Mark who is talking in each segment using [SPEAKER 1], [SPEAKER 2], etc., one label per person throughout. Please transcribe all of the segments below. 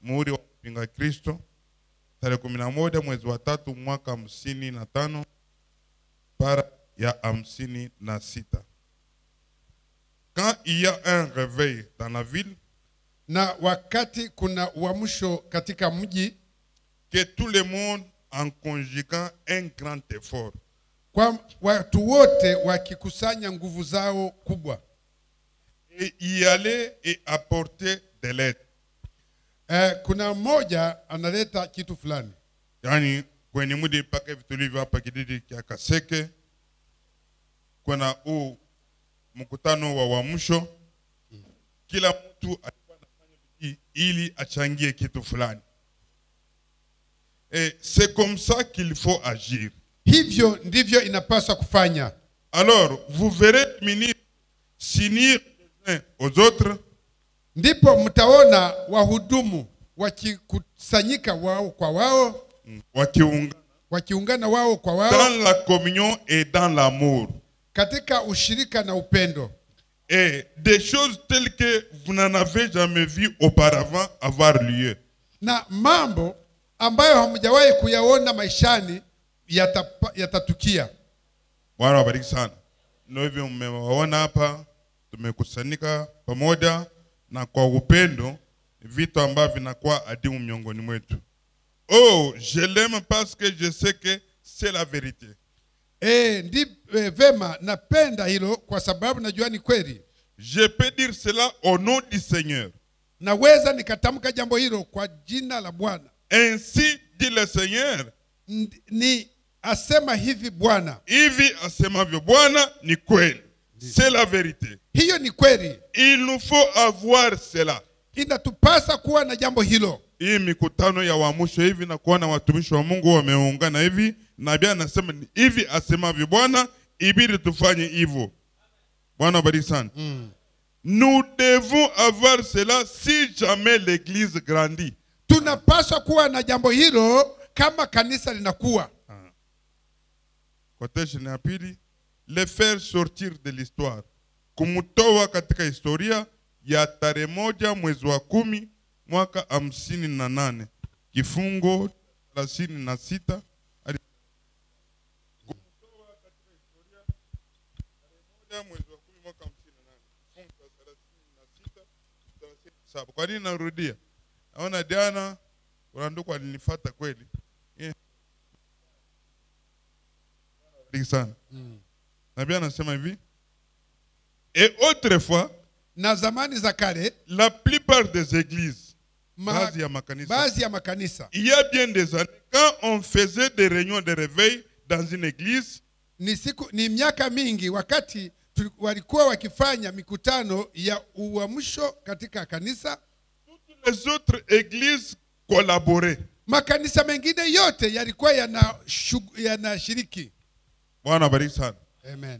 [SPEAKER 1] muhuri wa mpinga Kristo tarehe kumi na moja mwezi wa tatu mwaka hamsini na tano para ya hamsini na sita. Quand il y a un réveil dans la ville,
[SPEAKER 2] na wakati kuna uamsho katika mji
[SPEAKER 1] que tout le monde en conjuguant un grand effort
[SPEAKER 2] kwa watu wote wakikusanya nguvu zao kubwa
[SPEAKER 1] et y aller et apporter de l'aide.
[SPEAKER 2] eh, kuna mmoja analeta kitu fulani
[SPEAKER 1] yaani kwenye mudi mpaka hivi tulivyo hapa kijiji cha Kaseke, kuna huu mkutano wa uamsho, kila mtu alikuwa anafanya bidii ili achangie kitu fulani. Et c'est comme ça qu'il faut agir.
[SPEAKER 2] hivyo ndivyo inapaswa kufanya
[SPEAKER 1] Alors, vous verrez les ministres s'unir les uns aux autres
[SPEAKER 2] ndipo mtaona wahudumu wakikusanyika wao kwa wao
[SPEAKER 1] wakiungana
[SPEAKER 2] wakiungana wao kwa wao
[SPEAKER 1] dans la communion et dans l'amour.
[SPEAKER 2] katika ushirika na upendo
[SPEAKER 1] Et des choses telles que vous n'en avez jamais vu auparavant avoir lieu.
[SPEAKER 2] na mambo ambayo hamjawahi kuyaona maishani yatapa- yatatukia
[SPEAKER 1] Bwana wabariki sana. Ndio hivyo mmewaona hapa, tumekusanyika pamoja na kwa upendo, vitu ambavyo vinakuwa adimu miongoni mwetu. Oh, je l'aime parce que je sais que c'est la vérité.
[SPEAKER 2] e, ndi e, vema napenda hilo kwa sababu najua ni kweli
[SPEAKER 1] Je peux dire cela au nom du Seigneur.
[SPEAKER 2] naweza nikatamka jambo hilo kwa jina la bwana
[SPEAKER 1] Ainsi dit le Seigneur.
[SPEAKER 2] Ndi- ni asema hivi bwana
[SPEAKER 1] Hivi asemavyo Bwana ni kweli. C'est la vérité.
[SPEAKER 2] hiyo ni kweli
[SPEAKER 1] Il nous faut avoir cela.
[SPEAKER 2] inatupasa kuwa na jambo hilo
[SPEAKER 1] hii mikutano ya uamsho hivi na kuona watumishi wa Mungu wameungana hivi, nabii anasema ni hivi asemavyo Bwana, ibidi tufanye hivyo. Bwana wabariki sana. Nous devons avoir cela si jamais l'église grandit.
[SPEAKER 2] tunapaswa kuwa na jambo hilo kama kanisa linakuwa
[SPEAKER 1] Quotation ya pili, le faire sortir de l'histoire, kumtoa katika historia ya tarehe moja mwezi wa kumi mwaka hamsini na nane kifungo thelathini na sita hadi kumtoa katika historia tarehe moja mwezi wa kumi mwaka hamsini na nane kifungo cha thelathini na sita thelathini na saba. Kwa nini narudia? Naona jana kuna ndugu alinifuata kweli Eh. Bariki sana. Nabii anasema hivi et autrefois
[SPEAKER 2] na zamani za kale
[SPEAKER 1] la plupart des églises
[SPEAKER 2] ma,
[SPEAKER 1] baadhi ya makanisa
[SPEAKER 2] baadhi ya makanisa
[SPEAKER 1] il y a bien des années quand on faisait des réunions de réveil dans une église
[SPEAKER 2] ni siku ni miaka mingi wakati tuli- walikuwa wakifanya mikutano ya uamsho katika kanisa
[SPEAKER 1] les autres églises collaboraient
[SPEAKER 2] makanisa mengine yote yalikuwa yanashug- yanashiriki
[SPEAKER 1] bwana bariki sana
[SPEAKER 2] amen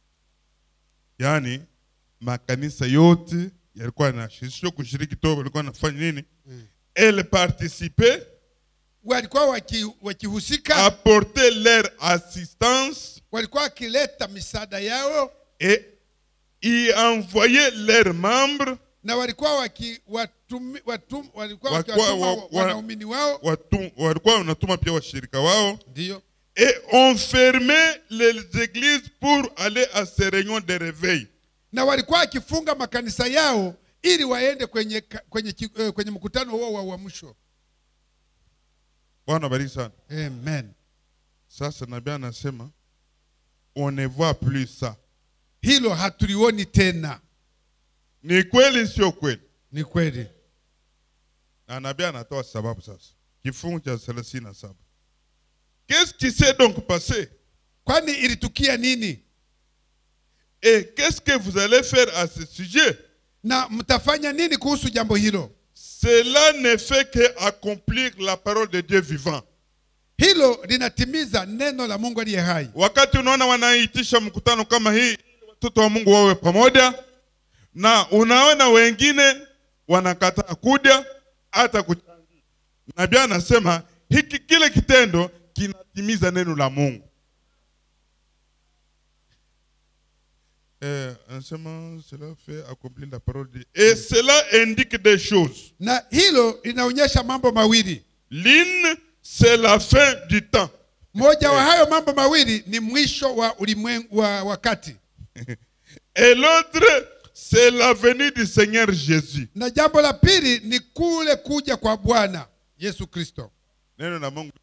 [SPEAKER 1] yaani makanisa yote yalikuwa yanashirikishwa kushiriki to walikuwa wanafanya nini elle participait
[SPEAKER 2] walikuwa waki- wakihusika
[SPEAKER 1] apporter leur assistance
[SPEAKER 2] walikuwa wakileta misaada yao
[SPEAKER 1] et y envoyer leurs membres
[SPEAKER 2] na walikuwa waki, watumi, watum, walikuwa
[SPEAKER 1] Walikuwa
[SPEAKER 2] wakiwatuma
[SPEAKER 1] wa-
[SPEAKER 2] wa,
[SPEAKER 1] wa-
[SPEAKER 2] wanaumini wao
[SPEAKER 1] watu, walikuwa wanatuma pia washirika wao
[SPEAKER 2] ndio
[SPEAKER 1] et on fermait les églises pour aller à ces réunions de réveil.
[SPEAKER 2] na walikuwa wakifunga makanisa yao ili waende kwenye, ka- kwenye, ki- eh, kwenye mkutano huo wa uamsho
[SPEAKER 1] Bwana bariki sana.
[SPEAKER 2] amen
[SPEAKER 1] Sasa nabii anasema on ne voit plus ça.
[SPEAKER 2] hilo hatulioni tena
[SPEAKER 1] Ni kweli sio kweli?
[SPEAKER 2] ni kweli
[SPEAKER 1] Na nabii anatoa sababu sasa. Kifungu cha 37. Qu'est-ce qui s'est donc passé?
[SPEAKER 2] kwani ilitukia nini
[SPEAKER 1] Et qu'est-ce que vous allez faire à ce sujet?
[SPEAKER 2] na mtafanya nini kuhusu jambo hilo
[SPEAKER 1] Cela ne fait que accomplir la parole de Dieu vivant.
[SPEAKER 2] hilo linatimiza neno la mungu aliye hai
[SPEAKER 1] Wakati unaona wanaitisha mkutano kama hii, ili watoto wa Mungu wawe pamoja, na unaona wengine wanakataa kuja hata kuchangia. Nabii anasema hiki kile kitendo kinatimiza neno la Mungu. Eh, anasema cela fait accomplir la parole de et cela indique des choses
[SPEAKER 2] na hilo linaonyesha mambo mawili
[SPEAKER 1] l'une c'est la fin du temps
[SPEAKER 2] moja wa hayo mambo mawili ni mwisho wa ulimwengu wa wakati
[SPEAKER 1] et l'autre c'est la venue du Seigneur Jésus
[SPEAKER 2] na jambo la pili ni kule kuja kwa bwana yesu kristo
[SPEAKER 1] neno la Mungu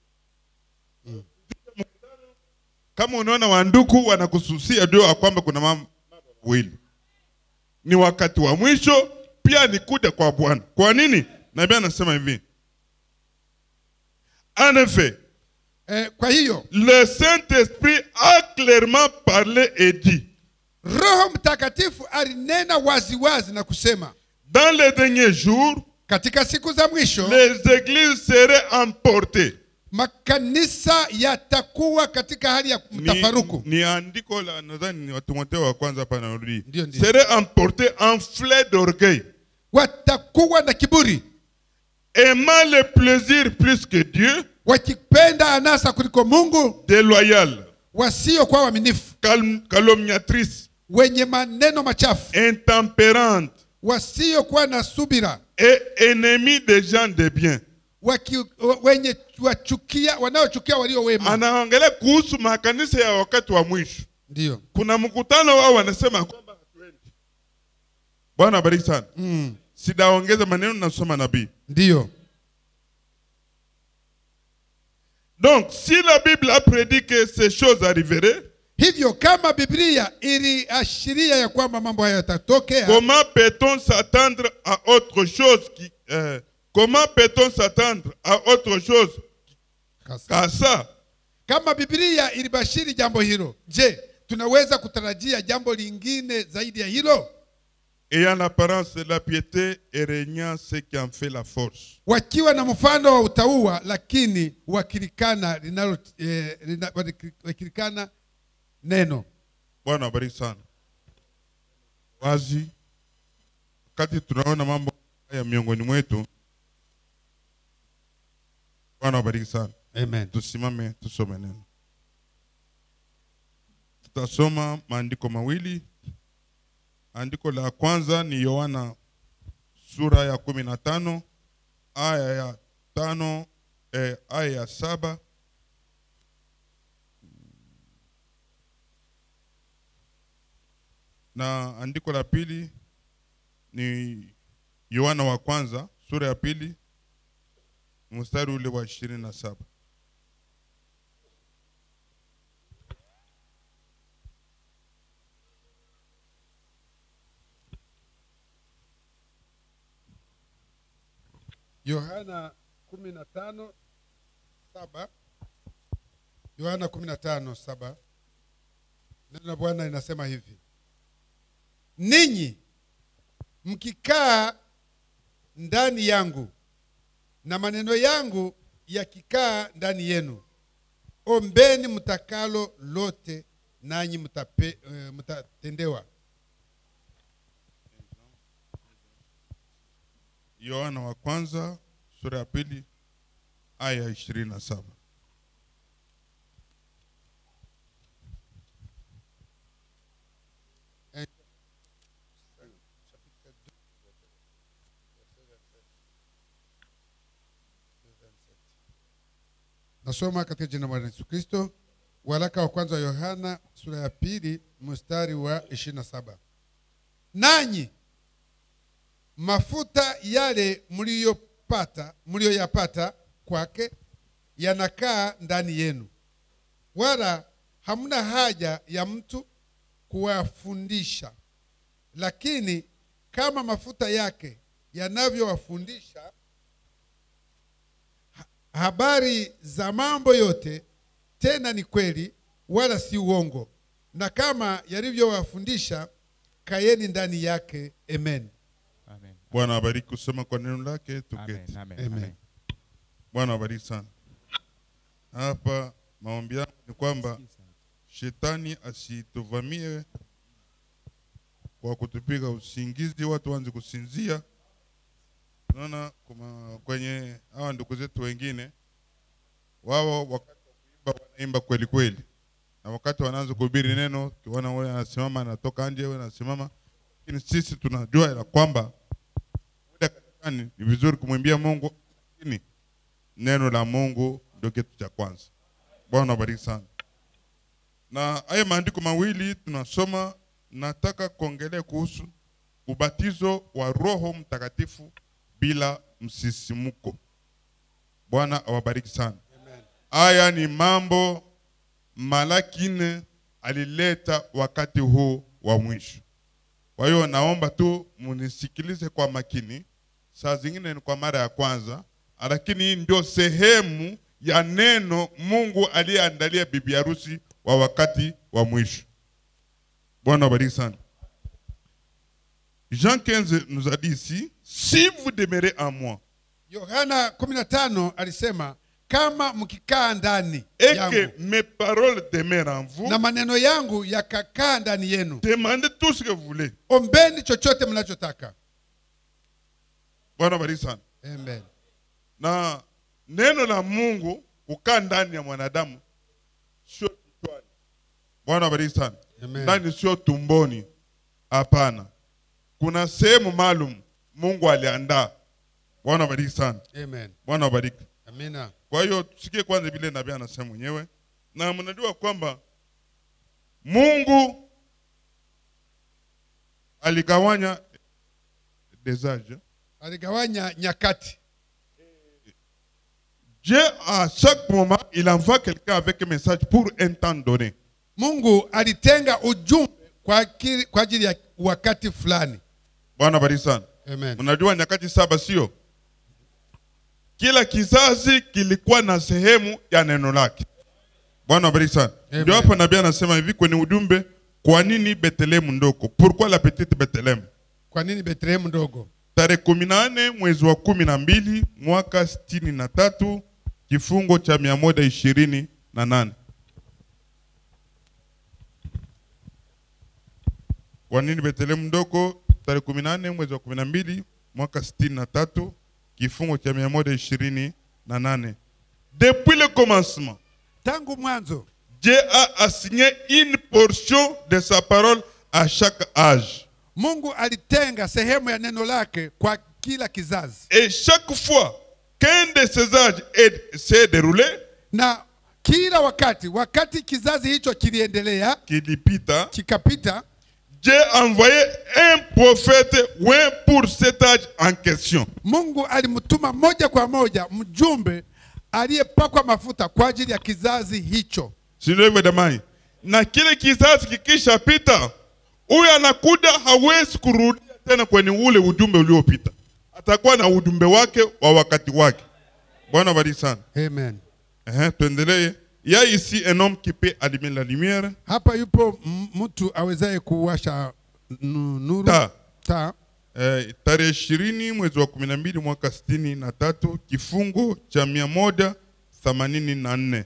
[SPEAKER 1] kama unaona wanduku wanakususia ndio ya kwamba kuna mambo mawili ni wakati wa mwisho pia ni kuja kwa bwana kwa nini nabii anasema hivi en effet
[SPEAKER 2] eh, kwa hiyo
[SPEAKER 1] le saint-esprit a clairement parlé et dit
[SPEAKER 2] roho mtakatifu alinena waziwazi na kusema
[SPEAKER 1] dans les derniers jours
[SPEAKER 2] katika siku za mwisho
[SPEAKER 1] les églises seraient emportées
[SPEAKER 2] makanisa yatakuwa katika hali ya
[SPEAKER 1] ni,
[SPEAKER 2] mtafaruku
[SPEAKER 1] ni andiko la nadhani ni Watimoteo wa kwanza hapa narudi
[SPEAKER 2] Ndio, ndio.
[SPEAKER 1] seraient emportées en flets d'orgueil
[SPEAKER 2] watakuwa na kiburi
[SPEAKER 1] aimant le plaisir plus que Dieu,
[SPEAKER 2] wakipenda anasa kuliko mungu
[SPEAKER 1] déloyal,
[SPEAKER 2] wasiokuwa waaminifu
[SPEAKER 1] calm- calomniatrice,
[SPEAKER 2] wenye maneno machafu
[SPEAKER 1] intempérante
[SPEAKER 2] wasiokuwa na subira
[SPEAKER 1] et ennemi des gens de bien.
[SPEAKER 2] waki, wa- wenye wachukia wanaochukia walio wema
[SPEAKER 1] Anaongelea kuhusu makanisa ya wakati wa mwisho.
[SPEAKER 2] ndio
[SPEAKER 1] Kuna mkutano wao wanasema kwamba hatuendi. Bwana abariki sana.
[SPEAKER 2] mm.
[SPEAKER 1] Sidaongeza maneno nasoma nabii.
[SPEAKER 2] ndio
[SPEAKER 1] Donc, si la Bible a prédit que ces choses arriveraient,
[SPEAKER 2] hivyo kama biblia iliashiria ya kwamba mambo hayo yatatokea
[SPEAKER 1] comment peut-on s'attendre à autre chose qui, euh, comment peut-on s'attendre à autre chose
[SPEAKER 2] Kasa.
[SPEAKER 1] qu'à ça
[SPEAKER 2] kama biblia ilibashiri jambo hilo je tunaweza kutarajia jambo lingine zaidi ya hilo
[SPEAKER 1] ayant l'apparence de la piété et régnant ce qui en fait la force.
[SPEAKER 2] wakiwa na mfano wa utauwa lakini wakilikana linalo eh, lina- wakilikana neno
[SPEAKER 1] Bwana abariki sana. Wazi, wakati tunaona mambo haya miongoni mwetu, Bwana abariki sana.
[SPEAKER 2] amen
[SPEAKER 1] Tusimame tusome neno. Tutasoma maandiko mawili. Andiko la kwanza ni Yohana sura ya kumi na tano aya ya tano eh, aya ya saba na andiko la pili ni Yohana wa kwanza sura ya pili mstari ule wa ishirini na saba.
[SPEAKER 2] yohana kumi na tano saba yohana kumi na tano saba neno la bwana linasema hivi ninyi mkikaa ndani yangu na maneno yangu yakikaa ndani yenu ombeni mtakalo lote nanyi mtape, eh, mtatendewa
[SPEAKER 1] Yohana wa kwanza sura ya pili aya ya ishirini na saba.
[SPEAKER 2] nasoma katika jina la bwana yesu kristo waraka wa kwanza wa yohana sura ya pili mstari wa ishirini na saba nanyi mafuta yale mliyopata mliyoyapata kwake yanakaa ndani yenu wala hamna haja ya mtu kuwafundisha lakini kama mafuta yake yanavyowafundisha ha- habari za mambo yote tena ni kweli wala si uongo na kama yalivyowafundisha kayeni ndani yake amen
[SPEAKER 3] Amen.
[SPEAKER 1] Bwana abariki kusoma kwa neno lake,
[SPEAKER 3] Amen.
[SPEAKER 1] tuketi.
[SPEAKER 3] Amen.
[SPEAKER 2] Amen.
[SPEAKER 3] Amen.
[SPEAKER 1] Bwana abariki sana. Hapa maombi yangu ni kwamba shetani asituvamie kwa kutupiga usingizi, watu waanze kusinzia. Unaona kuma kwenye hawa ndugu zetu wengine, wao wakati wa kuimba wanaimba kweli kweli, na wakati wanaanza kuhubiri neno, ukiona wewe anasimama anatoka nje, wewe anasimama, lakini sisi tunajua ya kwamba muda kanisani ni vizuri kumwimbia Mungu, lakini neno la Mungu ndio kitu cha kwanza. Bwana abariki sana. Na haya maandiko mawili tunasoma, nataka kuongelea kuhusu ubatizo wa Roho Mtakatifu bila msisimuko. Bwana awabariki sana. Haya ni mambo Malaki nne alileta wakati huu wa mwisho. Kwa hiyo naomba tu munisikilize kwa makini. Saa zingine ni kwa mara ya kwanza, lakini hii ndio sehemu ya neno Mungu aliyeandalia bibi harusi wa wakati wa mwisho. Bwana awabariki sana. Jean 15 nous a dit ici, si vous demeurez en moi
[SPEAKER 2] yohana 15 alisema kama mkikaa ndani
[SPEAKER 1] et
[SPEAKER 2] yangu
[SPEAKER 1] que mes paroles demeurent en vous,
[SPEAKER 2] na maneno yangu yakakaa ndani yenu
[SPEAKER 1] demandez tout ce que vous voulez.
[SPEAKER 2] ombeni chochote mnachotaka
[SPEAKER 1] Bwana awabariki sana.
[SPEAKER 2] Amen.
[SPEAKER 1] na neno la Mungu kukaa ndani ya mwanadamu sio kichwani. Bwana abariki sana.
[SPEAKER 2] Amen.
[SPEAKER 1] Ndani sio tumboni, hapana. Kuna sehemu maalum Mungu aliandaa. Bwana abariki sana.
[SPEAKER 2] Amen.
[SPEAKER 1] Bwana abariki.
[SPEAKER 2] Amina.
[SPEAKER 1] Kwa hiyo tusikie kwanza vile nabii anasema mwenyewe, na mnajua kwamba Mungu aligawanya des âges.
[SPEAKER 2] aligawanya nyakati
[SPEAKER 1] Dieu, à chaque moment, il envoie quelqu'un avec un message pour un temps donné.
[SPEAKER 2] mungu alitenga ujumbe kwa akili- kwa ajili ya wakati fulani
[SPEAKER 1] Bwana bariki sana.
[SPEAKER 2] Amen.
[SPEAKER 1] Unajua nyakati saba sio? Kila kizazi kilikuwa na sehemu ya neno lake. Bwana bariki sana.
[SPEAKER 2] Amen.
[SPEAKER 1] Ndio hapa nabii anasema hivi kwenye ujumbe, kwa nini Bethlehemu ndogo? Pourquoi la petite Bethlehemu?
[SPEAKER 2] kwa nini betlehemu ndogo
[SPEAKER 1] Tarehe kumi na nne mwezi wa kumi na mbili mwaka sitini na tatu kifungo cha mia moja ishirini na nane. Kwa nini Bethlehemu ndogo? Tarehe kumi na nne mwezi wa kumi na mbili mwaka sitini na tatu kifungo cha mia moja ishirini na nane. Depuis le commencement,
[SPEAKER 2] tangu mwanzo
[SPEAKER 1] Dieu a assigné une portion de sa parole à chaque âge.
[SPEAKER 2] mungu alitenga sehemu ya neno lake kwa kila kizazi
[SPEAKER 1] Et chaque fois qu'un de ces âges est- s'est déroulé,
[SPEAKER 2] na kila wakati wakati kizazi hicho kiliendelea
[SPEAKER 1] kilipita,
[SPEAKER 2] kikapita
[SPEAKER 1] Dieu a envoyé un prophète ouais, pour cet âge en question.
[SPEAKER 2] mungu alimtuma moja kwa moja mjumbe aliyepakwa mafuta kwa ajili ya kizazi hicho
[SPEAKER 1] Sio hivyo jamani? Na kile kizazi kikishapita, huyu anakuja hawezi kurudia tena kwenye ule ujumbe uliopita, atakuwa na ujumbe wake wa wakati wake. Bwana bariki sana.
[SPEAKER 2] Amen.
[SPEAKER 1] Ehe, tuendelee. Il y a ici un homme qui peut allumer la lumière.
[SPEAKER 2] hapa yupo m- mtu awezaye kuwasha nu- nuru
[SPEAKER 1] Taa.
[SPEAKER 2] taa
[SPEAKER 1] Eh, tarehe ishirini mwezi wa kumi na mbili mwaka sitini na tatu kifungo cha mia moja themanini na nne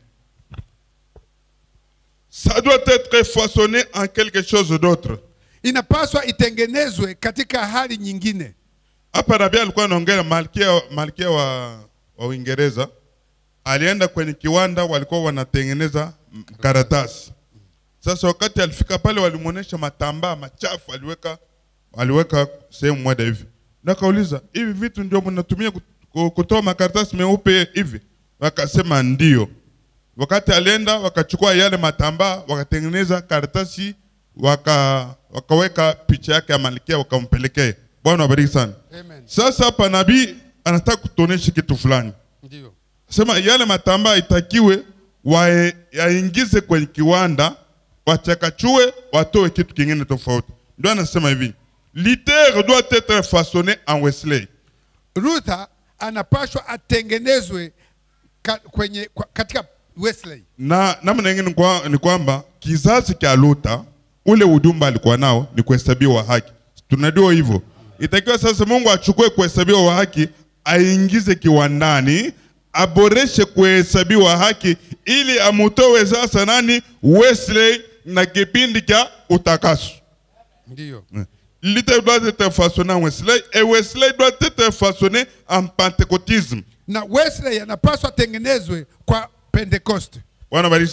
[SPEAKER 1] ça doit être façonné en quelque chose d'autre
[SPEAKER 2] inapaswa itengenezwe katika hali nyingine
[SPEAKER 1] hapa rabia alikuwa anaongea malkia, malkia wa, wa uingereza alienda kwenye kiwanda walikuwa wanatengeneza mm, karatasi sasa wakati alifika pale walimwonyesha matambaa machafu aliweka aliweka sehemu moja hivi na akauliza hivi vitu ndio mnatumia kut- ku- kutoa makaratasi meupe hivi wakasema ndio wakati alienda wakachukua yale matambaa wakatengeneza karatasi waka, wakaweka picha yake ya malkia wakampelekea bwana wabariki sana
[SPEAKER 2] Amen.
[SPEAKER 1] sasa hapa nabii anataka kutuonesha kitu fulani
[SPEAKER 2] Ndio.
[SPEAKER 1] sema yale matambaa itakiwe wae- yaingize kwenye kiwanda wachakachue watoe kitu kingine tofauti ndio anasema hivi liter doit être façonné en Wesley
[SPEAKER 2] Luther anapashwa atengenezwe ka, kwenye kwa, katika Wesley.
[SPEAKER 1] na namna nyingine ni kwa- ni kwamba kizazi cha Luther ule ujumbe alikuwa nao ni kuhesabiwa haki. Tunajua hivyo. Itakiwa sasa Mungu achukue kuhesabiwa wa haki aingize kiwandani, aboreshe kuhesabiwa haki ili amutoe sasa nani Wesley na kipindi cha utakaso.
[SPEAKER 2] Ndio.
[SPEAKER 1] Luther doit être façonné en Wesley et Wesley doit être façonné en pentecôtisme.
[SPEAKER 2] Na Wesley anapaswa atengenezwe kwa Pentecost.
[SPEAKER 1] Bwana bariki sana.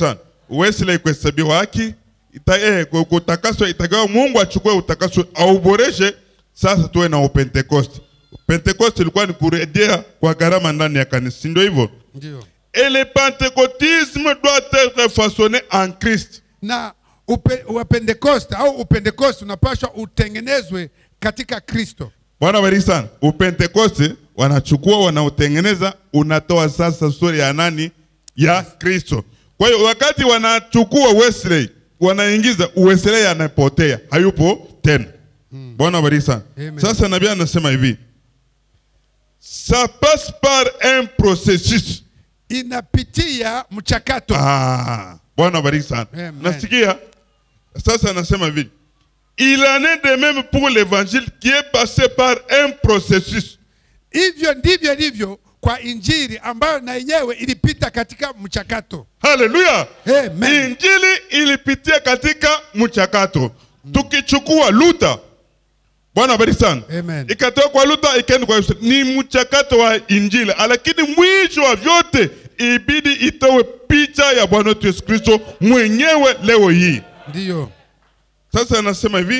[SPEAKER 1] Wesley kuhesabiwa haki ita, eh, ku- kutakaswa itagawa Mungu achukue utakaso auboreshe. Sasa tuwe na upentekoste. Pentekoste ilikuwa ni kurejea kwa gharama ndani ya kanisa, si ndio hivyo?
[SPEAKER 2] ndio
[SPEAKER 1] Et le pentecôtisme doit être façonné en Christ.
[SPEAKER 2] na upe, wapentekoste au upentekoste unapaswa utengenezwe katika kristo
[SPEAKER 1] Bwana bariki sana. Upentekoste wanachukua wanautengeneza, unatoa sasa sura ya nani? Ya Kristo. Kwa hiyo wakati wanachukua Wesley wanaingiza Wesley, anapotea hayupo tena. Bwana bariki sana.
[SPEAKER 2] Amen.
[SPEAKER 1] Sasa nabii anasema hivi, ça passe par un processus.
[SPEAKER 2] inapitia mchakato
[SPEAKER 1] Ah, Bwana bariki sana.
[SPEAKER 2] Amen.
[SPEAKER 1] Nasikia sasa anasema hivi, il en est de même pour l'évangile qui est passé par un processus.
[SPEAKER 2] hivyo ndivyo ilivyo kwa injili ambayo na yenyewe ilipita katika mchakato
[SPEAKER 1] Haleluya!
[SPEAKER 2] Amen.
[SPEAKER 1] Injili ilipitia katika mchakato. Tukichukua Luta, Bwana bariki sana,
[SPEAKER 2] Amen.
[SPEAKER 1] ikatoka kwa Luta ikaenda kwa Yesu. Ni mchakato wa Injili, lakini mwisho wa vyote ibidi itowe picha ya Bwana wetu Yesu Kristo mwenyewe leo hii.
[SPEAKER 2] ndiyo
[SPEAKER 1] Sasa anasema hivi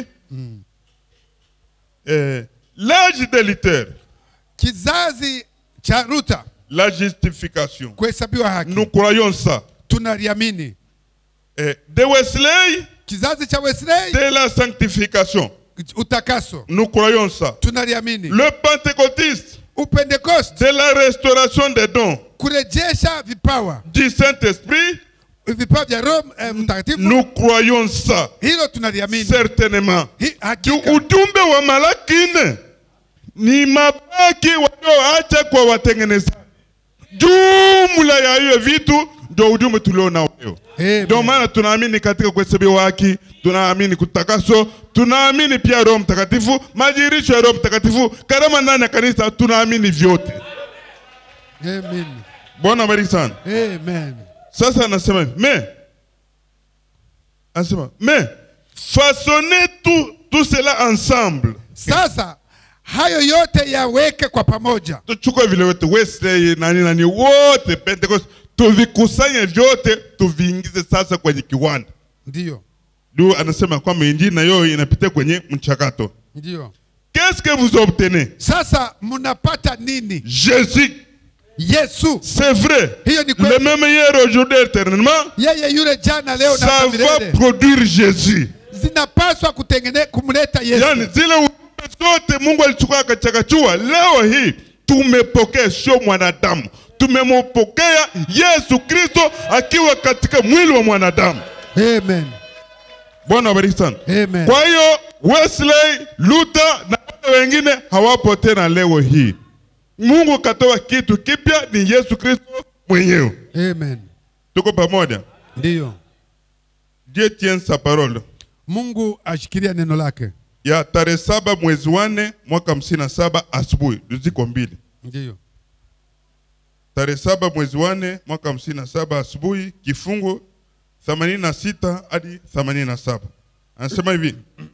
[SPEAKER 1] eh, l'âge de Luther,
[SPEAKER 2] kizazi cha ruta
[SPEAKER 1] la justification.
[SPEAKER 2] kuhesabiwa haki
[SPEAKER 1] Nous croyons ça.
[SPEAKER 2] tunaliamini
[SPEAKER 1] Eh, de Wesley,
[SPEAKER 2] kizazi cha wesley
[SPEAKER 1] de la sanctification.
[SPEAKER 2] utakaso
[SPEAKER 1] Nous croyons ça.
[SPEAKER 2] tunaliamini
[SPEAKER 1] Le pentecôtiste,
[SPEAKER 2] upentekoste
[SPEAKER 1] de la restauration des dons
[SPEAKER 2] kurejesha vipawa
[SPEAKER 1] du Saint-Esprit.
[SPEAKER 2] vipawa vya roho eh, mtakatifu
[SPEAKER 1] Nous croyons ça.
[SPEAKER 2] hilo tunaliamini
[SPEAKER 1] Certainement.
[SPEAKER 2] Hi-
[SPEAKER 1] Ki-
[SPEAKER 2] hakika
[SPEAKER 1] Ujumbe wa Malaki nne ni mabaki walioacha kwa watengenezaji. Jumla ya hiyo vitu ndio ujumbe tulio nao leo.
[SPEAKER 2] Amen.
[SPEAKER 1] Ndio maana tunaamini katika kuhesabiwa haki, tunaamini kutakaso, tunaamini pia Roho Mtakatifu, majirisho ya Roho Mtakatifu, karama ndani ya kanisa, tunaamini vyote.
[SPEAKER 2] Amen.
[SPEAKER 1] Bwana abariki sana.
[SPEAKER 2] Amen.
[SPEAKER 1] Sasa anasema hivi, mais anasema mais façonnez tout, tout cela ensemble.
[SPEAKER 2] sasa hayo yote yaweke kwa pamoja
[SPEAKER 1] tuchukue vile wote Wesley nani nani wote Pentecost tuvikusanye vyote tuviingize sasa kwenye kiwanda.
[SPEAKER 2] ndiyo
[SPEAKER 1] Ndio anasema kwamba injili na yo inapitia kwenye mchakato.
[SPEAKER 2] ndiyo
[SPEAKER 1] Qu'est-ce que vous obtenez?
[SPEAKER 2] sasa mnapata nini
[SPEAKER 1] Jésus,
[SPEAKER 2] yesu
[SPEAKER 1] c'est vrai.
[SPEAKER 2] Hiyo ni
[SPEAKER 1] Le
[SPEAKER 2] kweli.
[SPEAKER 1] même hier, aujourd'hui, éternellement,
[SPEAKER 2] yeye yule jana leo na
[SPEAKER 1] ça
[SPEAKER 2] hata
[SPEAKER 1] va
[SPEAKER 2] milele
[SPEAKER 1] produire Jésus.
[SPEAKER 2] zinapaswa kutengene kumleta yesu
[SPEAKER 1] Yani zile ujumbe zote Mungu alichukua akachakachua, leo hii tumepokea, sio mwanadamu, tumempokea Yesu Kristo akiwa katika mwili wa mwanadamu.
[SPEAKER 2] Amen.
[SPEAKER 1] Bwana wabariki sana.
[SPEAKER 2] Amen.
[SPEAKER 1] Kwa hiyo Wesley, Luther na wale wengine hawapo tena leo hii. Mungu katoa kitu kipya, ni Yesu Kristo mwenyewe.
[SPEAKER 2] Amen.
[SPEAKER 1] Tuko pamoja.
[SPEAKER 2] ndiyo
[SPEAKER 1] Dieu tient sa parole.
[SPEAKER 2] mungu ashikilia neno lake
[SPEAKER 1] Ya tarehe saba mwezi wa nne mwaka hamsini na saba asubuhi, ziko mbili.
[SPEAKER 2] ndiyo
[SPEAKER 1] Tarehe saba mwezi wa nne mwaka hamsini na saba asubuhi, kifungu themanini na sita hadi themanini na saba anasema hivi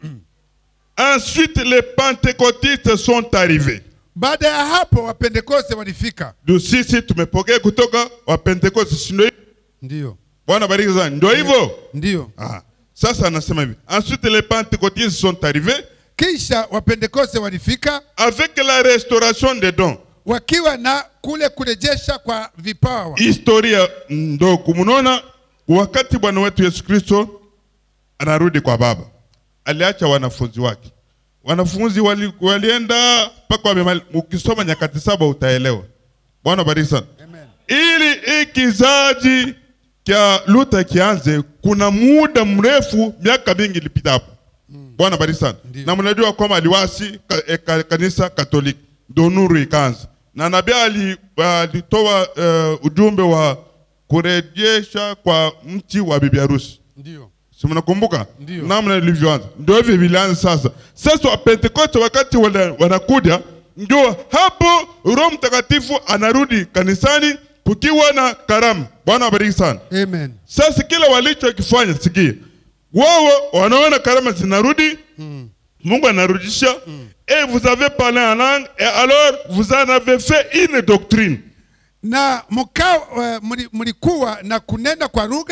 [SPEAKER 1] ensuite les pentecôtistes sont arrivés.
[SPEAKER 2] baada ya hapo wapentekoste walifika
[SPEAKER 1] Ndio sisi tumepokea kutoka Wapentekoste, si ndio? hivyo?
[SPEAKER 2] ndiyo
[SPEAKER 1] Bwana bariki sana, ndio hivyo.
[SPEAKER 2] ndiyo
[SPEAKER 1] Ah, sasa anasema hivi ensuite les pentecôtistes sont arrivés
[SPEAKER 2] kisha wapentekoste walifika
[SPEAKER 1] avec la restauration des dons.
[SPEAKER 2] wakiwa na kule kurejesha kwa vipawa
[SPEAKER 1] Historia ndo kumunaona wakati Bwana wetu Yesu Kristo anarudi kwa Baba, aliacha wanafunzi wake. Wanafunzi wali, walienda mpaka wamemali. Ukisoma nyakati saba utaelewa. Bwana bariki sana.
[SPEAKER 2] Amen.
[SPEAKER 1] ili hii kizazi cha Luther kianze, kuna muda mrefu, miaka mingi ilipita hapo. Bwana bariki sana.
[SPEAKER 2] Ndiyo.
[SPEAKER 1] Na mnajua kwamba aliwasi ka, e, ka, kanisa Katoliki, ndio nuru ikaanza, na nabii ali- alitoa uh, ujumbe wa kurejesha kwa mti wa bibi harusi.
[SPEAKER 2] ndiyo
[SPEAKER 1] Si mnakumbuka
[SPEAKER 2] Ndiyo.
[SPEAKER 1] namna ilivyoanza? Ndio hivi vilianza sasa. Sasa Wapentekoste wakati wana- wanakuja, ndio hapo Roho Mtakatifu anarudi kanisani kukiwa na karamu. Bwana wabariki sana.
[SPEAKER 2] Amen.
[SPEAKER 1] Sasa kila walichokifanya, sikia, wao wanaona karama zinarudi, Mungu anarudisha et vous avez parlé en langue et alors vous en avez fait une doctrine.
[SPEAKER 2] na mkao uh, mlikuwa na kunena kwa lugha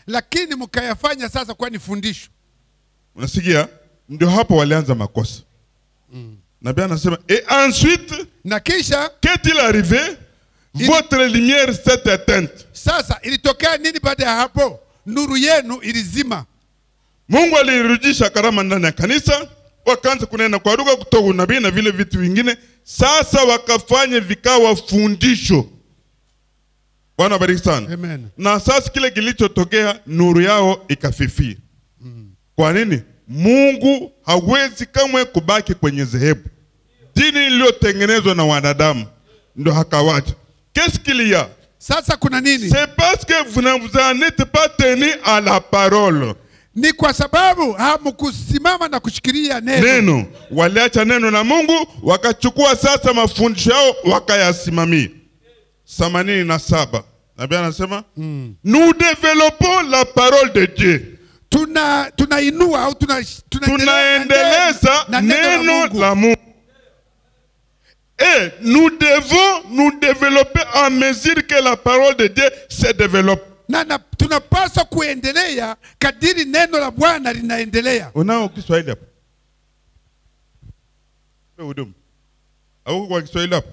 [SPEAKER 2] lakini mkayafanya sasa kuwa ni fundisho
[SPEAKER 1] unasikia ndio hapo walianza makosa nabii anasema et ensuite
[SPEAKER 2] na kisha
[SPEAKER 1] qu'est-il arrivé votre lumière s'est éteinte
[SPEAKER 2] sasa ilitokea nini baada ya hapo nuru yenu ilizima
[SPEAKER 1] mungu alirudisha karama ndani ya kanisa wakaanza kunena kwa lugha kutoka unabii na vile vitu vingine sasa wakafanya vikawa fundisho bwana bariki sana
[SPEAKER 2] Amen.
[SPEAKER 1] na sasa kile kilichotokea nuru yao ikafifia kwa nini mungu hawezi kamwe kubaki kwenye dhehebu dini iliyotengenezwa na wanadamu ndo hakawacha qu'est-ce qu'il y a
[SPEAKER 2] sasa kuna nini
[SPEAKER 1] c'est parce que vous ne vous en êtes pas tenu à la parole
[SPEAKER 2] ni kwa sababu hamkusimama na kushikilia neno
[SPEAKER 1] neno waliacha neno la mungu wakachukua sasa mafundisho yao wakayasimamia themanini na saba nabii anasema nous développons la parole de dieu
[SPEAKER 2] tuna tunainua au tuna,
[SPEAKER 1] tunaendeleza
[SPEAKER 2] na
[SPEAKER 1] neno
[SPEAKER 2] Mungu.
[SPEAKER 1] la mungu et nous devons nous développer en mesure que la parole de dieu se développe
[SPEAKER 2] na, na tunapaswa kuendelea kadiri neno la bwana linaendelea
[SPEAKER 1] unao kiswahili hapo Wewe hudumu auko kwa kiswahili hapo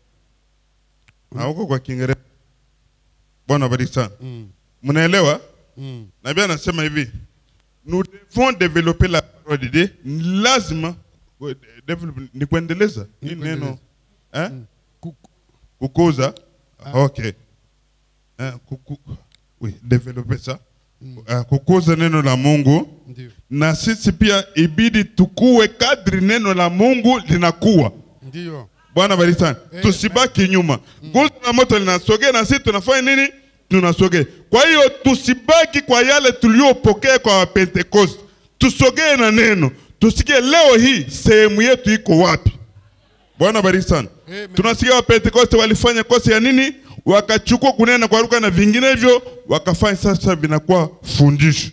[SPEAKER 1] auko kwa kiingereza bwana bariki sana mnaelewa nabii anasema hivi nous devons développer la parole de Dieu lazima ku- develop- ni kuendeleza hii neno eh?
[SPEAKER 2] Ku-
[SPEAKER 1] kukuza okay eh, kuku, oui, développer ça Eh, kukuza neno la mungu
[SPEAKER 2] Ndio.
[SPEAKER 1] na sisi pia ibidi tukue kadri neno la mungu linakuwa
[SPEAKER 2] Ndio.
[SPEAKER 1] bwana bariki sana tusibaki nyuma nguzo la moto linasogea na sisi tunafanya nini tunasogea kwa hiyo tusibaki kwa yale tuliyopokea kwa wapentekoste tusogee na neno tusikie leo hii sehemu yetu iko wapi bwana bariki sana
[SPEAKER 2] Amen.
[SPEAKER 1] tunasikia wapentekoste walifanya kosa ya nini wakachukua kunena kwa lugha na vinginevyo wakafanya sasa vinakuwa fundisho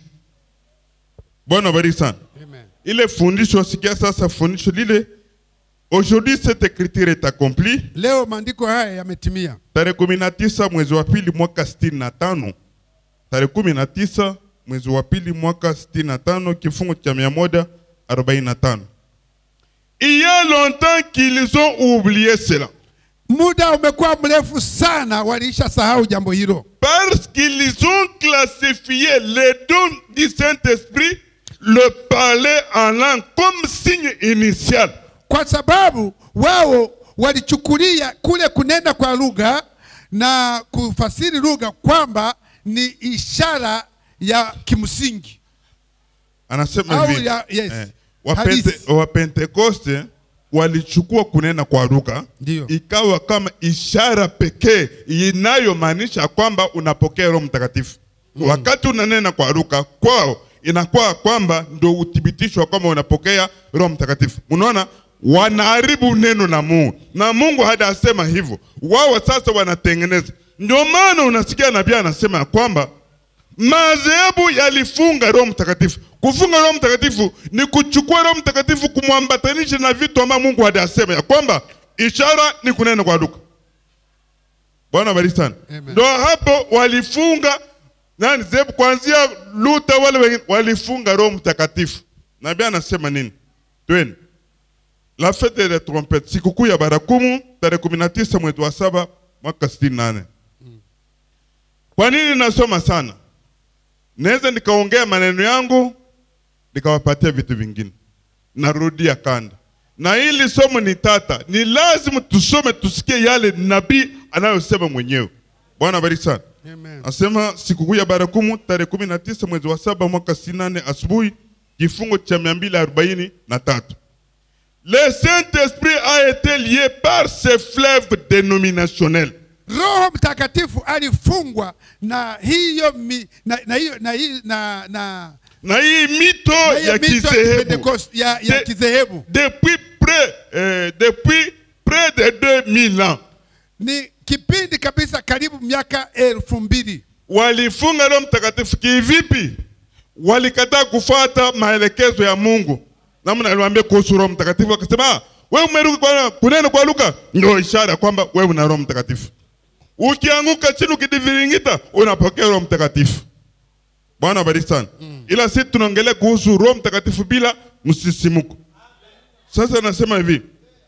[SPEAKER 1] bwana bariki sana
[SPEAKER 2] Amen.
[SPEAKER 1] ile fundisho sikia sasa fundisho lile aujourd'hui cette écriture est accomplie
[SPEAKER 2] leo maandiko haya yametimia
[SPEAKER 1] tarehe kumi na tisa mwezi wa pili mwaka sitini na tano tarehe kumi na tisa mwezi wa pili mwaka sitini na tano kifungu cha mia moja arobaini na tano il y a longtemps qu'ils ont oublié cela
[SPEAKER 2] muda umekuwa mrefu sana waliisha sahau jambo hilo
[SPEAKER 1] parce qu'ils ont classifié les dons du Saint-Esprit le parler en langue comme signe initial
[SPEAKER 2] kwa sababu wao walichukulia kule kunena kwa lugha na kufasiri lugha kwamba ni ishara ya kimsingi
[SPEAKER 1] anasema
[SPEAKER 2] Au
[SPEAKER 1] hivi
[SPEAKER 2] ya- yes.
[SPEAKER 1] eh, wapente,
[SPEAKER 2] Halisi.
[SPEAKER 1] wapentekoste walichukua kunena kwa lugha
[SPEAKER 2] Ndio.
[SPEAKER 1] ikawa kama ishara pekee inayomaanisha kwamba unapokea roho mtakatifu wakati unanena kwa lugha kwao inakuwa kwamba ndio uthibitisho wa kwamba unapokea roho mtakatifu unaona wanaharibu neno la mungu na mungu hajasema hivyo wao sasa wanatengeneza ndio maana unasikia nabii anasema ya kwamba madhehebu yalifunga roho mtakatifu kufunga roho mtakatifu ni kuchukua roho mtakatifu kumwambatanisha na vitu ambavyo mungu hajasema ya kwamba ishara ni kunena kwa lugha bwana bariki sana
[SPEAKER 2] Amen.
[SPEAKER 1] ndo hapo walifunga nani zebu kuanzia luta wale wengine walifunga roho mtakatifu nabii anasema nini tweni la fete de trompete sikukuu ya barakumu tarehe kumi na tisa mwezi wa saba mwaka sitini na nane kwa nini nasoma sana naweza nikaongea maneno yangu nikawapatia vitu vingine narudia kanda na hili somo ni tata ni lazima tusome tusikie yale nabii anayosema mwenyewe bwana bariki sana
[SPEAKER 2] Amen.
[SPEAKER 1] Asema sikukuu ya barakumu tarehe kumi na tisa mwezi wa saba mwaka sitini na nane asubuhi kifungo cha mia mbili arobaini na tatu. Le Saint-Esprit a été lié par ses fleuves dénominationnels.
[SPEAKER 2] roho mtakatifu alifungwa na hiyo mi, na, na, hiyo, na, hii- na, na,
[SPEAKER 1] Na hii mito
[SPEAKER 2] na hiyo
[SPEAKER 1] ya
[SPEAKER 2] mito ya
[SPEAKER 1] kizehebu
[SPEAKER 2] Pentecost- ya, ya
[SPEAKER 1] De-
[SPEAKER 2] kizehebu
[SPEAKER 1] depuis près, euh, depuis près de 2000 ans
[SPEAKER 2] ni kipindi kabisa karibu miaka elfu mbili
[SPEAKER 1] walifunga Roho Mtakatifu kivipi? Walikataa kufuata maelekezo ya Mungu. Namna aliwaambia kuhusu Roho Mtakatifu, akasema "Ah, wewe umerudi kwa kunena kwa lugha, ndio ishara kwamba wewe una Roho Mtakatifu. Ukianguka chini ukidiviringita, unapokea Roho Mtakatifu. bwana wabariki sana ila si tunaongelea kuhusu roho mtakatifu bila msisimuko sasa nasema hivi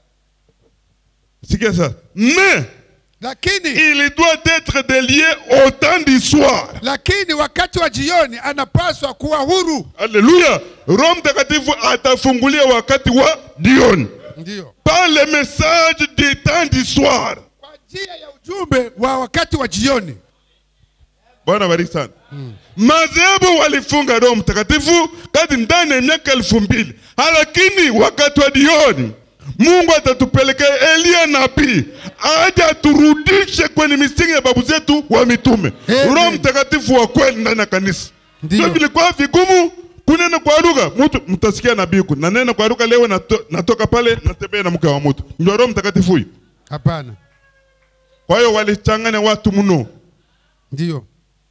[SPEAKER 1] sikia sasa mais
[SPEAKER 2] lakini
[SPEAKER 1] il doit être délié au temps du soir
[SPEAKER 2] lakini wakati wa jioni anapaswa kuwa huru
[SPEAKER 1] Alléluia. Roho Mtakatifu atafungulia wakati wa jioni.
[SPEAKER 2] ndiyo
[SPEAKER 1] Par le message du temps du soir.
[SPEAKER 2] kwa njia ya ujumbe wa wakati wa jioni
[SPEAKER 1] Bwana bariki sana. Madhehebu walifunga Roho Mtakatifu kati ndani ya miaka elfu mbili, lakini wakati wa jioni Mungu atatupelekea Elia nabii aje aturudishe kwenye misingi ya babu zetu wa mitume.
[SPEAKER 2] Amen.
[SPEAKER 1] Roho Mtakatifu wa kweli ndani ya kanisa.
[SPEAKER 2] Ndiyo.
[SPEAKER 1] Ndio vilikuwa vigumu kunena kwa lugha. Mtu mtasikia nabii huku. Na nena kwa lugha leo nato, natoka pale natembea na mke wa mtu. Ndio Roho Mtakatifu huyu.
[SPEAKER 2] hapana
[SPEAKER 1] Kwa hiyo walichanganya watu mno.
[SPEAKER 2] ndiyo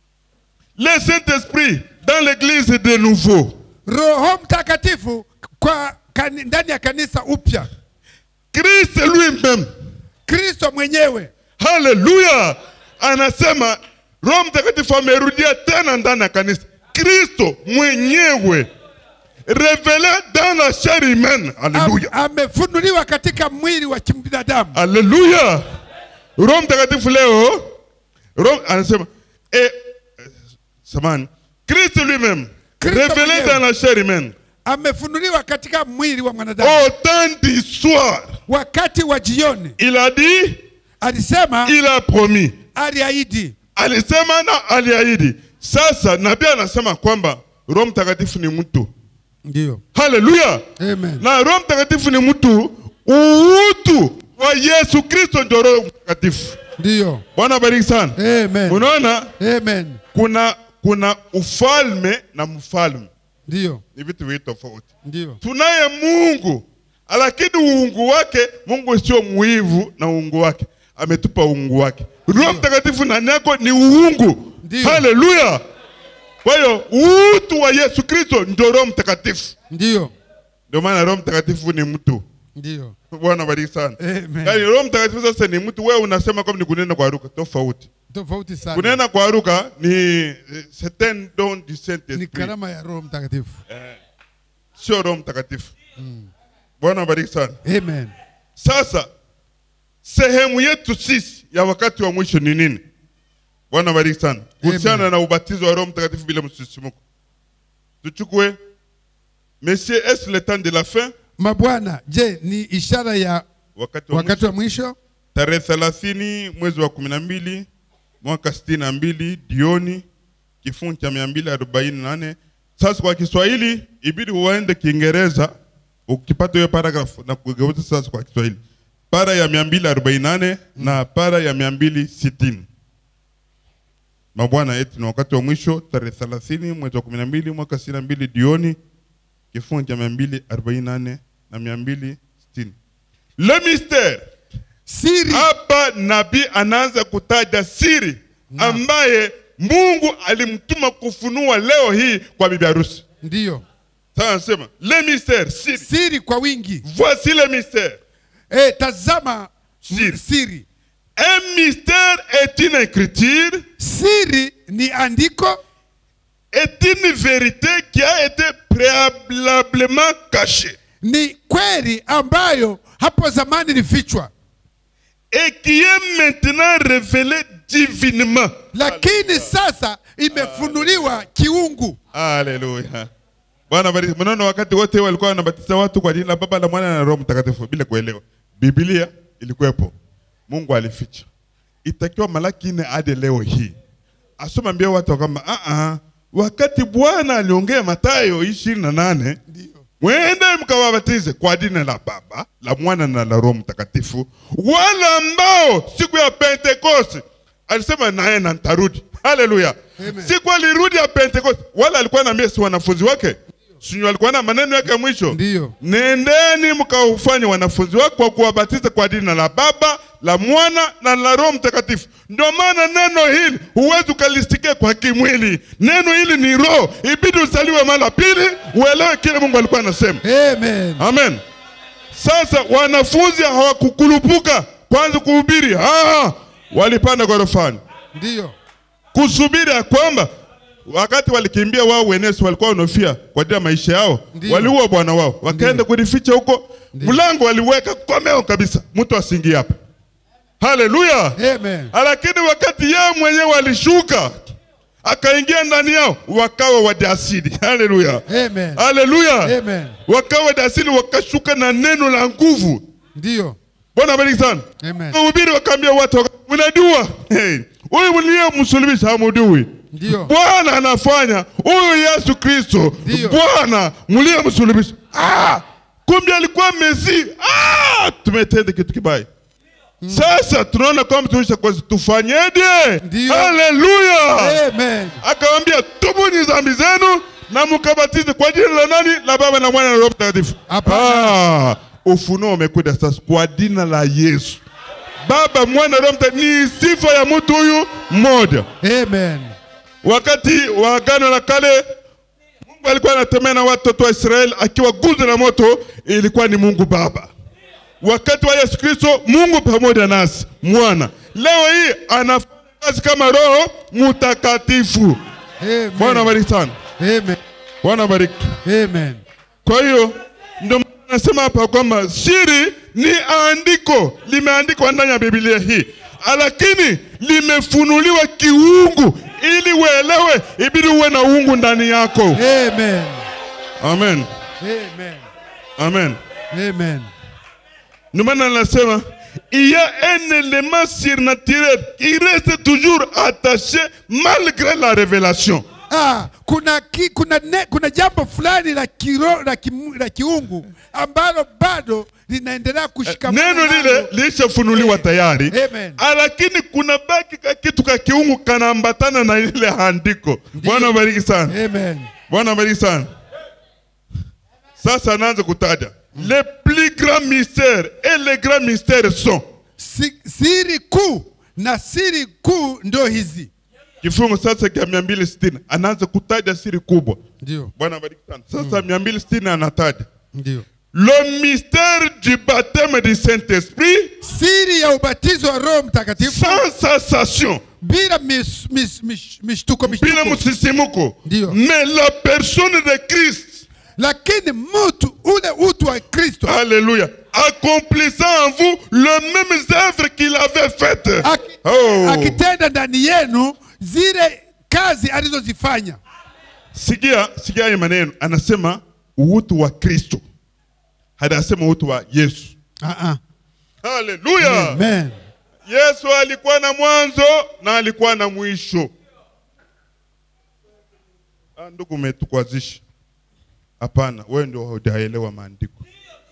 [SPEAKER 1] Le Saint-Esprit dans l'église de nouveau.
[SPEAKER 2] roho mtakatifu kwa kani, ndani ya kanisa upya
[SPEAKER 1] Christ lui-même.
[SPEAKER 2] kristo mwenyewe
[SPEAKER 1] Haleluya. Anasema Roho Mtakatifu amerudia tena ndani ya kanisa. Kristo mwenyewe revele dans la chair humaine.
[SPEAKER 2] am,
[SPEAKER 1] Haleluya.
[SPEAKER 2] amefunuliwa katika mwili wa kibinadamu
[SPEAKER 1] Haleluya. Roho Mtakatifu leo Roho anasema eh, eh, samani Kristo lui-même
[SPEAKER 2] Kristo
[SPEAKER 1] révélé
[SPEAKER 2] mwenyewe.
[SPEAKER 1] dans la chair humaine
[SPEAKER 2] amefunuliwa katika mwili wa mwanadamu
[SPEAKER 1] au temps du soir.
[SPEAKER 2] wakati wa jioni
[SPEAKER 1] Il a dit,
[SPEAKER 2] alisema
[SPEAKER 1] il a promis.
[SPEAKER 2] aliahidi
[SPEAKER 1] Alisema na aliahidi. Sasa nabii anasema kwamba Roho Mtakatifu ni mtu.
[SPEAKER 2] ndiyo
[SPEAKER 1] Haleluya.
[SPEAKER 2] amen
[SPEAKER 1] Na Roho Mtakatifu ni mtu, uutu wa Yesu Kristo ndio Roho Mtakatifu.
[SPEAKER 2] ndiyo
[SPEAKER 1] Bwana bariki sana.
[SPEAKER 2] amen
[SPEAKER 1] Unaona
[SPEAKER 2] amen
[SPEAKER 1] kuna kuna ufalme na mfalme
[SPEAKER 2] ndiyo
[SPEAKER 1] ni vitu viwili tofauti.
[SPEAKER 2] ndiyo
[SPEAKER 1] Tunaye Mungu, lakini uungu wake, Mungu sio mwivu na uungu wake, ametupa uungu wake. Roho Mtakatifu ndani yako ni uungu.
[SPEAKER 2] Ndiyo.
[SPEAKER 1] Haleluya! Kwa hiyo utu wa Yesu Kristo ndio Roho Mtakatifu.
[SPEAKER 2] ndiyo
[SPEAKER 1] Ndio maana Roho Mtakatifu ni mtu.
[SPEAKER 2] ndiyo
[SPEAKER 1] Bwana bariki sana.
[SPEAKER 2] Amen.
[SPEAKER 1] Yaani Roho Mtakatifu sasa ni mtu, wewe unasema kama ni kunena kwa lugha tofauti.
[SPEAKER 2] tofauti sana
[SPEAKER 1] Kunena kwa lugha ni eh, c'est un don du
[SPEAKER 2] ni
[SPEAKER 1] Saint-Esprit.
[SPEAKER 2] karama ya roho mtakatifu
[SPEAKER 1] Sio Roho Mtakatifu. Bwana bariki sana.
[SPEAKER 2] amen
[SPEAKER 1] Sasa sehemu yetu sisi ya wakati wa mwisho ni nini? Bwana bariki sana. Kuhusiana na ubatizo wa Roho Mtakatifu bila msisimuko, tuchukue Monsieur, est le temps de la fin?
[SPEAKER 2] mabwana je ni ishara ya
[SPEAKER 1] Wakati wa
[SPEAKER 2] wakati
[SPEAKER 1] mwisho,
[SPEAKER 2] wa mwisho
[SPEAKER 1] tarehe thelathini mwezi wa kumi na mbili mwaka sitini na mbili jioni, kifungu cha mia mbili arobaini na nane. Sasa kwa Kiswahili ibidi uende Kiingereza ukipata hiyo paragrafu na kugeuza sasa kwa Kiswahili, para ya mia mbili arobaini na nane na para ya mia mbili sitini. Mabwana eti ni wakati wa mwisho tarehe thelathini mwezi wa kumi na mbili mwaka sitini na mbili jioni, kifungu cha mia mbili arobaini na nane na mia mbili sitini. Le mystère
[SPEAKER 2] siri
[SPEAKER 1] hapa nabii anaanza kutaja siri ambaye Mungu alimtuma kufunua leo hii kwa bibi harusi.
[SPEAKER 2] ndiyo
[SPEAKER 1] Sasa anasema le mystère, siri.
[SPEAKER 2] siri kwa wingi
[SPEAKER 1] Voici le mystère.
[SPEAKER 2] e, tazama
[SPEAKER 1] Siri.
[SPEAKER 2] siri
[SPEAKER 1] Un mystère est une écriture,
[SPEAKER 2] siri ni andiko
[SPEAKER 1] est une vérité qui a été préalablement cachée
[SPEAKER 2] ni kweli ambayo hapo zamani ilifichwa
[SPEAKER 1] et qui est maintenant révélée divinement.
[SPEAKER 2] lakini sasa imefunuliwa kiungu
[SPEAKER 1] Haleluya. Bwana bariki. Mnaona wakati wote walikuwa wanabatiza watu kwa jina la Baba la Mwana na Roho Mtakatifu bila kuelewa. Biblia ilikuwepo. Mungu alificha. Itakiwa Malaki nne hadi leo hii. Asoma ambia watu kwamba a a wakati Bwana aliongea Mathayo 28 mwende mkawabatize kwa jina la Baba, la Mwana na la Roho Mtakatifu, wale ambao siku ya Pentekoste alisema naye na nitarudi. Haleluya!
[SPEAKER 2] Amen.
[SPEAKER 1] Siku alirudi ya Pentekoste, wale alikuwa anaambia si wanafunzi wake, si alikuwa na maneno yake ya mwisho,
[SPEAKER 2] Ndiyo.
[SPEAKER 1] nendeni mkaufanye wanafunzi wake kwa kuwabatiza kwa jina la Baba, la Mwana na la Roho Mtakatifu. Ndio maana neno hili huwezi ukalisikia kwa kimwili. Neno hili ni roho, ibidi uzaliwe mara pili uelewe kile Mungu alikuwa anasema.
[SPEAKER 2] amen
[SPEAKER 1] Amen. Sasa wanafunzi hawakukulupuka kwanza kuhubiri, ah, walipanda ghorofani
[SPEAKER 2] ndiyo
[SPEAKER 1] kusubiri ya kwamba wakati walikimbia wao wenyewe si walikuwa wanofia kwa ajili ya maisha yao
[SPEAKER 2] Ndiyo.
[SPEAKER 1] waliua bwana wao wakaenda
[SPEAKER 2] Ndiyo.
[SPEAKER 1] kujificha huko
[SPEAKER 2] Ndiyo.
[SPEAKER 1] mlango waliweka komeo kabisa mtu asiingie hapa haleluya
[SPEAKER 2] Amen.
[SPEAKER 1] lakini wakati yeye mwenyewe alishuka akaingia ndani yao wakawa wajasiri haleluya
[SPEAKER 2] Amen.
[SPEAKER 1] haleluya
[SPEAKER 2] Amen.
[SPEAKER 1] wakawa wajasiri wakashuka na neno la nguvu
[SPEAKER 2] Ndiyo.
[SPEAKER 1] bwana bariki sana
[SPEAKER 2] Amen.
[SPEAKER 1] wahubiri wakaambia watu waka- mnajua hey, huyu mliyemsulubisha hamujui
[SPEAKER 2] Ndiyo.
[SPEAKER 1] bwana anafanya huyu yesu kristo
[SPEAKER 2] Ndiyo.
[SPEAKER 1] bwana mliyemsulubisha ah, kumbe alikuwa mesi ah, tumetenda kitu kibaya sasa tunaona kwamba tuisha kwa tufanyeje
[SPEAKER 2] Ndiyo.
[SPEAKER 1] haleluya
[SPEAKER 2] Amen.
[SPEAKER 1] akawambia tubuni dhambi zenu na mkabatize kwa jina la nani la baba na mwana na roho mtakatifu
[SPEAKER 2] Hapana.
[SPEAKER 1] ah, ufunuo umekuja sasa kwa jina la yesu baba mwana roho mtakatifu ni sifa ya mtu huyu mmoja
[SPEAKER 2] Amen.
[SPEAKER 1] wakati wa agano la kale mungu alikuwa anatembea na watoto wa israeli akiwa guzo la moto ilikuwa ni mungu baba wakati wa yesu kristo mungu pamoja nasi mwana leo hii anafanya kazi kama roho mtakatifu bwana
[SPEAKER 2] Amen.
[SPEAKER 1] bariki sana
[SPEAKER 2] Amen.
[SPEAKER 1] bwana bariki
[SPEAKER 2] Amen.
[SPEAKER 1] kwa hiyo ndio maana nasema hapa kwamba siri ni andiko limeandikwa ndani ya biblia hii lakini limefunuliwa kiungu ili uelewe ibidi uwe na uungu ndani yako
[SPEAKER 2] Amen.
[SPEAKER 1] amen
[SPEAKER 2] Amen.
[SPEAKER 1] amen
[SPEAKER 2] Amen.
[SPEAKER 1] ndio maana nasema il y a un élément surnaturel qui reste toujours attaché malgré la révélation
[SPEAKER 2] Ah, kuna, ki, kuna, ne, kuna jambo fulani la, kiro, la, kimu, la kiungu ambalo bado linaendelea kushikamana
[SPEAKER 1] neno
[SPEAKER 2] nalo.
[SPEAKER 1] lile lishafunuliwa tayari
[SPEAKER 2] Amen.
[SPEAKER 1] lakini kuna baki ka kitu ka kiungu kanaambatana na ile andiko bwana bariki sana
[SPEAKER 2] Amen.
[SPEAKER 1] bwana bariki sana sasa anaanza kutaja les plus grands mystères et les grands mystères sont
[SPEAKER 2] Si, siri kuu na siri kuu ndio hizi
[SPEAKER 1] kifungu sasa cha mia mbili sitini anaanza kutaja siri kubwa
[SPEAKER 2] ndio
[SPEAKER 1] bwana bariki sana sasa mia mbili sitini anataja
[SPEAKER 2] ndio
[SPEAKER 1] le mystère du baptême du Saint-Esprit
[SPEAKER 2] siri ya ubatizo wa roho mtakatifu
[SPEAKER 1] sans sensation
[SPEAKER 2] bila mis, mis, mis, mishtuko
[SPEAKER 1] bila
[SPEAKER 2] mishtuko
[SPEAKER 1] msisimuko
[SPEAKER 2] Ndio.
[SPEAKER 1] mais la personne de Christ
[SPEAKER 2] lakini mtu ule utu wa kristo
[SPEAKER 1] Alléluia. Accomplissant en vous le même œuvre qu'il avait faite.
[SPEAKER 2] aki-
[SPEAKER 1] Oh.
[SPEAKER 2] akitenda ndani yenu zile kazi alizozifanya
[SPEAKER 1] Sikia, sikia haya maneno. Anasema utu wa Kristo. Hajasema utu wa Yesu.
[SPEAKER 2] Ah, ah.
[SPEAKER 1] Haleluya.
[SPEAKER 2] Amen.
[SPEAKER 1] Yesu alikuwa na mwanzo na alikuwa na mwisho. Ah, ndugu umetukwazisha. Hapana, wewe ndio hujaelewa maandiko.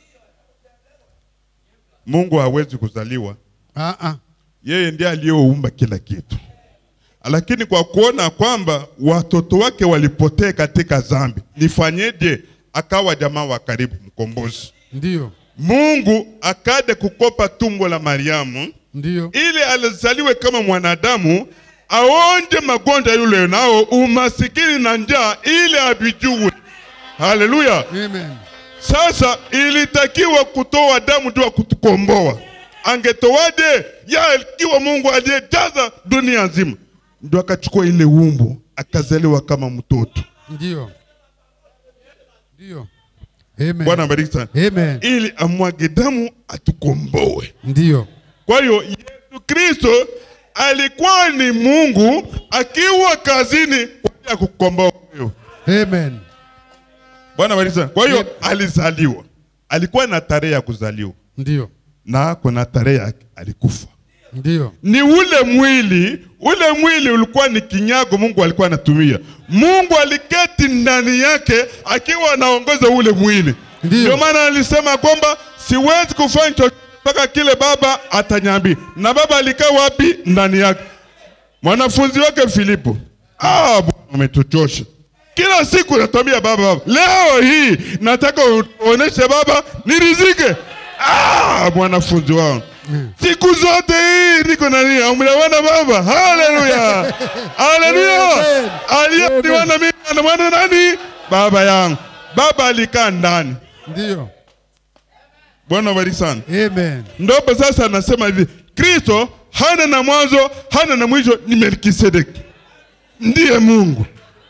[SPEAKER 1] Mungu hawezi kuzaliwa.
[SPEAKER 2] Ah, ah.
[SPEAKER 1] yeye ndiye aliyeumba kila kitu, lakini kwa kuona kwamba watoto wake walipotea katika dhambi, nifanyeje? Akawa jamaa wa karibu, mkombozi.
[SPEAKER 2] ndio
[SPEAKER 1] Mungu akaja kukopa tumbo la Mariamu
[SPEAKER 2] ndio
[SPEAKER 1] ili alizaliwe kama mwanadamu, aonje magonjwa yule nao umasikini na njaa, ili avijue. Haleluya!
[SPEAKER 2] Amen.
[SPEAKER 1] Sasa ilitakiwa kutoa damu ndio kutukomboa. Angetowaje? Ya ikiwa Mungu aliyejaza dunia nzima, ndio akachukua ile umbo akazaliwa kama mtoto.
[SPEAKER 2] ndio ndio Amen.
[SPEAKER 1] Bwana bariki sana,
[SPEAKER 2] Amen.
[SPEAKER 1] ili amwage damu atukomboe.
[SPEAKER 2] ndio
[SPEAKER 1] Kwa hiyo Yesu Kristo alikuwa ni Mungu akiwa kazini kwa ajili ya kukomboa wewe.
[SPEAKER 2] Amen.
[SPEAKER 1] Bwana bariki sana. Kwa hiyo
[SPEAKER 2] Yep.
[SPEAKER 1] alizaliwa, alikuwa na tarehe ya kuzaliwa
[SPEAKER 2] ndio
[SPEAKER 1] na kuna tarehe yake alikufa.
[SPEAKER 2] ndio
[SPEAKER 1] ni ule mwili ule mwili ulikuwa ni kinyago mungu alikuwa anatumia mungu aliketi ndani yake akiwa anaongoza ule mwili
[SPEAKER 2] Ndiyo.
[SPEAKER 1] ndio maana alisema kwamba siwezi kufanya chochote mpaka kile baba atanyambia na baba alikaa wapi ndani yake mwanafunzi wake filipo ah, Bwana umetuchosha kila siku natwambia baba baba leo hii nataka uoneshe baba nirizike ah, mwanafunzi wangu siku zote hii niko nani amnawana baba haleluya haleluya
[SPEAKER 2] Amen.
[SPEAKER 1] aliyeniwana mimi anamwana nani baba yangu baba alikaa ndani
[SPEAKER 2] ndio
[SPEAKER 1] bwana bariki sana
[SPEAKER 2] Amen.
[SPEAKER 1] ndopo sasa anasema hivi kristo hana na mwanzo hana na mwisho ni melkisedeki ndiye mungu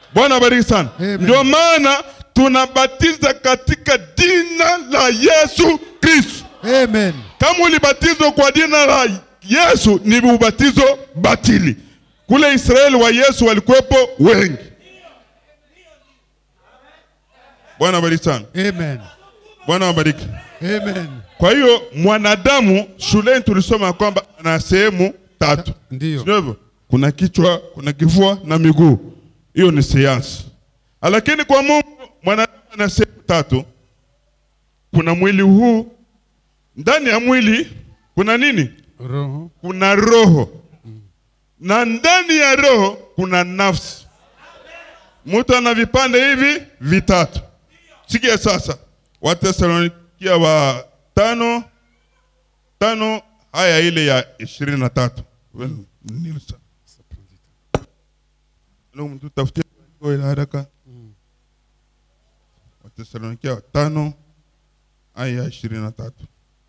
[SPEAKER 1] Bwana abariki sana.
[SPEAKER 2] Amen.
[SPEAKER 1] Ndio maana tunabatiza katika jina la Yesu Kristo.
[SPEAKER 2] Amen.
[SPEAKER 1] Kama ulibatizwa kwa jina la Yesu ni ubatizo batili. Kule Israeli wa Yesu walikuwepo wengi. Bwana abariki sana.
[SPEAKER 2] Amen.
[SPEAKER 1] Bwana abariki.
[SPEAKER 2] Amen.
[SPEAKER 1] Kwa hiyo mwanadamu shuleni tulisoma kwamba ana sehemu tatu.
[SPEAKER 2] Ndiyo.
[SPEAKER 1] Sio hivyo? Kuna kichwa, kuna kifua na miguu. Hiyo ni sayansi. Lakini kwa Mungu mwanadamu ana sehemu tatu. Kuna mwili huu, ndani ya mwili kuna nini?
[SPEAKER 2] Roho.
[SPEAKER 1] Kuna roho, na ndani ya roho kuna nafsi. Mtu ana vipande hivi vitatu. Sikia sasa, Wathesalonikia wa tano tano haya ile ya ishirini na tatu. Nini sasa? Leo mtu tafutie kwa ile haraka. Wathesalonikia wa tano aya ya ishirini na tatu.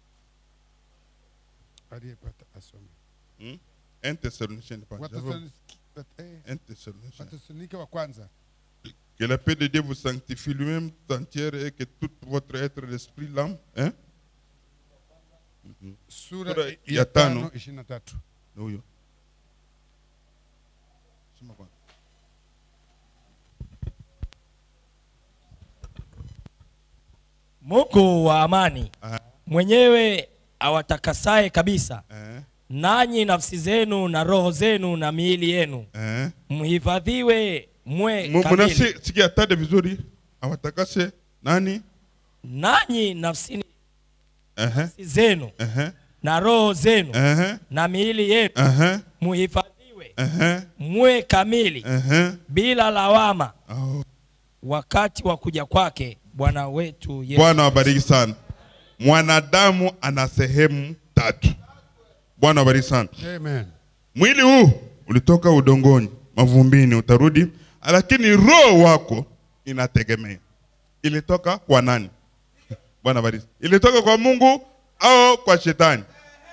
[SPEAKER 2] Aliyepata asome.
[SPEAKER 1] Un Thessaloniciens, pas
[SPEAKER 2] Wathesalonike eh,
[SPEAKER 1] Un Thessaloniciens.
[SPEAKER 2] Wathesalonike wa kwanza.
[SPEAKER 1] Que la paix de Dieu vous sanctifie lui-même tout entière et que tout votre être, l'esprit, l'âme, hein?
[SPEAKER 2] Sura
[SPEAKER 1] Sura
[SPEAKER 2] ya
[SPEAKER 1] ya tano.
[SPEAKER 2] tano ishirini na tatu.
[SPEAKER 1] Ni huyo. Soma kwanza.
[SPEAKER 3] Mungu wa amani
[SPEAKER 1] Aha.
[SPEAKER 3] mwenyewe awatakasaye kabisa,
[SPEAKER 1] Eh,
[SPEAKER 3] nanyi nafsi zenu na roho zenu na miili yenu
[SPEAKER 1] eh.
[SPEAKER 3] mhifadhiwe mwe
[SPEAKER 1] Mu-
[SPEAKER 3] kamili.
[SPEAKER 1] Munasi sikia tade vizuri awatakase nani?
[SPEAKER 3] Nanyi nafsi
[SPEAKER 1] Ehe,
[SPEAKER 3] zenu
[SPEAKER 1] ehe,
[SPEAKER 3] na roho zenu
[SPEAKER 1] ehe,
[SPEAKER 3] na miili yenu
[SPEAKER 1] ehe,
[SPEAKER 3] muhifadhiwe
[SPEAKER 1] ehe,
[SPEAKER 3] mwe kamili
[SPEAKER 1] ehe.
[SPEAKER 3] bila lawama
[SPEAKER 1] Oh.
[SPEAKER 3] wakati wa kuja kwake Bwana wetu Yesu.
[SPEAKER 1] Bwana wabariki sana. Mwanadamu ana sehemu tatu. Bwana wabariki sana.
[SPEAKER 2] Amen.
[SPEAKER 1] Mwili huu ulitoka udongoni, mavumbini, utarudi, lakini roho wako inategemea ilitoka kwa nani? Bwana bariki. Ilitoka kwa Mungu au kwa shetani?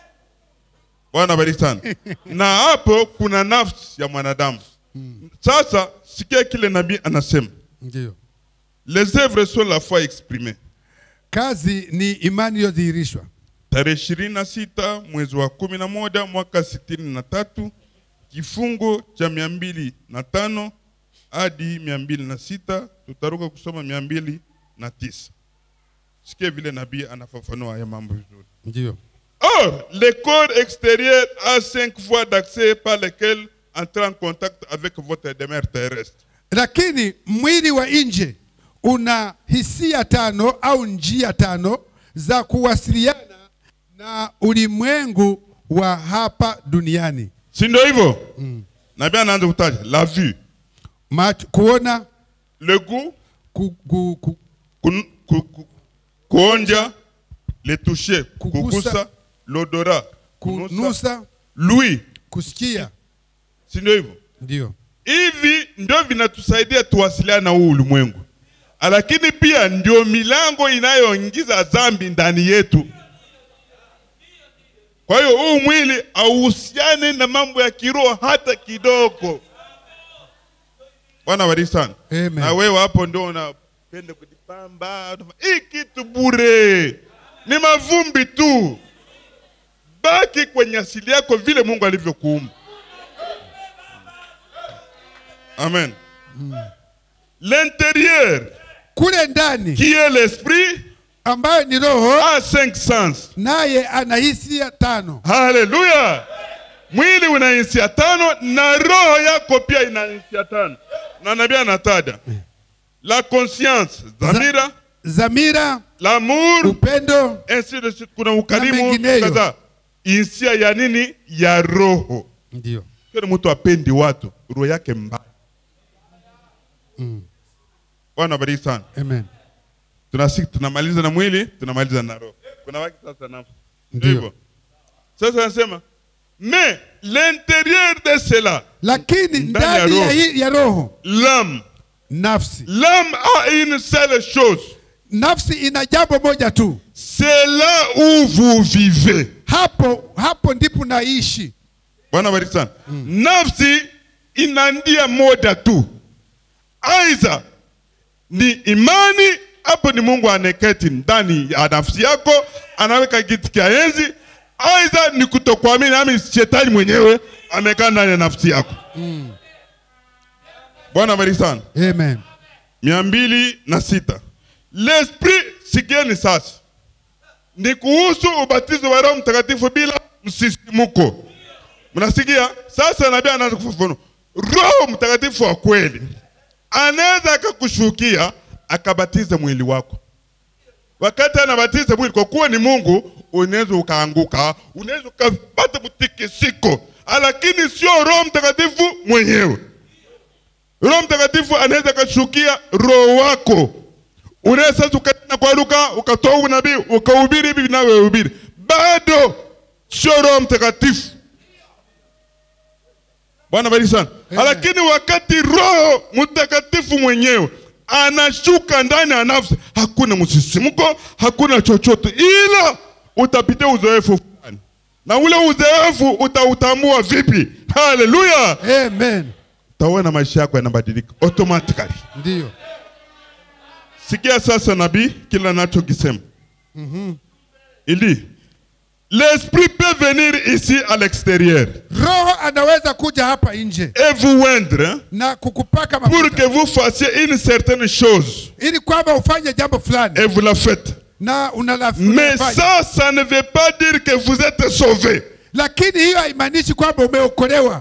[SPEAKER 1] Bwana bariki sana. Na hapo kuna nafsi ya mwanadamu. Sasa sikia kile nabii anasema,
[SPEAKER 2] Ndiyo.
[SPEAKER 1] les œuvres sont la foi exprimée.
[SPEAKER 2] Kazi ni imani iliyodhihirishwa.
[SPEAKER 1] tarehe ishirini na sita mwezi wa kumi na moja mwaka sitini na tatu kifungo cha mia mbili na tano hadi mia mbili na sita tutaruka kusoma mia mbili na tisa sikie vile nabii anafafanua haya mambo vizuri
[SPEAKER 2] Ndiyo.
[SPEAKER 1] or le corps extérieur a cinq voies d'accès par lesquelles entrer en contact avec votre demeure terrestre
[SPEAKER 2] Lakini mwili wa nje una hisia tano au njia tano za kuwasiliana na ulimwengu wa hapa duniani.
[SPEAKER 1] si ndio hivyo nabii anaanza kutaja la vue
[SPEAKER 2] Macho, kuona,
[SPEAKER 1] le goût
[SPEAKER 2] ku, ku, ku,
[SPEAKER 1] kun- ku- ku- kuonja le toucher
[SPEAKER 2] Kugusa.
[SPEAKER 1] kugusa l'odorat kunusa
[SPEAKER 2] kunusa,
[SPEAKER 1] lui
[SPEAKER 2] kusikia.
[SPEAKER 1] si ndio hivyo
[SPEAKER 2] Ndio.
[SPEAKER 1] hivi ndio vinatusaidia tuwasiliane na huu ulimwengu lakini pia ndio milango inayoingiza dhambi ndani yetu kwa hiyo huu mwili hauhusiani na mambo ya kiroho hata kidogo bwana bariki sana
[SPEAKER 2] Amen.
[SPEAKER 1] na wewe hapo ndio unapenda kujipamba unafanya- hii kitu bure ni mavumbi tu baki kwenye asili yako vile mungu alivyokuumba amen l'intérieur
[SPEAKER 2] Kule ndani
[SPEAKER 1] qui est l'esprit
[SPEAKER 2] ambayo ni roho,
[SPEAKER 1] a cinq sens
[SPEAKER 2] naye ana hisia tano.
[SPEAKER 1] haleluya mwili una hisia tano na roho yako pia ina hisia tano na nabii anataja la conscience dhamira
[SPEAKER 2] Zamira,
[SPEAKER 1] l'amour
[SPEAKER 2] upendo,
[SPEAKER 1] ainsi de suite kuna ukarimu
[SPEAKER 2] mengineyo.
[SPEAKER 1] kadhaa hisia ya nini ya roho
[SPEAKER 2] ndio.
[SPEAKER 1] kile mtu apendi watu roho yake mbaya
[SPEAKER 2] Mm.
[SPEAKER 1] bwana bariki sana
[SPEAKER 2] Amen.
[SPEAKER 1] tunasiki tunamaliza na mwili tunamaliza na roho kuna waki sasa nafsi
[SPEAKER 2] Ndio.
[SPEAKER 1] hivyo sasa anasema mais l'intérieur de cela
[SPEAKER 2] Lakini
[SPEAKER 1] Ndani ya
[SPEAKER 2] ndani ya,
[SPEAKER 1] roho.
[SPEAKER 2] hii- ya roho
[SPEAKER 1] l'âme
[SPEAKER 2] nafsi,
[SPEAKER 1] l'âme a une seule chose
[SPEAKER 2] nafsi ina jambo moja tu,
[SPEAKER 1] c'est là où vous vivez
[SPEAKER 2] hapo hapo ndipo naishi.
[SPEAKER 1] bwana bariki sana nafsi ina ndia moja tu aidha ni imani hapo ni mungu aneketi ndani ya nafsi yako anaweka kiti cha enzi aidha ni kutokuamini ami shetani mwenyewe amekaa ndani ya nafsi yako bwana bariki sana
[SPEAKER 2] Amen.
[SPEAKER 1] mia mbili na sita l'esprit sikieni sasa ni kuhusu ubatizo wa roho mtakatifu bila msisimuko mnasikia sasa nabii anaanza kufafanua roho mtakatifu wa kweli anaweza akakushukia akabatiza mwili wako wakati anabatiza mwili kwa kuwa ni mungu unaweza ukaanguka unaweza ukapata mtikisiko lakini sio roho mtakatifu mwenyewe roho mtakatifu anaweza akashukia roho wako unaweza sasa ukanena kwa lugha ukatoa unabii ukahubiri hivi vinavyohubiri bado sio roho mtakatifu bwana bariki sana
[SPEAKER 2] Amen.
[SPEAKER 1] lakini wakati roho mtakatifu mwenyewe anashuka ndani ya nafsi hakuna msisimko hakuna chochote ila utapitia uzoefu fulani na ule uzoefu utautambua vipi haleluya
[SPEAKER 2] Amen.
[SPEAKER 1] utaona maisha yako yanabadilika automatically
[SPEAKER 2] Ndio.
[SPEAKER 1] sikia sasa nabii kila nachokisema ili l'esprit peut venir ici à l'extérieur
[SPEAKER 2] Roho anaweza kuja hapa nje
[SPEAKER 1] et vous oindre
[SPEAKER 2] na kukupaka
[SPEAKER 1] pour
[SPEAKER 2] mafuta
[SPEAKER 1] que vous fassiez une certaine chose
[SPEAKER 2] ili kwamba ufanye jambo fulani
[SPEAKER 1] et vous la faites
[SPEAKER 2] na unala-
[SPEAKER 1] mais
[SPEAKER 2] unafanya.
[SPEAKER 1] ça ça ne veut pas dire que vous êtes sauvé
[SPEAKER 2] Lakini hiyo haimaanishi kwamba umeokolewa.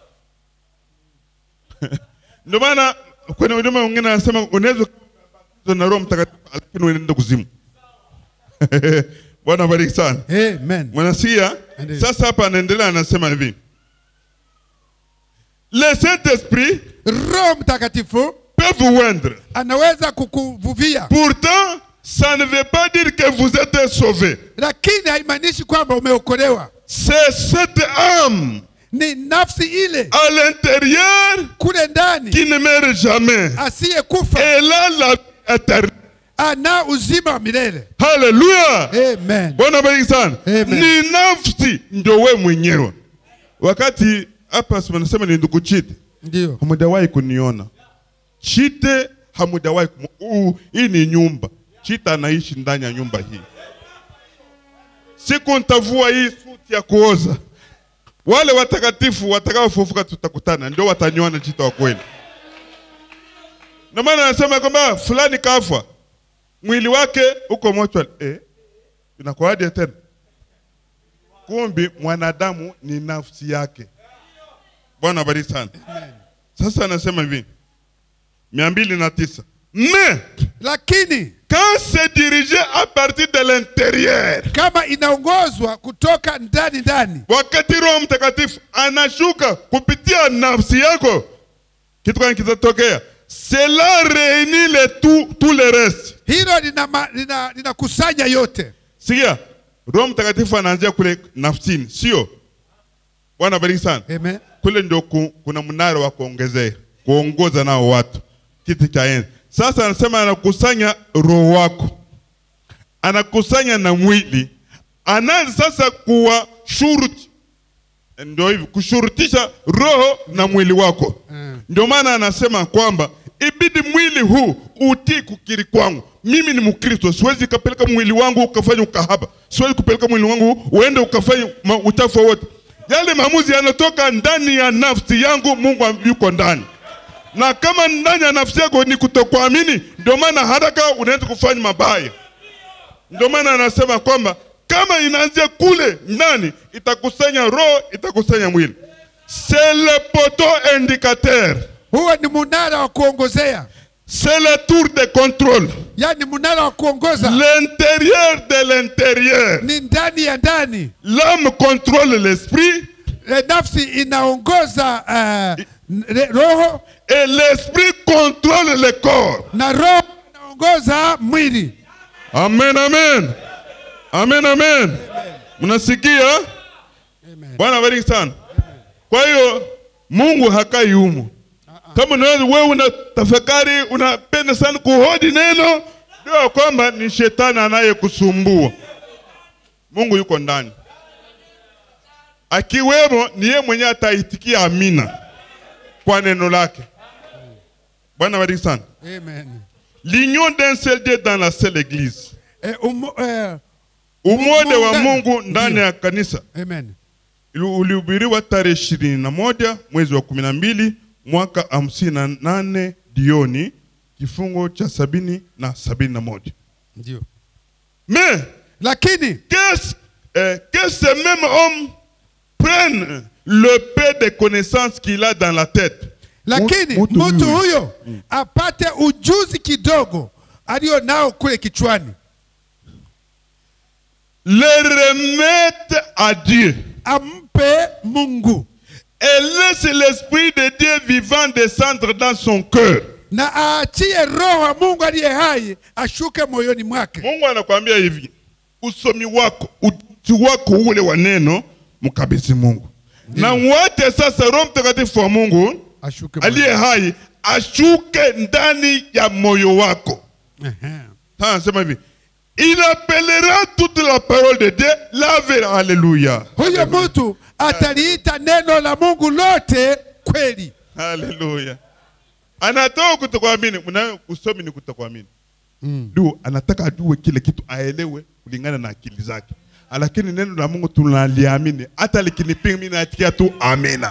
[SPEAKER 1] ndio maana kwenye huduma wengine anasema unaweza kubatizwa na roho mtakatifu lakini unaenda kuzimu bwana bariki sana
[SPEAKER 2] Amen.
[SPEAKER 1] mwanasikia
[SPEAKER 2] Ndiyo.
[SPEAKER 1] sasa hapa anaendelea anasema hivi le saint esprit
[SPEAKER 2] Roho Mtakatifu
[SPEAKER 1] peut vous oindre
[SPEAKER 2] anaweza kukuvuvia,
[SPEAKER 1] pourtant ça ne veut pas dire que vous êtes sauvé
[SPEAKER 2] lakini haimaanishi kwamba umeokolewa.
[SPEAKER 1] c'est cette âme
[SPEAKER 2] Ni nafsi ile
[SPEAKER 1] à l'intérieur
[SPEAKER 2] kule ndani
[SPEAKER 1] qui ne meurt jamais
[SPEAKER 2] asiyekufa
[SPEAKER 1] elle a la vie éternelle
[SPEAKER 2] ana uzima wa milele.
[SPEAKER 1] haleluya
[SPEAKER 2] Amen.
[SPEAKER 1] bwana bariki sana
[SPEAKER 2] Amen.
[SPEAKER 1] ni nafsi ndio we mwenyewe wakati hapa si wanasema ni ndugu chite
[SPEAKER 2] Ndio.
[SPEAKER 1] hamujawahi kuniona chite hamujawahi kumu... uh, hii ni nyumba chite anaishi ndani ya nyumba hii siku ntavua hii suti ya kuoza wale watakatifu watakaofufuka tutakutana ndio wataniona chite wa kweli ndio maana anasema kwamba fulani kafa mwili wake uko mochwali eh, inakuwaje tena kumbi mwanadamu ni nafsi yake bwana bariki sana sasa anasema hivi mia mbili na tisa mais
[SPEAKER 2] Lakini
[SPEAKER 1] quand c'est dirigé à partir de l'intérieur
[SPEAKER 2] kama inaongozwa kutoka ndani ndani,
[SPEAKER 1] wakati roho mtakatifu anashuka kupitia nafsi yako kitu gani kitatokea cela réunit le tout, tout le reste
[SPEAKER 2] hilo linakusanya lina, linakusanya yote.
[SPEAKER 1] sikia roho mtakatifu anaanzia kule nafsini sio bwana bariki sana
[SPEAKER 2] Amen.
[SPEAKER 1] kule ndio ku, kuna mnara wa kuongezea kuongoza nao watu kiti cha enzi sasa anasema anakusanya roho wako anakusanya na mwili anaanza sasa kuwa shuruti ndio hivi kushurutisha roho na mwili wako
[SPEAKER 2] Mm.
[SPEAKER 1] ndio maana anasema kwamba ibidi mwili huu utii kukiri kwangu mimi ni mkristo siwezi kapeleka mwili wangu ukafanya ukahaba siwezi kupeleka mwili wangu uende ukafanya ma- uchafu wowote yale maamuzi yanatoka ndani ya nafsi yangu mungu yuko ndani na kama ndani ya nafsi yako ni kutokuamini ndio maana haraka unaweza kufanya mabaya ndio maana anasema kwamba kama inaanzia kule ndani itakusanya roho itakusanya mwili c'est le poteau indicateur
[SPEAKER 2] Huo ni munara wa kuongozea,
[SPEAKER 1] c'est le tour de contrôle
[SPEAKER 2] yaani munara wa kuongoza
[SPEAKER 1] l'intérieur de l'intérieur
[SPEAKER 2] ni ndani ya ndani.
[SPEAKER 1] l'âme contrôle l'esprit
[SPEAKER 2] E, nafsi inaongoza uh, re- roho
[SPEAKER 1] et l'esprit contrôle le corps
[SPEAKER 2] na roho inaongoza mwili.
[SPEAKER 1] amen amen amen amen mnasikia bwana bariki sana kwa hiyo mungu hakai humu kama unaweza wewe una tafakari unapenda sana kuhodi neno jua kwamba ni shetani anayekusumbua mungu yuko ndani akiwemo ni yeye mwenyewe ataitikia amina kwa neno lake bwana bariki sana
[SPEAKER 2] Amen.
[SPEAKER 1] l'union d'un seul dieu dans la seule église
[SPEAKER 2] E, umo, e,
[SPEAKER 1] umoja wa
[SPEAKER 2] Muungano.
[SPEAKER 1] mungu ndani
[SPEAKER 2] Ndiyo.
[SPEAKER 1] ya kanisa
[SPEAKER 2] amen.
[SPEAKER 1] Ili- ulihubiriwa tarehe ishirini na moja mwezi wa kumi na mbili mwaka hamsini na nane jioni kifungo cha sabini na sabini na moja
[SPEAKER 2] Ndio.
[SPEAKER 1] mais
[SPEAKER 2] Lakini
[SPEAKER 1] qu'est-ce euh, que ce même homme prenne le peu de connaissances qu'il a dans la tête
[SPEAKER 2] lakini
[SPEAKER 1] Mtu
[SPEAKER 2] mtu
[SPEAKER 1] huyu.
[SPEAKER 2] huyo apate ujuzi kidogo alio nao kule kichwani,
[SPEAKER 1] le remette à Dieu
[SPEAKER 2] ampe Mungu
[SPEAKER 1] et laisse l'esprit de Dieu vivant descendre dans son cœur.
[SPEAKER 2] na aachie roho wa Mungu aliye hai ashuke moyoni mwake.
[SPEAKER 1] Mungu anakuambia hivi, usomi wako, uti wako ule wa neno mkabidhi Mungu, na uache sasa Roho Mtakatifu wa Mungu
[SPEAKER 2] Ashuke moyoni.
[SPEAKER 1] aliye hai ashuke ndani ya moyo wako.
[SPEAKER 2] Ehe.
[SPEAKER 1] Sasa anasema hivi, il appellera toute la parole de Dieu la vraie. Alléluia.
[SPEAKER 2] Huyo mtu ataliita neno la Mungu lote kweli.
[SPEAKER 1] Haleluya. Anatoka kutokuamini, mna usomi ni kutokuamini.
[SPEAKER 2] Mm.
[SPEAKER 1] Ndio anataka ajue kile kitu aelewe kulingana na akili zake. Lakini neno la Mungu tunaliamini, hata likinipinga mimi naitikia tu amina.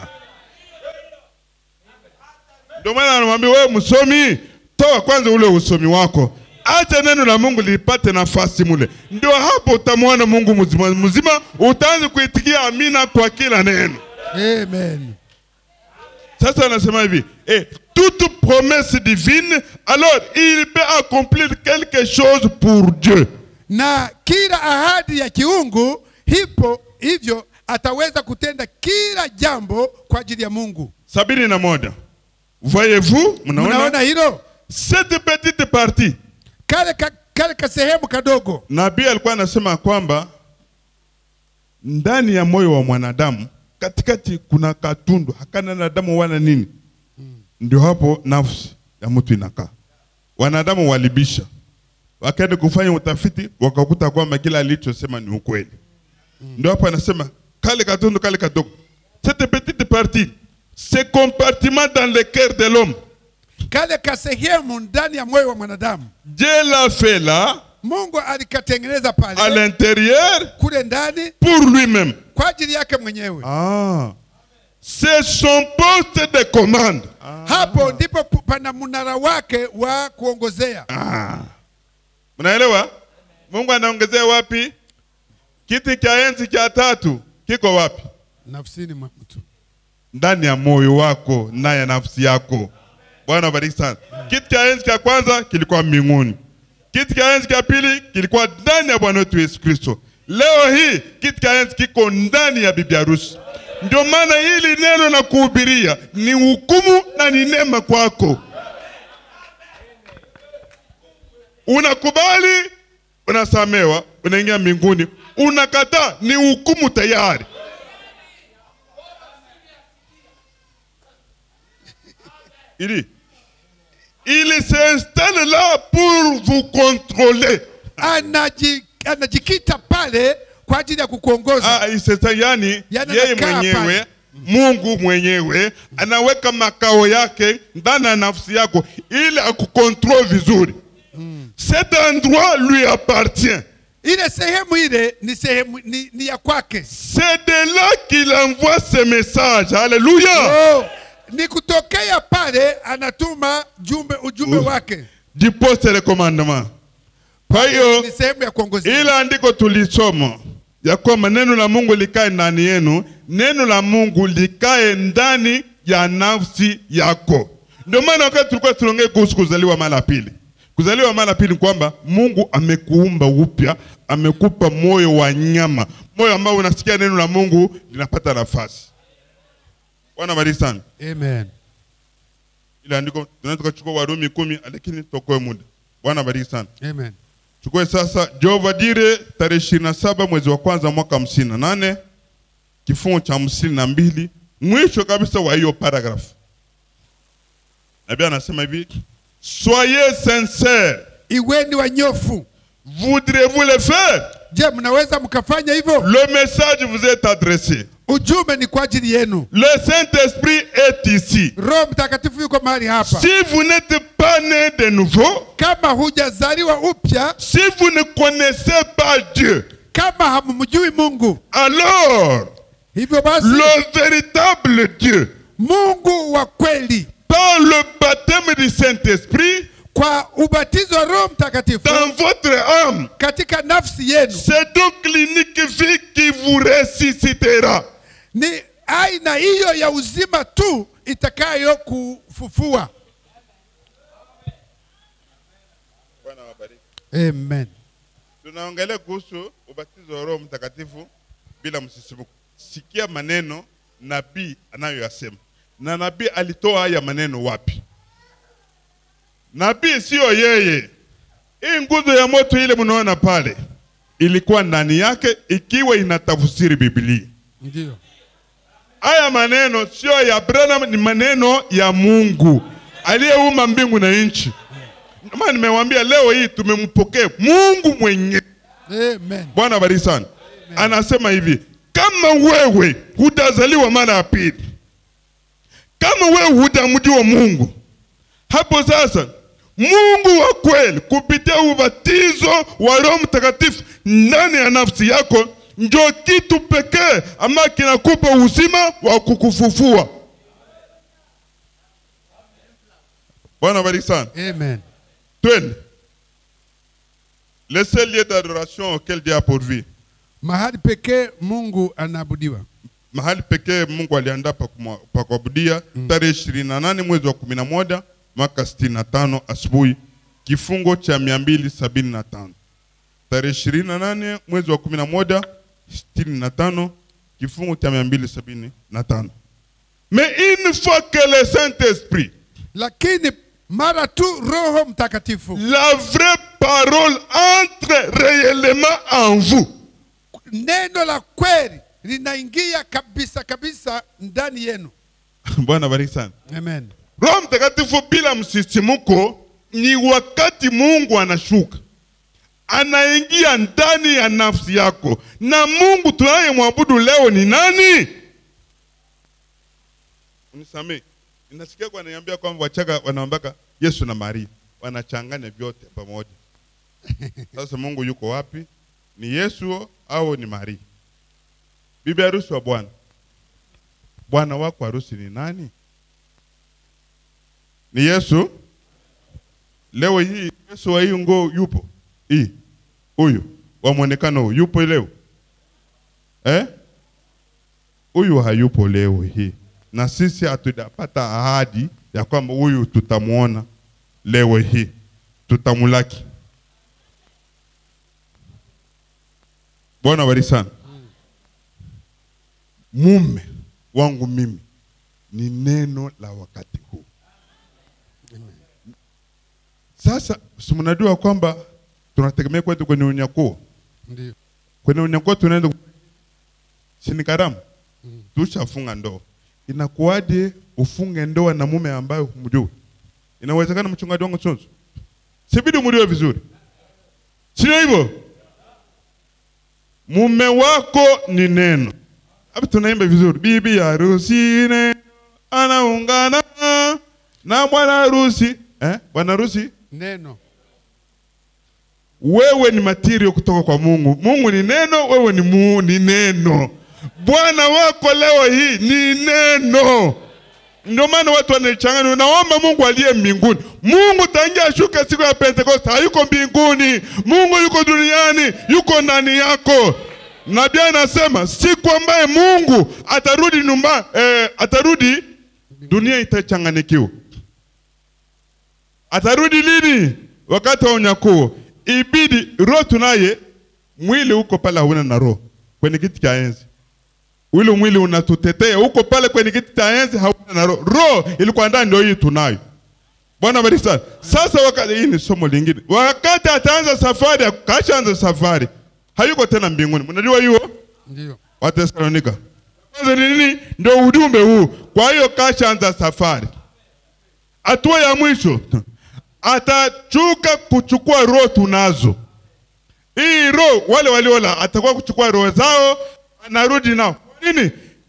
[SPEAKER 1] Ndio maana anamwambia wewe msomi, toa kwanza ule usomi wako. Acha neno la Mungu lipate nafasi mule, ndio hapo utamwona Mungu mzima mzima, utaanza kuitikia amina kwa kila neno.
[SPEAKER 2] Amen.
[SPEAKER 1] Sasa anasema hivi, eh, toute promesse divine, alors il peut accomplir quelque chose pour Dieu.
[SPEAKER 2] Na kila ahadi ya kiungu hipo hivyo ataweza kutenda kila jambo kwa ajili ya Mungu.
[SPEAKER 1] sabini na moja. Voyez-vous,
[SPEAKER 2] Mnaona
[SPEAKER 1] mnaona
[SPEAKER 2] hilo?
[SPEAKER 1] cette petite partie.
[SPEAKER 2] Kale ka, kale kasehemu kadogo
[SPEAKER 1] Nabii alikuwa anasema kwamba ndani ya moyo wa mwanadamu katikati kuna katundu hakana na damu wala nini, ndio hapo nafsi ya mtu inakaa. Wanadamu walibisha, wakaenda kufanya utafiti, wakakuta kwamba kila alichosema ni ukweli. Ndio hapo anasema kale katundu kale kadogo, cette petite partie, ce compartiment dans le cœur de l'homme,
[SPEAKER 2] kale kasehemu ndani ya moyo wa mwanadamu
[SPEAKER 1] Dieu l'a fait là,
[SPEAKER 2] Mungu alikatengeneza
[SPEAKER 1] à
[SPEAKER 2] pale
[SPEAKER 1] l'intérieur,
[SPEAKER 2] kule ndani
[SPEAKER 1] pour lui-même.
[SPEAKER 2] kwa ajili yake mwenyewe.
[SPEAKER 1] Ah. C'est son poste de commande.
[SPEAKER 2] Hapo ndipo pu- pana mnara wake wa kuongozea.
[SPEAKER 1] Ah. Mnaelewa? Mungu anaongezea wapi? Kiti cha enzi cha tatu kiko wapi?
[SPEAKER 2] Nafsini mwa mtu.
[SPEAKER 1] Ndani ya moyo wako, ndani ya nafsi yako. Bwana bariki sana. Kiti cha enzi cha kwanza kilikuwa mbinguni. Kiti cha enzi cha pili kilikuwa ndani ya Bwana wetu Yesu Kristo. Leo hii kiti cha enzi kiko ndani ya bibi harusi. Ndio maana hili neno na kuhubiria ni hukumu na ni neema kwako. Unakubali, unasamewa, unaingia mbinguni. Unakataa, ni hukumu tayari. Il il s'installe là pour vous contrôler.
[SPEAKER 2] Anaji, anajikita pale kwa ajili ya kukuongoza.
[SPEAKER 1] Ah, il s'installe yani,
[SPEAKER 2] Yani
[SPEAKER 1] yeye
[SPEAKER 2] anakaa
[SPEAKER 1] mwenyewe
[SPEAKER 2] pale.
[SPEAKER 1] Mungu mwenyewe anaweka makao yake ndani ya nafsi yako ili akukontrol vizuri. Cet endroit lui appartient.
[SPEAKER 2] Ile sehemu ile ni sehemu ni, ni ya kwake.
[SPEAKER 1] C'est de là qu'il envoie ses messages. Alléluia.
[SPEAKER 2] Oh, ni kutokea pale anatuma jumbe ujumbe
[SPEAKER 1] Oh.
[SPEAKER 2] wake.
[SPEAKER 1] Du poste de commandement. Kwa hiyo
[SPEAKER 2] Ni sehemu ya kuongozea.
[SPEAKER 1] Ila andiko tulisoma ya kwamba neno la Mungu likae ndani yenu, neno la Mungu likae ndani ya nafsi yako. Ndio maana wakati tulikuwa tunaongea kuhusu kuzaliwa mara ya pili, kuzaliwa mara ya pili ni kwamba Mungu amekuumba upya, amekupa moyo wa nyama, moyo ambao unasikia neno la Mungu linapata nafasi. Bwana bariki sana.
[SPEAKER 2] Amen.
[SPEAKER 1] Ila andiko tunaweza tukachukua Warumi kumi, lakini tuokoe muda. Bwana bariki sana.
[SPEAKER 2] Amen.
[SPEAKER 1] Chukue sasa Jehova Dire tarehe ishirini na saba mwezi wa kwanza mwaka hamsini na nane kifungu cha hamsini na mbili mwisho kabisa wa hiyo paragrafu. Nabii anasema hivi, soyez sincere,
[SPEAKER 2] Iweni wanyofu.
[SPEAKER 1] voudrez-vous le faire?
[SPEAKER 2] Je, mnaweza mkafanya hivyo?
[SPEAKER 1] Le message vous est adressé.
[SPEAKER 2] ujumbe ni kwa ajili yenu.
[SPEAKER 1] Le Saint-Esprit est ici.
[SPEAKER 2] Roho Mtakatifu yuko mahali hapa.
[SPEAKER 1] Si vous n'êtes pas né de nouveau,
[SPEAKER 2] Kama hujazaliwa upya,
[SPEAKER 1] si vous ne connaissez pas Dieu,
[SPEAKER 2] kama hamumjui Mungu,
[SPEAKER 1] alors
[SPEAKER 2] hivyo basi
[SPEAKER 1] le véritable Dieu,
[SPEAKER 2] Mungu wa kweli
[SPEAKER 1] par le baptême du Saint-Esprit,
[SPEAKER 2] kwa ubatizo wa Roho Mtakatifu
[SPEAKER 1] dans votre âme,
[SPEAKER 2] katika nafsi yenu
[SPEAKER 1] c'est donc l'unique vie qui vous ressuscitera.
[SPEAKER 2] ni aina hiyo ya uzima tu itakayo kufufua. Amen.
[SPEAKER 1] Tunaongelea kuhusu ubatizo wa Roho Mtakatifu bila msisimuko. Sikia maneno nabii anayoyasema, na nabii alitoa haya maneno wapi? Nabii siyo yeye. Hii nguzo ya moto ile mnaona pale ilikuwa ndani yake, ikiwa inatafsiri Biblia.
[SPEAKER 2] Ndio.
[SPEAKER 1] Haya maneno sio ya Branham, ni maneno ya Mungu aliyeumba mbingu na nchi. Ndio maana nimewaambia leo hii tumempokea Mungu mwenyewe.
[SPEAKER 2] Amen.
[SPEAKER 1] Bwana bariki sana. Anasema hivi, kama wewe hutazaliwa mara ya pili, kama wewe hutamjua Mungu, hapo sasa Mungu wa kweli kupitia ubatizo wa Roho Mtakatifu ndani ya nafsi yako ndio kitu pekee ama kinakupa uzima wa kukufufua. Bwana bariki sana.
[SPEAKER 2] Amen.
[SPEAKER 1] Twende. Le seul lieu d'adoration auquel Dieu a pourvu.
[SPEAKER 2] Mahali pekee Mungu anaabudiwa.
[SPEAKER 1] mahali pekee Mungu aliandaa pa kumwa- pa kuabudia tarehe ishirini na nane mwezi wa kumi na moja mwaka sitini na tano asubuhi kifungo cha mia mbili sabini na tano tarehe ishirini na nane mwezi wa kumi na moja sitini na tano kifungo cha mia mbili sabini na tano mais une fois que le Saint-Esprit
[SPEAKER 2] Lakini mara tu Roho Mtakatifu,
[SPEAKER 1] la vraie parole entre réellement en vous
[SPEAKER 2] neno la kweli linaingia kabisa kabisa ndani yenu.
[SPEAKER 1] Bwana bariki sana
[SPEAKER 2] Amen.
[SPEAKER 1] Roho Mtakatifu bila msisimuko ni wakati Mungu anashuka, anaingia ndani ya nafsi yako. Na Mungu tunayemwabudu leo ni nani? Unisamee, ninasikia kwa ananiambia kwamba Wachaga wanaambaka Yesu na Maria wanachanganya vyote pamoja. Sasa Mungu yuko wapi? Ni Yesu au ni Maria? Bibi harusi wa Bwana, bwana wako harusi ni nani? ni Yesu. Leo hii Yesu wa hii nguo yupo hii huyu wa mwonekano huu yupo leo eh? Huyu hayupo leo hii, na sisi hatujapata ahadi ya kwamba huyu tutamuona leo hii, tutamulaki. Bwana bariki sana. Mume wangu mimi ni neno la wakati huu. Sasa si mnajua kwamba tunategemea kwetu kwenye unyakuo.
[SPEAKER 2] Ndio.
[SPEAKER 1] Kwenye unyakuo tunaenda si ni karamu, tushafunga ndoa. Inakuwaje ufunge ndoa na mume ambaye humjui? Inawezekana mchungaji wangu Sonso? Sibidi umjue vizuri, sio hivyo? Mume wako ni neno. Hapa tunaimba vizuri, bibi harusi neno anaungana na bwana harusi eh? Bwana harusi
[SPEAKER 2] Neno.
[SPEAKER 1] wewe ni material kutoka kwa Mungu. Mungu ni neno, wewe ni mu, ni neno. Bwana wako leo hii ni neno. Ndio maana watu wanachanganya. Naomba Mungu aliye mbinguni. Mungu tangia ashuke siku ya Pentekoste, hayuko mbinguni. Mungu yuko duniani, yuko ndani yako. Nabii anasema siku ambaye Mungu atarudi nyumba, eh, atarudi dunia itachanganikiwa. Atarudi lini? Wakati wa unyakuo. Ibidi roho tunaye, mwili uko pale, hauna na roho kwenye kiti cha enzi. Ule mwili unatutetea uko pale kwenye kiti cha enzi, hauna na roho. Roho ilikuwa ndani, ndio hii tunayo. Bwana bariki sana. Sasa wakati hii ni somo lingine. Wakati ataanza safari, kashaanza safari, hayuko tena mbinguni. Mnajua hiyo?
[SPEAKER 2] Ndio.
[SPEAKER 1] Watesalonika. Kwanza ni nini? Ndio ujumbe huu. Kwa hiyo kashaanza safari. Hatua ya mwisho atachuka kuchukua roho tunazo. Hii roho wale waliola atakuwa kuchukua roho zao, anarudi nao. Kwa nini?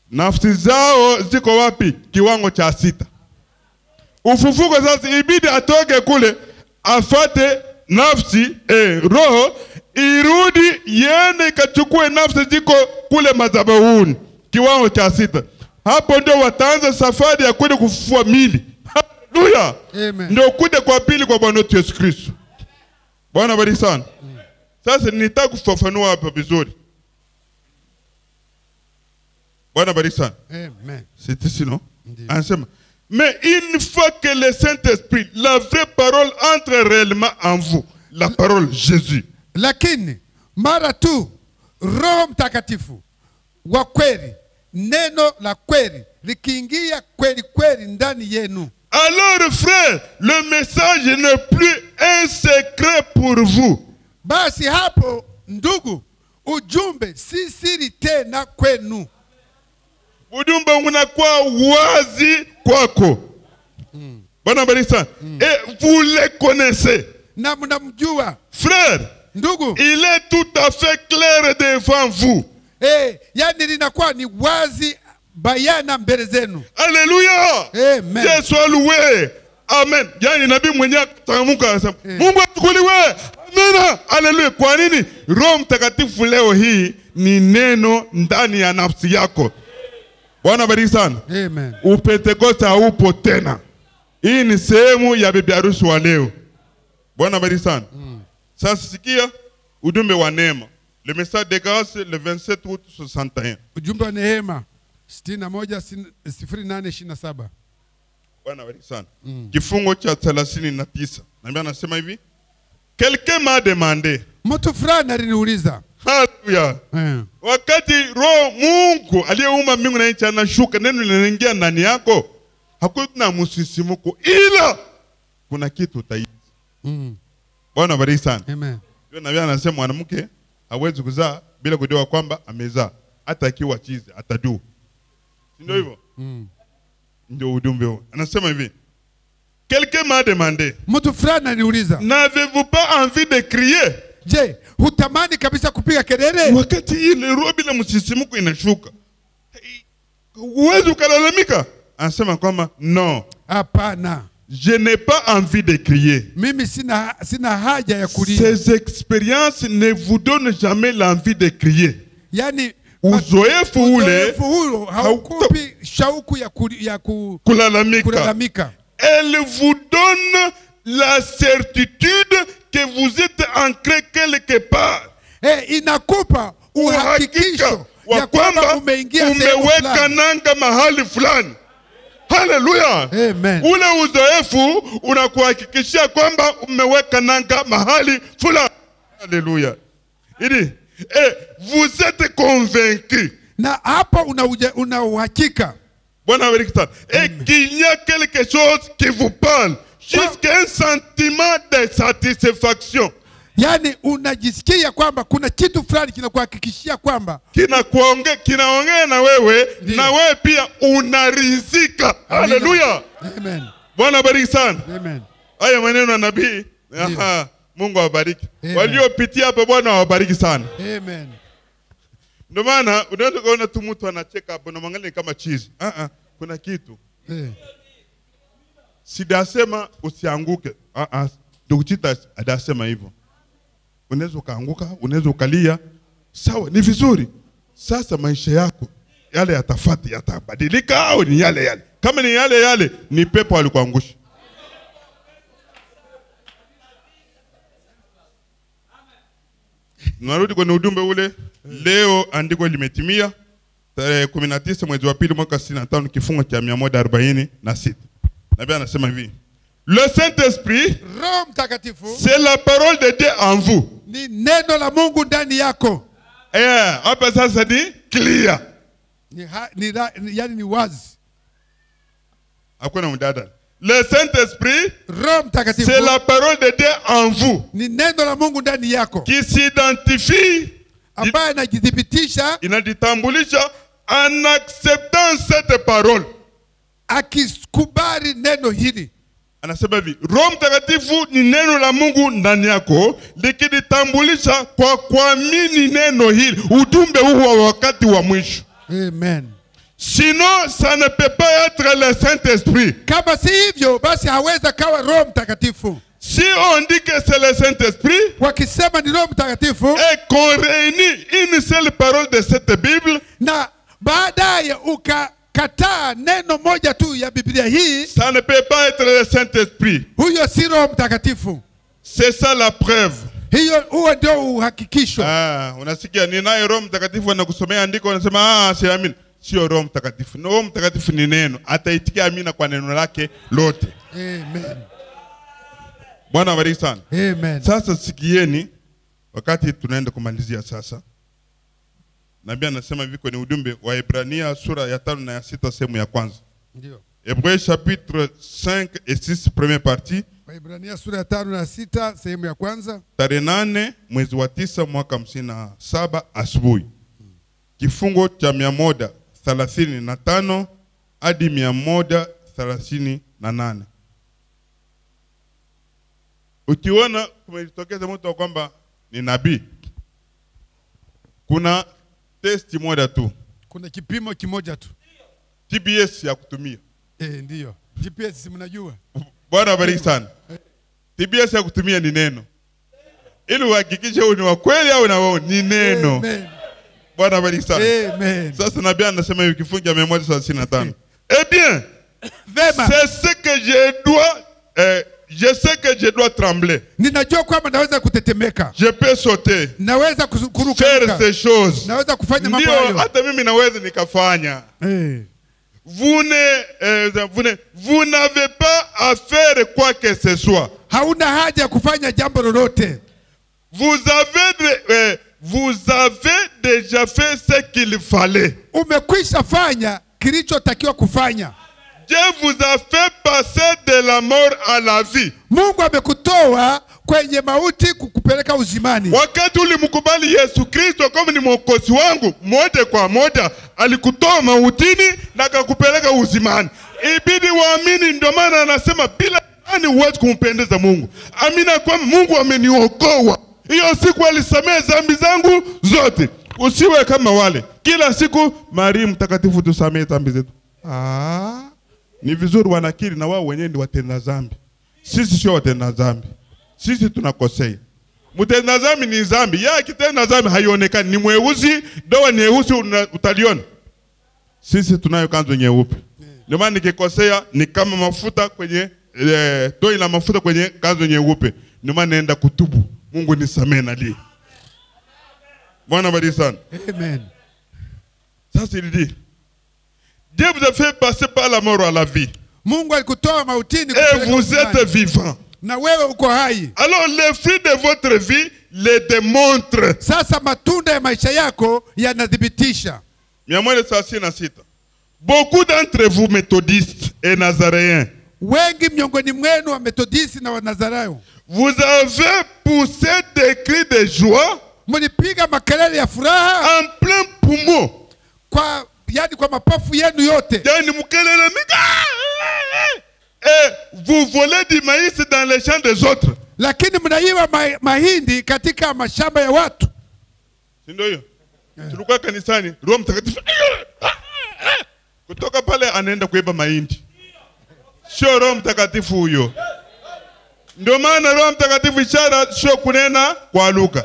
[SPEAKER 1] nafsi zao ziko wapi kiwango cha sita ufufuko sasa ibidi atoke kule afate nafsi eh, roho irudi iende ikachukue nafsi ziko kule madhabahuni kiwango cha sita hapo ndio wataanza safari ya kwenda kufufua mili haleluya
[SPEAKER 2] Amen.
[SPEAKER 1] ndio kuja kwa pili kwa bwana wetu yesu kristo bwana bariki sana sasa nitaka kufafanua hapa vizuri bwana bariki sana
[SPEAKER 2] Amen.
[SPEAKER 1] c'est ici non
[SPEAKER 2] Ndiyo.
[SPEAKER 1] anasema mais une fois que le Saint-Esprit la vraie parole entre réellement en vous la parole Jésus
[SPEAKER 2] Lakini mara tu Roho Mtakatifu wa kweli, neno la kweli likiingia kweli kweli ndani yenu,
[SPEAKER 1] alors frère le message n'est plus un secret pour vous
[SPEAKER 2] basi hapo ndugu, ujumbe si siri tena kwenu,
[SPEAKER 1] ujumbe unakuwa wazi kwako bwana bariki sana et vous les connaissez
[SPEAKER 2] na mnamjua
[SPEAKER 1] frère
[SPEAKER 2] ndugu.
[SPEAKER 1] il est tout à fait clair devant vous
[SPEAKER 2] Eh, yani linakuwa ni wazi bayana mbele zenu.
[SPEAKER 1] Alléluia.
[SPEAKER 2] Amen.
[SPEAKER 1] Dieu soit loué. Amen. Yani nabii mwenyewe akatamka akasema,
[SPEAKER 2] Eh.
[SPEAKER 1] Mungu atukuliwe. Amina. Haleluya. Kwa nini? Roho Mtakatifu leo hii ni neno ndani ya nafsi yako. Bwana bariki sana.
[SPEAKER 2] Amen.
[SPEAKER 1] Upentekoste haupo tena. Hii ni sehemu ya bibi harusi wa leo. Bwana bariki sana. Sasa sikia ujumbe wa neema. Le message de grâce le 27 août 61.
[SPEAKER 2] Ujumbe wa neema 61 0827.
[SPEAKER 1] Bwana bariki sana. Kifungo cha thelathini na tisa nambia anasema hivi, quelqu'un m'a demandé,
[SPEAKER 2] Mtu fulani aliniuliza
[SPEAKER 1] haleluya,
[SPEAKER 2] eh,
[SPEAKER 1] wakati roho Mungu aliyeumba mbingu na nchi anashuka, neno linaingia ndani yako, hakuna msisimuko, ila kuna kitu utaishi.
[SPEAKER 2] mm,
[SPEAKER 1] Bwana bariki sana.
[SPEAKER 2] amen.
[SPEAKER 1] Ndio nabii anasema mwanamke hawezi kuzaa bila kujua kwamba amezaa, hata akiwa chizi atadua, si ndio hivyo?
[SPEAKER 2] Mm.
[SPEAKER 1] Ndio ujumbe huo. Anasema hivi, quelqu'un m'a demandé
[SPEAKER 2] Mtu fulani aliniuliza,
[SPEAKER 1] N'avez-vous pas envie de crier?
[SPEAKER 2] je, hutamani kabisa kupiga kelele?
[SPEAKER 1] Wakati ile roho bila msisimuko inashuka, huwezi ukalalamika. Anasema kwamba no,
[SPEAKER 2] Hapana,
[SPEAKER 1] je n'ai pas envie de crier.
[SPEAKER 2] mimi sina, sina haja ya kulia.
[SPEAKER 1] Ces expériences ne vous donnent jamais l'envie de crier.
[SPEAKER 2] Yani
[SPEAKER 1] Uzoefu ule
[SPEAKER 2] uzoefu huo haukupi shauku ya, kuli, ya ku,
[SPEAKER 1] kulalamika,
[SPEAKER 2] kulalamika,
[SPEAKER 1] elle vous donne la certitude que vous êtes ancré quelque part.
[SPEAKER 2] eh, inakupa uhakikisho
[SPEAKER 1] wa
[SPEAKER 2] ya kwamba
[SPEAKER 1] kwamba
[SPEAKER 2] umeingia sehemu
[SPEAKER 1] umeweka
[SPEAKER 2] fulani.
[SPEAKER 1] nanga mahali fulani. Haleluya!
[SPEAKER 2] Amen.
[SPEAKER 1] Ule uzoefu unakuhakikishia kwamba umeweka nanga mahali fulani. Haleluya! Ili eh, vous êtes convaincu.
[SPEAKER 2] na hapo una, uja- una uhakika
[SPEAKER 1] Bwana abariki sana. Et qu'il y a quelque chose qui vous parle jusqu'à un sentiment de satisfaction
[SPEAKER 2] yaani unajisikia kwamba kuna kitu fulani kinakuhakikishia kwamba
[SPEAKER 1] kinakuonge kinaongea na wewe
[SPEAKER 2] Ndiyo.
[SPEAKER 1] na wewe pia unarizika. Haleluya!
[SPEAKER 2] Amen.
[SPEAKER 1] Bwana abariki sana.
[SPEAKER 2] Amen.
[SPEAKER 1] Haya maneno ya nabii. Aha, Mungu awabariki.
[SPEAKER 2] Amen.
[SPEAKER 1] Waliopitia hapa Bwana awabariki sana.
[SPEAKER 2] Amen.
[SPEAKER 1] Ndio maana unaweza kuona tu mtu anacheka hapo na mwangalia kama chizi. Ah ah, kuna kitu.
[SPEAKER 2] Eh.
[SPEAKER 1] Sidasema usianguke. Ah ah, ndugu Chita adasema hivyo. Unaweza ukaanguka, unaweza ukalia. Sawa, ni vizuri. Sasa maisha yako yale yatafati yatabadilika au ni yale yale? Kama ni yale yale, ni pepo alikuangusha. Narudi kwenye ujumbe ule. Leo andiko limetimia tarehe 19 mwezi wa pili mwaka 65 kifungo cha 146. Nabii anasema hivi. Le Saint-Esprit,
[SPEAKER 2] Roho Mtakatifu
[SPEAKER 1] c'est la parole de Dieu en vous.
[SPEAKER 2] ni neno la Mungu ndani yako.
[SPEAKER 1] Eh, hapa sasa ni clear.
[SPEAKER 2] Ni, ha, ni, ra- ni, yani ni wazi.
[SPEAKER 1] Hakuna mdada. Le Saint-Esprit,
[SPEAKER 2] Roho Mtakatifu
[SPEAKER 1] c'est la parole de Dieu en vous
[SPEAKER 2] ni neno la Mungu ndani yako
[SPEAKER 1] qui s'identifie,
[SPEAKER 2] ambaye anajithibitisha
[SPEAKER 1] inajitambulisha en acceptant cette parole.
[SPEAKER 2] akikubali neno hili.
[SPEAKER 1] Anasema hivi, Roho Mtakatifu ni neno la Mungu ndani yako likijitambulisha kwa kuamini neno hili, ujumbe huu wa wakati wa mwisho.
[SPEAKER 2] Amen.
[SPEAKER 1] Sinon, ça ne peut pas être le Saint-Esprit.
[SPEAKER 2] Kama si hivyo, basi hawezi kawa Roho Mtakatifu.
[SPEAKER 1] Si on dit que c'est le Saint-Esprit
[SPEAKER 2] Wakisema ni Roho Mtakatifu
[SPEAKER 1] et qu'on réunit une seule parole de cette Bible,
[SPEAKER 2] na baadaye ukakataa neno moja tu ya Biblia hii,
[SPEAKER 1] ça ne peut pas être le Saint-Esprit.
[SPEAKER 2] huyo si Roho Mtakatifu.
[SPEAKER 1] C'est ça la preuve.
[SPEAKER 2] Hiyo huo ndio uhakikisho.
[SPEAKER 1] Ah, unasikia ninaye Roho Mtakatifu anakusomea andiko unasema ah, siamini. Sio Roho Mtakatifu. Roho Mtakatifu ni neno. Ataitikia amina kwa neno lake lote.
[SPEAKER 2] Amen.
[SPEAKER 1] Bwana abariki sana.
[SPEAKER 2] Amen.
[SPEAKER 1] Sasa sikieni, wakati tunaenda kumalizia sasa, nabii anasema hivi kwenye ujumbe wa Ibrania sura ya tano na ya sita sehemu ya kwanza.
[SPEAKER 2] Ndio.
[SPEAKER 1] Hébreux chapitre 5 et 6 première partie,
[SPEAKER 2] Waibrania sura ya tano na sita sehemu ya kwanza.
[SPEAKER 1] tarehe nane mwezi wa tisa mwaka hamsini na saba asubuhi, kifungo cha mia moja thelathini na tano hadi mia moja thelathini na nane. Ukiona kumetokeza mtu wa kwamba ni nabii, kuna testi moja tu,
[SPEAKER 2] Kuna kipimo kimoja tu.
[SPEAKER 1] TBS ya kutumia.
[SPEAKER 2] Eh, ndio. GPS si mnajua?
[SPEAKER 1] Bwana abariki sana. TBS ya kutumia ni neno, ili uhakikishe huu ni wa kweli au na wao ni neno.
[SPEAKER 2] Amen.
[SPEAKER 1] Bwana abariki sana.
[SPEAKER 2] Amen.
[SPEAKER 1] Sasa nabii anasema hivi kifungu cha 135. Eh bien,
[SPEAKER 2] Vema.
[SPEAKER 1] c'est ce que je dois euh, je sais que je dois trembler.
[SPEAKER 2] Ninajua kwamba naweza kutetemeka.
[SPEAKER 1] Je peux sauter,
[SPEAKER 2] Naweza kusu- kuruka.
[SPEAKER 1] faire
[SPEAKER 2] ruka.
[SPEAKER 1] ces choses.
[SPEAKER 2] Naweza kufanya mambo
[SPEAKER 1] Ndio
[SPEAKER 2] hayo.
[SPEAKER 1] hata mimi naweza nikafanya.
[SPEAKER 2] Eh.
[SPEAKER 1] Vous ne euh, vous ne vous n'avez pas à faire quoi que ce soit.
[SPEAKER 2] Hauna haja ya kufanya jambo lolote.
[SPEAKER 1] Vous avez de- euh, vous avez déjà fait ce qu'il fallait.
[SPEAKER 2] Umekwisha fanya kilichotakiwa kufanya.
[SPEAKER 1] Dieu vous a fait passer de la mort à la vie.
[SPEAKER 2] Mungu amekutoa kwenye mauti kukupeleka uzimani.
[SPEAKER 1] Wakati ulimkubali Yesu Kristo kama ni mwokozi wangu, moja kwa moja alikutoa mautini na akakupeleka uzimani. Ibidi waamini, ndio maana anasema bila imani huwezi kumpendeza Mungu. Amina kwamba Mungu ameniokoa. Hiyo siku alisamehe dhambi zangu zote. Usiwe kama wale kila siku, Maria mtakatifu, tusamehe dhambi zetu. Ah, ni vizuri wanakiri na wao wenyewe ni watenda dhambi. Sisi sio watenda dhambi, sisi tunakosea. Mtenda dhambi ni dhambi, yeye akitenda dhambi haionekani, ni mweusi, doa ni nyeusi, una- utaliona. Sisi tunayo kanzu nyeupe. Ndio maana nikikosea ni kama mafuta kwenye eh, toi la mafuta kwenye kanzu nyeupe. Ndio maana naenda kutubu. Mungu nisamehe na lii. Bwana bariki sana.
[SPEAKER 2] Amen.
[SPEAKER 1] Sasa il dit Dieu vous a fait passer par la mort à la vie
[SPEAKER 2] Mungu alikutoa mautini
[SPEAKER 1] et
[SPEAKER 2] kupeleka
[SPEAKER 1] vous
[SPEAKER 2] uzimani.
[SPEAKER 1] êtes vivant.
[SPEAKER 2] na wewe uko hai.
[SPEAKER 1] Alors les fruits de votre vie les démontrent.
[SPEAKER 2] Sasa matunda ya maisha yako yanathibitisha.
[SPEAKER 1] mia moja thelathini na sita. Beaucoup d'entre vous méthodistes et nazaréens,
[SPEAKER 2] Wengi miongoni mwenu wa Methodisi na Wanazarayo
[SPEAKER 1] vous avez poussé des cris de joie
[SPEAKER 2] mlipiga makelele ya furaha
[SPEAKER 1] en plein poumon.
[SPEAKER 2] kwa yani kwa mapafu yenu yote,
[SPEAKER 1] Yani mkelele mingi. Et vous volez du maïs dans les champs des autres.
[SPEAKER 2] lakini mnaiba ma, mahindi katika mashamba ya watu.
[SPEAKER 1] Si ndio hiyo? Tulikuwa kanisani, Roho Mtakatifu kutoka pale anaenda kuiba mahindi. Sio Roho Mtakatifu huyo. Ndio maana Roho Mtakatifu ishara sio kunena kwa lugha.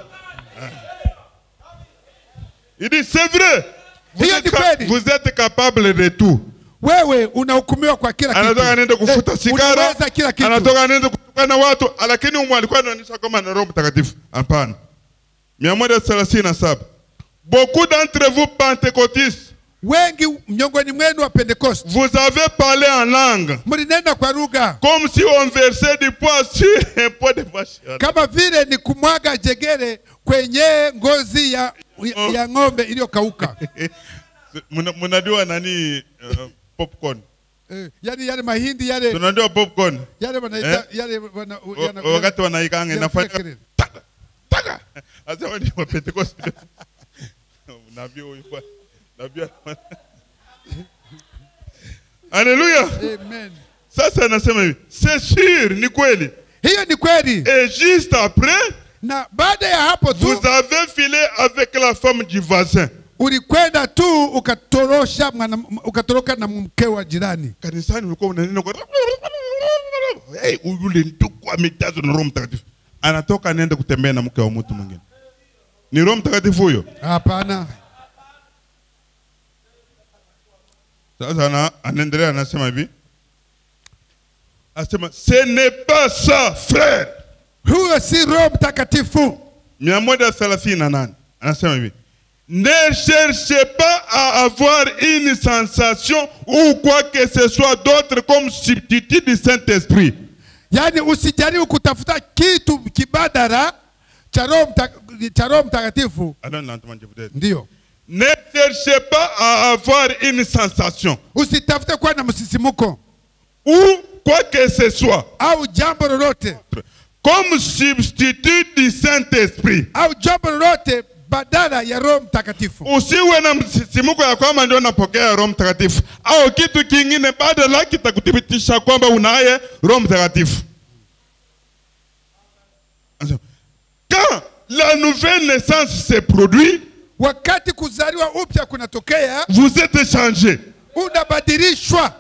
[SPEAKER 1] Il dit c'est vrai. Vous
[SPEAKER 2] Hiyo
[SPEAKER 1] êtes,
[SPEAKER 2] ni
[SPEAKER 1] ca-
[SPEAKER 2] kweli.
[SPEAKER 1] vous êtes capable de tout.
[SPEAKER 2] Wewe unahukumiwa kwa kila kitu.
[SPEAKER 1] Anatoka anaenda kufuta
[SPEAKER 2] Eh,
[SPEAKER 1] sigara,
[SPEAKER 2] unaweza kila kitu.
[SPEAKER 1] anatoka anaenda kutukana watu, lakini umu alikuwa anaonyesha kama na Roho Mtakatifu. Hapana. mia moja thelathini na saba. Beaucoup d'entre vous pentecôtistes,
[SPEAKER 2] Wengi miongoni mwenu wa Pentecost
[SPEAKER 1] vous avez parlé en langue
[SPEAKER 2] mlinena kwa lugha
[SPEAKER 1] comme si on versait du poids sur un pot de vache.
[SPEAKER 2] kama vile ni kumwaga jegere kwenye ngozi ya, ya, ya ng'ombe iliyokauka.
[SPEAKER 1] Muna- Mnajua nani uh, popcorn?
[SPEAKER 2] Eh, yani yale mahindi yale
[SPEAKER 1] Tunajua popcorn.
[SPEAKER 2] yale wanaita yale wana,
[SPEAKER 1] O-
[SPEAKER 2] yana-
[SPEAKER 1] Wakati wanaikanga
[SPEAKER 2] yana-
[SPEAKER 1] inafanya
[SPEAKER 2] kelele.
[SPEAKER 1] taka taka. Asema ni wa Pentecost. Nabii huyu kwa nabii. ana- Haleluya.
[SPEAKER 2] Amen.
[SPEAKER 1] Sasa anasema hivi, c'est sûr, ni kweli.
[SPEAKER 2] Hiyo ni kweli,
[SPEAKER 1] Et juste après,
[SPEAKER 2] na baada ya hapo tu
[SPEAKER 1] vous avez filé avec la femme du voisin.
[SPEAKER 2] ulikwenda tu ukatorosha mwana, ukatoroka na mke wa jirani
[SPEAKER 1] kanisani ulikuwa unanena kwa hey, yule ndugu amejazwa na Roho Mtakatifu, anatoka anaenda kutembea na mke wa mtu mwingine. Ni Roho Mtakatifu huyo?
[SPEAKER 2] hapana
[SPEAKER 1] Sasa ana, anaendelea anasema hivi, anasema ce n'est pas ça frère.
[SPEAKER 2] huyo si roho mtakatifu
[SPEAKER 1] mia moja thelathini na nane anasema hivi ne cherchez pas à avoir une sensation ou quoi que ce soit d'autre comme substitut du Saint-Esprit.
[SPEAKER 2] yaani usijaribu kutafuta kitu kibadala cha roho mta- cha roho mtakatifu
[SPEAKER 1] Allons lentement, je vous dis.
[SPEAKER 2] ndio
[SPEAKER 1] Ne cherchez pas à avoir une sensation
[SPEAKER 2] usitafute kuwa na msisimuko
[SPEAKER 1] ou quoi que ce soit
[SPEAKER 2] au jambo lolote
[SPEAKER 1] comme substitut du Saint-Esprit.
[SPEAKER 2] au jambo lolote badala ya roho mtakatifu
[SPEAKER 1] Usiwe na msisimuko ya kwamba ndio napokea Roho Mtakatifu au kitu kingine badala kitakuthibitisha kwamba unaye Roho Mtakatifu. Anasema, Quand la nouvelle naissance se produit,
[SPEAKER 2] wakati kuzaliwa upya kunatokea
[SPEAKER 1] vous êtes changé.
[SPEAKER 2] unabadilishwa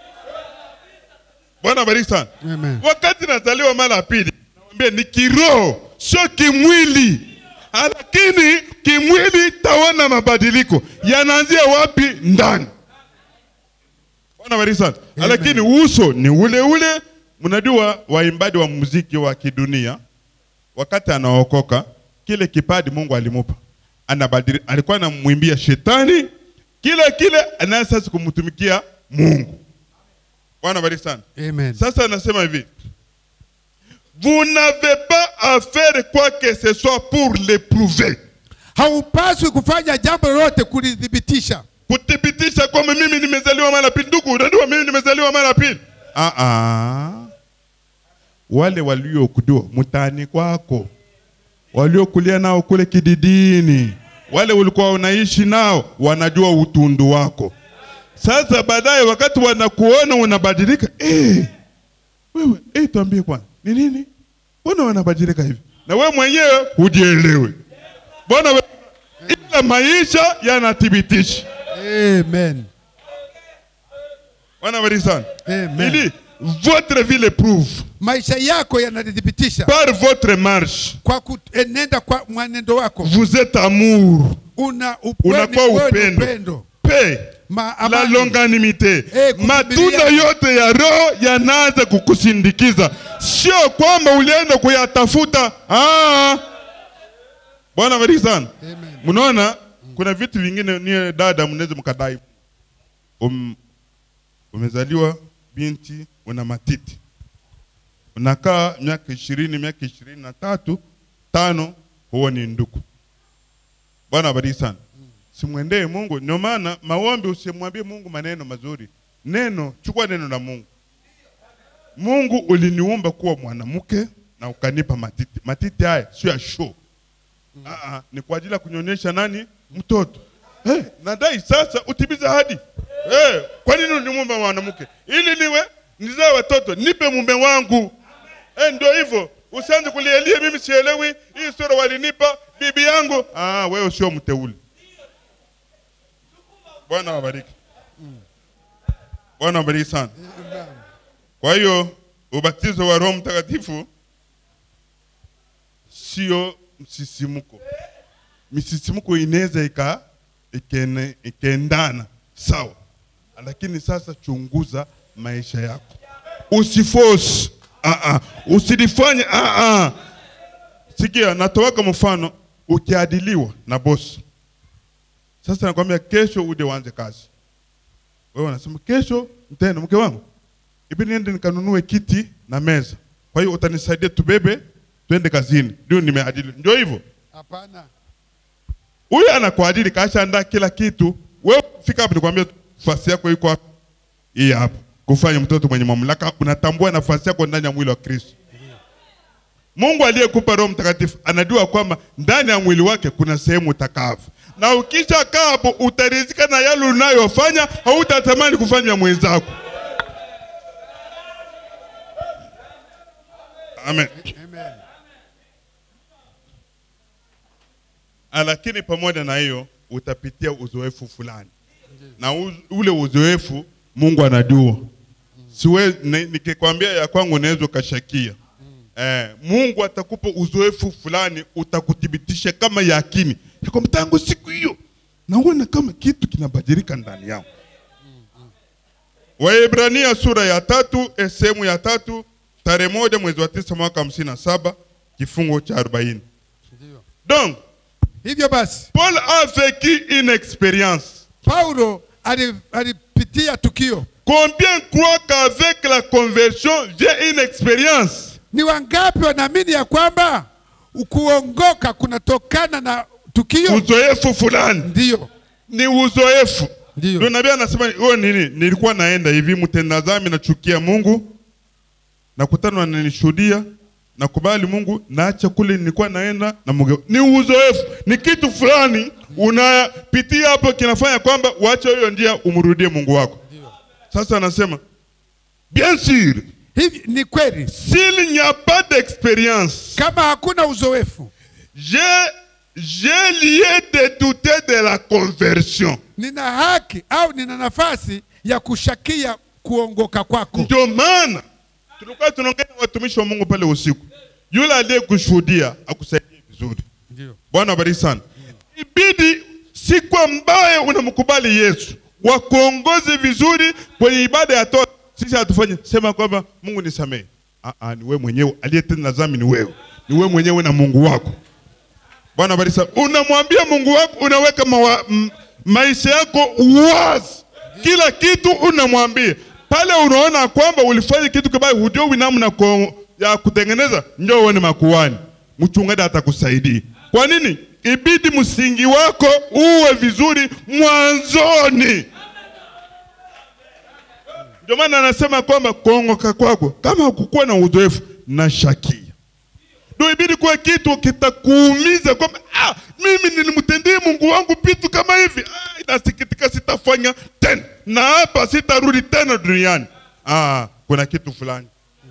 [SPEAKER 1] Bwana bariki sana.
[SPEAKER 2] Amen.
[SPEAKER 1] Wakati nazaliwa mara ya pili, naambia ni kiroho, sio kimwili. Lakini kimwili taona mabadiliko yanaanzia wapi? Ndani. Bwana bariki sana.
[SPEAKER 2] Amen.
[SPEAKER 1] Lakini uso ni ule ule. Mnajua waimbaji wa muziki wa kidunia wakati anaokoka kile kipadi Mungu alimupa anabadili, alikuwa anamwimbia shetani kile kile, anaye sasa kumtumikia Mungu. Bwana bariki sana.
[SPEAKER 2] Amen.
[SPEAKER 1] Sasa anasema hivi, vous n'avez pas à faire quoi que ce soit pour l'éprouver,
[SPEAKER 2] haupaswi kufanya jambo lolote kulithibitisha
[SPEAKER 1] kuthibitisha kwamba mimi nimezaliwa mara pili. Ndugu, unajua mimi nimezaliwa mara pili. Ah ah, wale waliokudiwa mtaani kwako, waliokulia nao kule kididini, wale ulikuwa unaishi nao, wanajua utundu wako. Sasa baadaye wakati wanakuona unabadilika, eh, wewe eh, tuambie kwanza ni nini? Mbona wanabadilika hivi? Na wewe mwenyewe hujielewi. Bwana we, ila maisha yanathibitisha.
[SPEAKER 2] Amen.
[SPEAKER 1] Bwana bariki sana.
[SPEAKER 2] Amen.
[SPEAKER 1] Ili votre vie l'éprouve
[SPEAKER 2] maisha yako yanathibitisha
[SPEAKER 1] par votre marche.
[SPEAKER 2] kwa kuenenda kwa mwenendo wako
[SPEAKER 1] Vous êtes amour,
[SPEAKER 2] una
[SPEAKER 1] unakuwa
[SPEAKER 2] upendo,
[SPEAKER 1] upendo,
[SPEAKER 2] upendo.
[SPEAKER 1] paix,
[SPEAKER 2] Ma,
[SPEAKER 1] la
[SPEAKER 2] amani.
[SPEAKER 1] longanimite.
[SPEAKER 2] Eh, kuvumilia.
[SPEAKER 1] Matunda yote ya roho yanaanza kukusindikiza, sio kwamba ulienda kuyatafuta. Ah, Bwana bariki sana.
[SPEAKER 2] Amen.
[SPEAKER 1] Mnaona kuna vitu vingine nie dada mnaweza mkadai. Um, umezaliwa binti una matiti, unakaa miaka ishirini miaka ishirini na tatu tano, huo ni ndugu. Bwana abariki sana. Simwendee Mungu. Ndio maana maombi, usimwambie Mungu maneno mazuri. Neno, chukua neno la Mungu. Mungu uliniumba kuwa mwanamke na ukanipa matiti. Matiti haya sio ya show. Ah, ah, ni kwa ajili ya kunyonyesha nani? Mtoto. Hey, nadai sasa utimize ahadi. Hey, kwa nini uniumba mwanamke? Ili niwe nizae watoto, nipe mume wangu. Eh, ndio hivyo. Usianze kulielia mimi sielewi. Hii sura walinipa bibi yangu. Ah, wewe sio mteule. Bwana wabariki. Bwana wabariki sana. Kwa hiyo ubatizo wa Roho Mtakatifu sio msisimuko. Misisimuko inaweza ika ikene- ikaendana sawa, lakini sasa chunguza maisha yako, usiforce ah ah, usilifanye ah ah. Sikia, natoweka mfano, ukiadiliwa na bosi sasa, nakwambia kesho uje uanze kazi, wewe unasema kesho mtenda mke wangu ibi niende nikanunue kiti na meza, kwa hiyo utanisaidia tubebe twende kazini, ndio nimeadili. Ndio hivyo,
[SPEAKER 2] Hapana.
[SPEAKER 1] huyu anakuadili kashaandaa kila kitu. Wewe fika hapo, nikwambia nafasi yako iko hapa, hii hapa, kufanya mtoto mwenye mamlaka. Unatambua nafasi yako ndani ya mwili wa Kristo. Mungu aliyekupa Roho Mtakatifu anajua kwamba ndani ya mwili wake kuna sehemu utakavu, na ukisha kaa hapo utarizika na yale unayofanya, hautatamani kufanya ya mwenzako. Amen.
[SPEAKER 2] Amen.
[SPEAKER 1] Ah, lakini pamoja na hiyo utapitia uzoefu fulani na u, ule uzoefu mungu anajua siwe ni- nikikwambia ya kwangu unaweza ukashakia eh, mungu atakupa uzoefu fulani utakuthibitisha kama yakini ya kwamba tangu siku hiyo naona kama kitu kinabadilika ndani yangu Waebrania sura ya tatu eh, sehemu ya tatu tarehe moja mwezi wa tisa mwaka hamsini na saba kifungo cha arobaini. Donc
[SPEAKER 2] hivyo basi
[SPEAKER 1] Paul a vécu une expérience.
[SPEAKER 2] paulo ali- alipitia tukio
[SPEAKER 1] Combien croient qu'avec la conversion j'ai une expérience?
[SPEAKER 2] ni wangapi wanaamini ya kwamba kuongoka kunatokana na tukio
[SPEAKER 1] Uzoefu fulani
[SPEAKER 2] ndiyo
[SPEAKER 1] ni uzoefu.
[SPEAKER 2] Ndiyo.
[SPEAKER 1] Ndio nabii anasema wewe nini? Nilikuwa naenda hivi, mtenda dhambi nachukia Mungu, nakutana wananishuhudia, nakubali Mungu, naacha kule nilikuwa naenda na Mungu. Ni uzoefu, ni kitu fulani unapitia hapo, kinafanya kwamba uache hiyo njia, umrudie Mungu wako. Sasa anasema bien sûr,
[SPEAKER 2] hivi ni kweli
[SPEAKER 1] s'il n'y a pas d'expérience,
[SPEAKER 2] kama hakuna uzoefu
[SPEAKER 1] j'ai j'ai lieu de douter de la conversion.
[SPEAKER 2] nina haki au nina nafasi ya kushakia kuongoka kwako
[SPEAKER 1] Ndio maana tulikuwa tunaongea na watumishi wa Mungu pale usiku, yule aliyekushuhudia akusaidie vizuri.
[SPEAKER 2] Ndiyo.
[SPEAKER 1] Bwana abariki sana. Ibidi siku ambaye unamkubali Yesu wakuongoze vizuri kwenye ibada ya toba. Sisi hatufanye sema kwamba Mungu nisamehe. Ah, ah, ni wewe mwenyewe aliyetenda dhambi, ni wewe, ni wewe mwenyewe na Mungu wako. Bwana abariki sana. Unamwambia Mungu wako, unaweka mawa, m, maisha yako wazi, kila kitu unamwambia pale. Unaona kwamba ulifanya kitu kibaya, hujui namna ko- ya kutengeneza, njoo uone makuhani, mchungaji atakusaidia. Kwa nini? Ibidi msingi wako uwe vizuri mwanzoni. Ndio maana anasema kwamba kuongoka kwako kama hukukuwa na uzoefu na shakia ndio ibidi kuwa kitu kitakuumiza kwamba ah, mimi nilimtendea Mungu wangu vitu kama hivi ah, inasikitika, sitafanya tena na hapa sitarudi tena duniani. Ah, kuna kitu fulani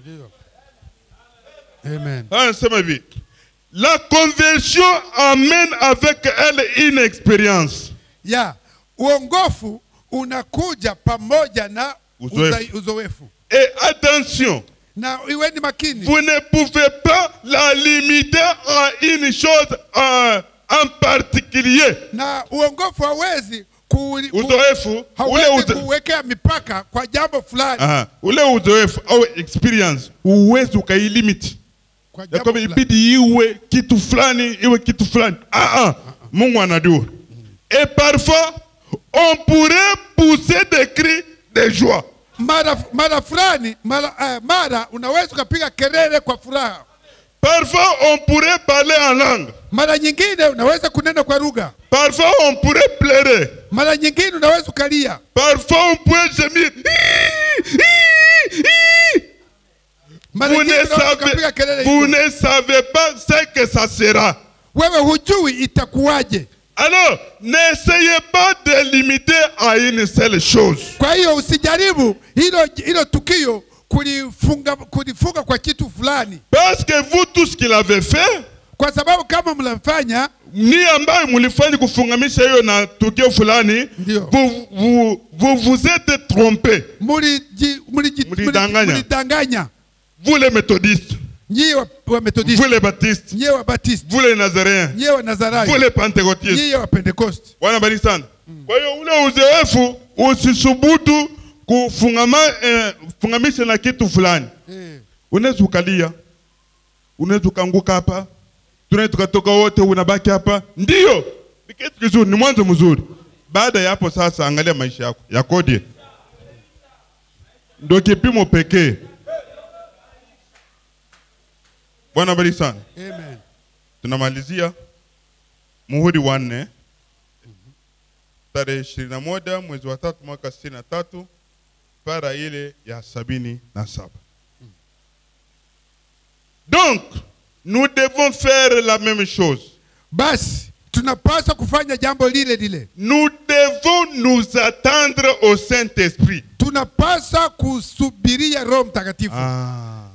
[SPEAKER 2] Amen.
[SPEAKER 1] anasema hivi, la conversion amène avec elle une expérience.
[SPEAKER 2] ya uongofu unakuja pamoja na
[SPEAKER 1] Uzoefu.
[SPEAKER 2] uza- uzoefu
[SPEAKER 1] Et attention,
[SPEAKER 2] na iweni makini
[SPEAKER 1] vous ne pouvez pas la limiter à une chose euh, en particulier.
[SPEAKER 2] na uongofu hawezi ku, ku,
[SPEAKER 1] Uzoefu ule
[SPEAKER 2] hawezi
[SPEAKER 1] uzo,
[SPEAKER 2] kuwekea mipaka kwa jambo fulani
[SPEAKER 1] Aha, ule uzoefu au experience huwezi ukailimiti
[SPEAKER 2] kwa
[SPEAKER 1] ya
[SPEAKER 2] jambo
[SPEAKER 1] kwamba
[SPEAKER 2] fulani.
[SPEAKER 1] ibidi iwe kitu fulani iwe kitu fulani ah, ah. Mungu anajua et parfois on pourrait pousser des cris de joie
[SPEAKER 2] mara mara fulani mara, eh, mara unaweza ukapiga kelele kwa furaha
[SPEAKER 1] parfois on pourrait parler en langue
[SPEAKER 2] mara nyingine unaweza kunena kwa lugha
[SPEAKER 1] parfois on pourrait pleurer
[SPEAKER 2] mara nyingine unaweza ukalia
[SPEAKER 1] parfois on pourrait gémir
[SPEAKER 2] mara
[SPEAKER 1] vous
[SPEAKER 2] nyingine
[SPEAKER 1] ne,
[SPEAKER 2] unaweza ukapiga
[SPEAKER 1] savez,
[SPEAKER 2] kelele
[SPEAKER 1] vous
[SPEAKER 2] hivyo.
[SPEAKER 1] ne savez pas ce que ça sera
[SPEAKER 2] wewe hujui itakuwaje
[SPEAKER 1] alors n'essayez pas de limiter à une seule chose
[SPEAKER 2] kwa hiyo usijaribu hilo hilo tukio kulifunga kulifunga kwa kitu fulani
[SPEAKER 1] Parce que vous, tout ce qu'il avait fait,
[SPEAKER 2] kwa sababu kama mnafanya
[SPEAKER 1] ni ambayo mlifanya kufungamisha hiyo na tukio fulani,
[SPEAKER 2] Ndio.
[SPEAKER 1] vous, vous, vous vous êtes trompé.
[SPEAKER 2] muliji- muliji-
[SPEAKER 1] Mlidanganya.
[SPEAKER 2] mulidanganya
[SPEAKER 1] Vous les méthodistes,
[SPEAKER 2] nyie wa, wa
[SPEAKER 1] vous
[SPEAKER 2] methodiste
[SPEAKER 1] les baptistes,
[SPEAKER 2] nyie wa baptiste
[SPEAKER 1] vous les nazaréens,
[SPEAKER 2] nyie wa nazarayo
[SPEAKER 1] vous les pentecôtistes.
[SPEAKER 2] nyie wa pentekoste
[SPEAKER 1] Bwana bariki sana. Kwa hiyo ule uzoefu usisubutu kufungama eh, fungamisha na kitu fulani.
[SPEAKER 2] eh.
[SPEAKER 1] Unaweza ukalia, unaweza ukaanguka hapa, tunaweza tukatoka wote, unabaki hapa. Ndio, ni kitu kizuri, ni mwanzo mzuri. Baada ya hapo sasa, angalia maisha yako yakoje, ndio kipimo pekee. Bwana bariki sana.
[SPEAKER 2] Amen.
[SPEAKER 1] Tunamalizia muhuri wa nne tarehe ishirini na moja mwezi wa tatu mwaka sitini na tatu para ile ya sabini na saba. Donc nous devons faire la même chose.
[SPEAKER 2] basi tunapaswa kufanya jambo lile lile
[SPEAKER 1] Nous devons nous attendre au Saint-Esprit.
[SPEAKER 2] tunapaswa kusubiria roho mtakatifu
[SPEAKER 1] Ah.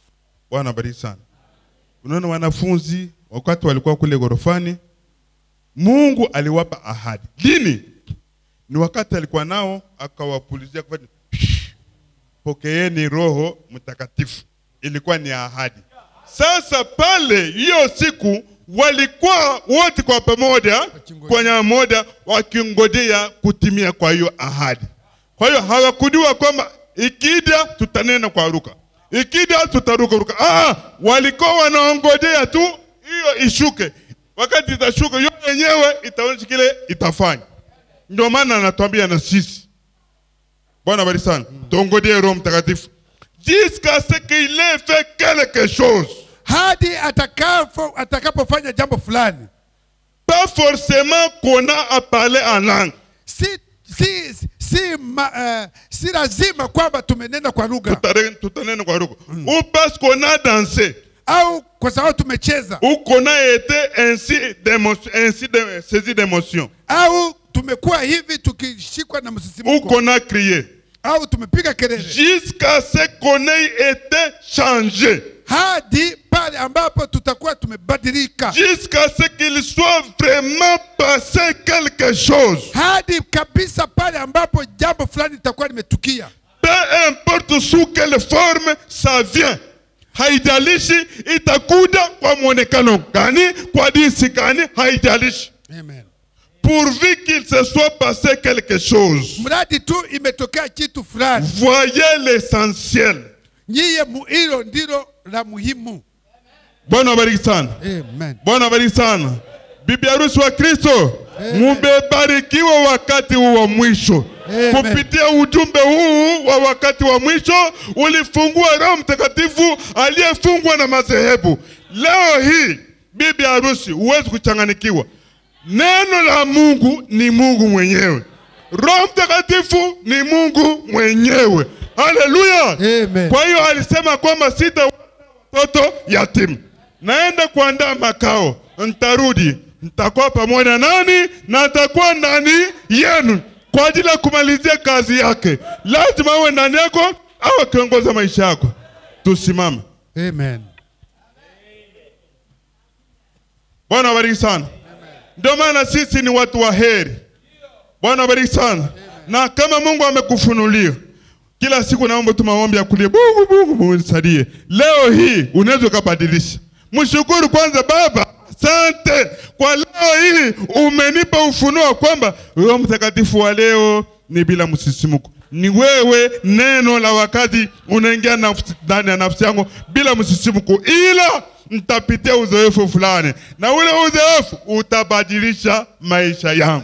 [SPEAKER 1] Bwana bariki sana. Unaona wanafunzi wakati walikuwa kule ghorofani Mungu aliwapa ahadi. Lini? Ni wakati alikuwa nao akawapulizia kufanya pokeeni Roho Mtakatifu. Ilikuwa ni ahadi. Sasa pale hiyo siku walikuwa wote kwa pamoja kwa nyama moja wakingojea kutimia kwa hiyo ahadi. Kwa hiyo hawakujua kwamba ikija tutanena kwa ruka, ikija tutaruka ruka. Ah, walikuwa wanaongojea tu hiyo ishuke. Wakati itashuka hiyo yenyewe itaonyesha kile itafanya. Ndio maana anatuambia na sisi Bwana bariki sana. Tuongojee Roho Mtakatifu jusqu'à ce qu'il ait fait quelque chose.
[SPEAKER 2] hadi atakapo- atakapofanya jambo fulani
[SPEAKER 1] Pas forcément qu'on a à parler en langue.
[SPEAKER 2] si, si, si, ma, eh, si lazima kwamba tumenena kwa lugha
[SPEAKER 1] Tutare- Tutanena kwa lugha. Ou parce qu'on a dansé.
[SPEAKER 2] au kwa sababu tumecheza
[SPEAKER 1] Ou qu'on a été ainsi, d'émotion- ainsi de, saisi d'émotion.
[SPEAKER 2] au tumekuwa hivi tukishikwa na
[SPEAKER 1] Ou
[SPEAKER 2] msisimuko
[SPEAKER 1] qu'on a crié.
[SPEAKER 2] au tumepiga kelele
[SPEAKER 1] Jusqu'à ce qu'on ait été changé.
[SPEAKER 2] hadi pale ambapo tutakuwa tumebadilika
[SPEAKER 1] Jusqu'à ce qu'il soit vraiment passé quelque chose.
[SPEAKER 2] hadi kabisa pale ambapo jambo fulani litakuwa limetukia
[SPEAKER 1] Peu importe sous quelle forme ça vient. Haijalishi itakuja kwa mwonekano gani, kwa jinsi gani, haijalishi.
[SPEAKER 2] Amen.
[SPEAKER 1] Pourvu qu'il se soit passé quelque chose.
[SPEAKER 2] mradi tu imetokea kitu fulani
[SPEAKER 1] Voyez l'essentiel.
[SPEAKER 2] nyiye mu- hilo ndilo la muhimu
[SPEAKER 1] Bwana wabariki sana.
[SPEAKER 2] Amen.
[SPEAKER 1] Bwana wabariki sana. Bibi harusi wa Kristo, mumebarikiwa wakati huu wa mwisho.
[SPEAKER 2] Amen.
[SPEAKER 1] Kupitia ujumbe huu wa wakati wa mwisho ulifungua Roho Mtakatifu aliyefungwa na madhehebu. Leo hii bibi harusi, huwezi kuchanganikiwa. Neno la Mungu ni Mungu mwenyewe. Roho Mtakatifu ni Mungu mwenyewe. Haleluya!
[SPEAKER 2] Amen.
[SPEAKER 1] Kwa hiyo alisema kwamba sita watoto yatima, naenda kuandaa makao, ntarudi, ntakuwa pamoja nani na ntakuwa ndani yenu kwa ajili ya kumalizia kazi yake. Lazima awe ndani yako au akiongoza maisha yako. Tusimame.
[SPEAKER 2] Amen.
[SPEAKER 1] Bwana wabariki sana. Ndio maana sisi ni watu wa heri. Bwana wabariki sana. Na kama Mungu amekufunulia kila siku, naomba tu maombi ya kulia, Mungu, Mungu, Mungu nisaidie. Leo hii unaweza ukabadilisha. Mshukuru kwanza Baba, asante kwa leo hii umenipa ufunuo kwamba Roho Mtakatifu wa leo ni bila msisimuko. Ni wewe, neno la wakati unaingia nafsi- ndani ya nafsi yangu bila msisimuko, ila nitapitia uzoefu fulani, na ule uzoefu utabadilisha maisha yangu.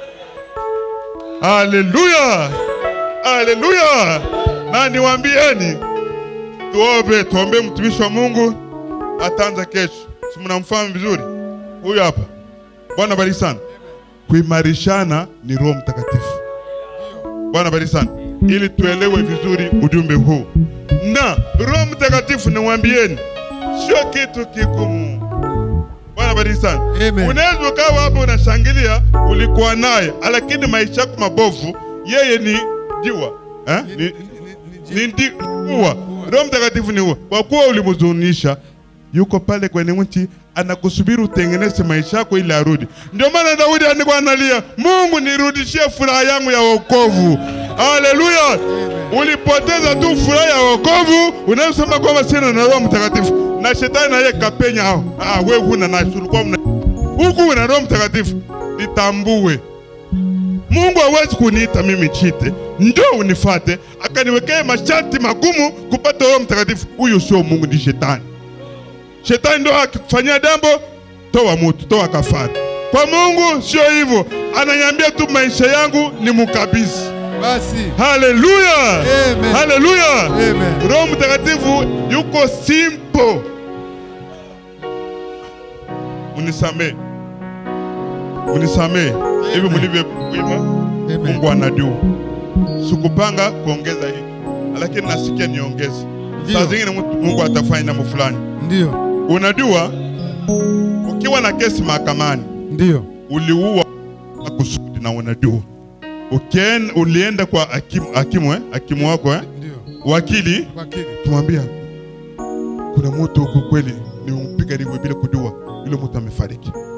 [SPEAKER 1] Haleluya, haleluya! Na niwaambieni, tuombe, tuombe mtumishi wa Mungu ataanza kesho. Si mnamfahamu vizuri huyu hapa? Bwana bariki sana. Kuimarishana ni Roho Mtakatifu. Bwana bariki sana, ili tuelewe vizuri ujumbe huu. Na Roho Mtakatifu, niwaambieni, sio kitu kigumu. Bwana bariki sana.
[SPEAKER 2] Amen.
[SPEAKER 1] Unaweza ukawa hapo unashangilia, ulikuwa naye, lakini maisha yako mabovu, yeye ni jiwa eh? ni, ni ndi ua. Roho Mtakatifu ni ua, kwa kuwa ulimhuzunisha, yuko pale kwenye mti anakusubiri utengeneze maisha yako ili arudi. Ndio maana Daudi alikuwa analia, Mungu nirudishie furaha yangu ya wokovu. Haleluya! Ulipoteza tu furaha ya wokovu, unasema kwamba sina na Roho Mtakatifu, na shetani naye kapenya hao. Ah, wewe huna na ulikuwa mna huku una Roho Mtakatifu, litambue Mungu hawezi kuniita mimi chite, njoo unifate, akaniwekea masharti magumu kupata Roho Mtakatifu. Huyo sio Mungu, ni shetani. Shetani ndo akifanyia jambo, toa mutu, toa kafara. Kwa Mungu sio hivyo, ananiambia tu maisha yangu ni mukabisi.
[SPEAKER 2] Basi
[SPEAKER 1] Haleluya,
[SPEAKER 2] Amen.
[SPEAKER 1] haleluya.
[SPEAKER 2] Amen.
[SPEAKER 1] Roho Mtakatifu yuko simple. Unisamee, unisamee hivi mlivyokuima. Mungu anajua, sikupanga kuongeza hiki, lakini nasikia niongeze.
[SPEAKER 2] Ndio.
[SPEAKER 1] Saa zingine mtu- Mungu atafanya jambo fulani.
[SPEAKER 2] ndio
[SPEAKER 1] Unajua, ukiwa na kesi mahakamani
[SPEAKER 2] ndio
[SPEAKER 1] uliua makusudi na unajua, Ukien, ulienda kwa hakimu, hakimu, eh? hakimu wako eh?
[SPEAKER 2] ndio
[SPEAKER 1] wakili
[SPEAKER 2] wakili
[SPEAKER 1] tumwambia kuna mtu huku kweli nimempiga liwe bila kujua, yule mtu amefariki.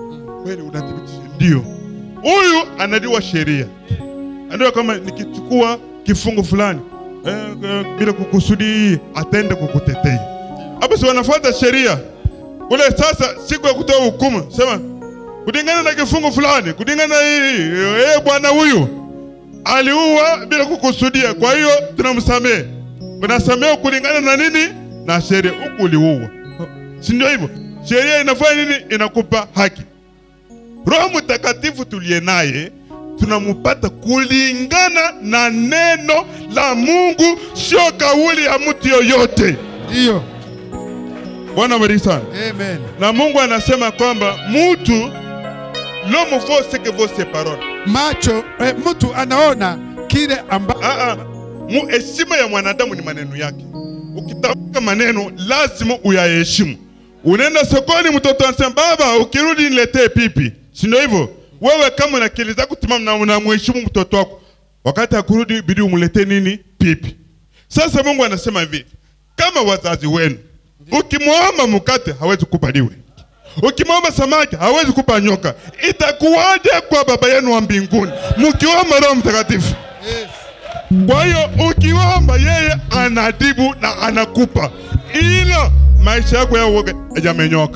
[SPEAKER 1] kweli unathibitisha ndio huyu anajua sheria anajua kama nikichukua kifungu fulani eh, eh, bila kukusudi atende kukutetea hapo si wanafuata sheria kule sasa siku ya kutoa hukumu sema kulingana na kifungu fulani kulingana na hii eh, bwana huyu aliua bila kukusudia kwa hiyo tunamsamehe unasamehe kulingana na nini na sheria huku uliua si ndio hivyo sheria inafanya nini inakupa haki roho mtakatifu tuliye naye tunamupata kulingana na neno la mungu sio kauli ya mtu yoyote
[SPEAKER 2] Ndiyo.
[SPEAKER 1] bwana bariki sana
[SPEAKER 2] Amen.
[SPEAKER 1] na mungu anasema kwamba mtu l'homme vaut ce que vaut ses paroles
[SPEAKER 2] Macho eh, mtu anaona kile amba
[SPEAKER 1] Ah, ah. Mu- heshima ya mwanadamu ni maneno yake. Ukitamka maneno lazima uyaheshimu. Unaenda sokoni, mtoto anasema baba, ukirudi niletee pipi, si ndio hivyo? Wewe kama una akili zako timamu na unamheshimu mtoto wako, wakati akurudi bidi umletee nini? Pipi. Sasa Mungu anasema hivi, kama wazazi wenu ukimwomba mkate hawezi kubaliwe, ukimwomba samaki hawezi kupa nyoka, itakuwaje kwa baba yenu wa mbinguni mkiomba Roho Mtakatifu? Kwa hiyo ukiomba yeye anadibu na anakupa, ila maisha yako yao yamenyoka.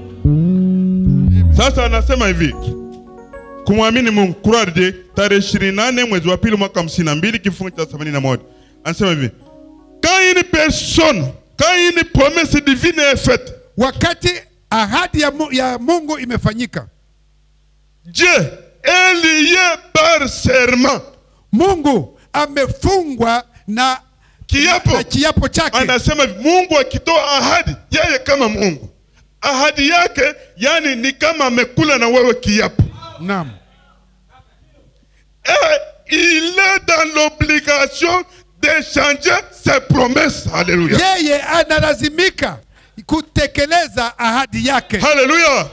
[SPEAKER 1] Sasa anasema hivi kumwamini Mungu Kurarde tarehe 28 mwezi wa pili mwaka 52 kifungu cha 81 anasema hivi quand une personne quand une promesse divine est faite
[SPEAKER 2] wakati ahadi ya, mu, ya Mungu imefanyika,
[SPEAKER 1] Dieu est lié par serment
[SPEAKER 2] Mungu amefungwa na
[SPEAKER 1] kiapo
[SPEAKER 2] na kiapo chake.
[SPEAKER 1] anasema hivi, Mungu akitoa ahadi, yeye kama Mungu ahadi yake, yani ni kama amekula na wewe kiapo.
[SPEAKER 2] Naam.
[SPEAKER 1] Et il est dans l'obligation d'échanger ses promesses. Alléluia.
[SPEAKER 2] Yeye analazimika kutekeleza ahadi yake,
[SPEAKER 1] Alléluia.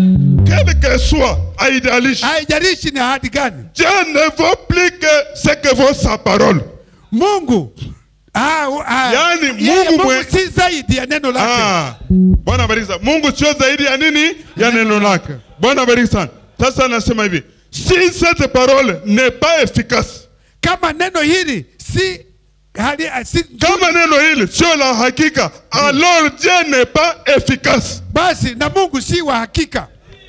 [SPEAKER 1] Quel que soit, haijalishi.
[SPEAKER 2] haijalishi ni ahadi gani.
[SPEAKER 1] Dieu ne vaut plus que ce que vaut sa parole.
[SPEAKER 2] Mungu ah, ah,
[SPEAKER 1] Yaani
[SPEAKER 2] yeye
[SPEAKER 1] Mungu
[SPEAKER 2] Mungu
[SPEAKER 1] mwe-
[SPEAKER 2] si zaidi ya neno lake.
[SPEAKER 1] Ah, Bwana bariki sana. Mungu sio zaidi ya nini? Ya neno lake. Bwana bariki sana. Sasa anasema hivi, si cette parole n'est pas efficace,
[SPEAKER 2] Kama neno hili si hali, si
[SPEAKER 1] kama neno hili sio la hakika, alors Dieu n'est pas efficace.
[SPEAKER 2] basi na Mungu si wa hakika,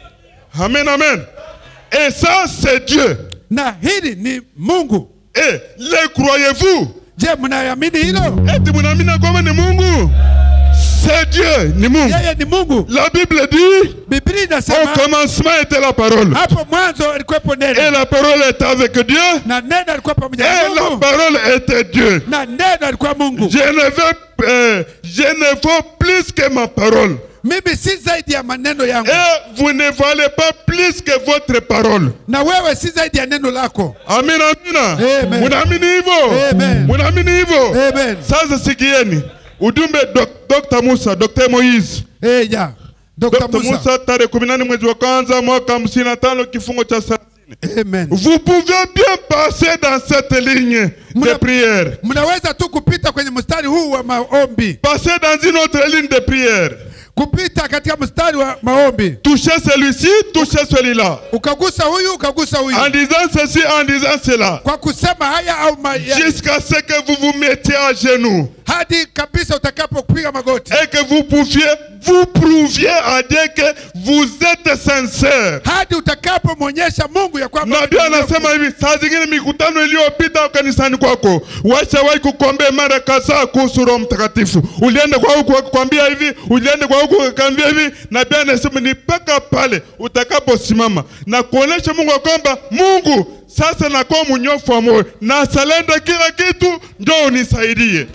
[SPEAKER 1] Amen, amen. Et ça, c'est Dieu.
[SPEAKER 2] na hili ni Mungu.
[SPEAKER 1] Et le croyez-vous?
[SPEAKER 2] Je, mnaamini hilo?
[SPEAKER 1] Eti mnaamini kwamba ni Mungu? C'est Dieu, ni Mungu.
[SPEAKER 2] Yeye ni Mungu.
[SPEAKER 1] La Bible dit,
[SPEAKER 2] Biblia
[SPEAKER 1] au
[SPEAKER 2] inasema
[SPEAKER 1] commencement était la parole.
[SPEAKER 2] hapo mwanzo alikuwepo
[SPEAKER 1] Et
[SPEAKER 2] neno
[SPEAKER 1] la parole était avec Dieu.
[SPEAKER 2] na neno alikuwa pamoja
[SPEAKER 1] Et
[SPEAKER 2] na
[SPEAKER 1] la
[SPEAKER 2] Mungu
[SPEAKER 1] parole était Dieu.
[SPEAKER 2] na neno alikuwa Mungu.
[SPEAKER 1] Je ne veux, euh, je ne vaux plus que ma parole.
[SPEAKER 2] Mimi si zaidi ya maneno yangu,
[SPEAKER 1] Et vous ne valez pas plus que votre parole.
[SPEAKER 2] na wewe si zaidi ya neno lako.
[SPEAKER 1] Amina, amina.
[SPEAKER 2] Amen.
[SPEAKER 1] Munaamini hivyo?
[SPEAKER 2] Amen.
[SPEAKER 1] Munaamini hivyo?
[SPEAKER 2] Amen.
[SPEAKER 1] Sasa sikieni ujumbe Dok- Dr. Musa, Dr. Moise.
[SPEAKER 2] Eh, ya Dr.
[SPEAKER 1] Dr.
[SPEAKER 2] Musa.
[SPEAKER 1] Musa tarehe 18 mwezi wa kwanza mwaka 55 kifungo cha 30.
[SPEAKER 2] Amen.
[SPEAKER 1] Vous pouvez bien passer dans cette ligne de
[SPEAKER 2] Muna-
[SPEAKER 1] prière.
[SPEAKER 2] Mnaweza tu kupita kwenye mstari huu wa maombi,
[SPEAKER 1] Passer dans une autre ligne de prière.
[SPEAKER 2] kupita katika mstari wa maombi,
[SPEAKER 1] Touchez celui-ci, touchez celui-là.
[SPEAKER 2] ukagusa huyu ukagusa huyu,
[SPEAKER 1] En disant ceci, en disant cela.
[SPEAKER 2] kwa kusema haya au ma, ya,
[SPEAKER 1] Jusqu'à ce que vous vous mettiez à genoux.
[SPEAKER 2] hadi kabisa utakapopiga magoti,
[SPEAKER 1] Et que vous pouviez, vous prouviez à Dieu que vous êtes sincère.
[SPEAKER 2] hadi utakapomwonyesha Mungu ya kwamba
[SPEAKER 1] Nabii anasema hivi, saa zingine mikutano iliyopita kanisani kwako washawahi kukuombea mara kadhaa kuhusu Roho Mtakatifu. Ulienda kwa huku kukwambia hivi, ulienda kwa huku kukwambia hivi. Nabii anasema ni mpaka pale utakaposimama na kuonesha Mungu ya kwamba Mungu, sasa nakuwa mnyofu wa moyo na salenda kila kitu, njoo unisaidie.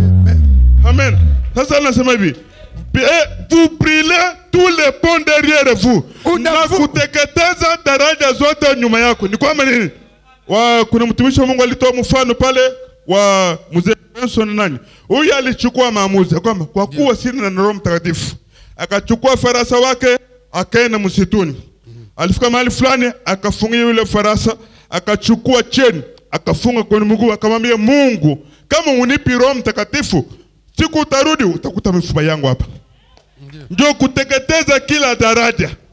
[SPEAKER 1] Amen. Sasa anasema hivi Eh, vous brûlez tous les ponts derrière vous
[SPEAKER 2] Una-
[SPEAKER 1] na kuteketeza daraja zote nyuma yako. Ni kwamba nini? Wa, kuna mtumishi wa Mungu alitoa mfano pale wa mzee Benson nani, huyu alichukua maamuzi ya kwamba kwa kuwa sina na Roho Mtakatifu, akachukua farasa wake akaenda msituni. Alifika mahali fulani akafungia yule farasa, akachukua cheni akafunga kwenye mguu, akamwambia Mungu, kama unipi Roho Mtakatifu, siku utarudi utakuta mifupa yangu hapa. Ndio kuteketeza kila daraja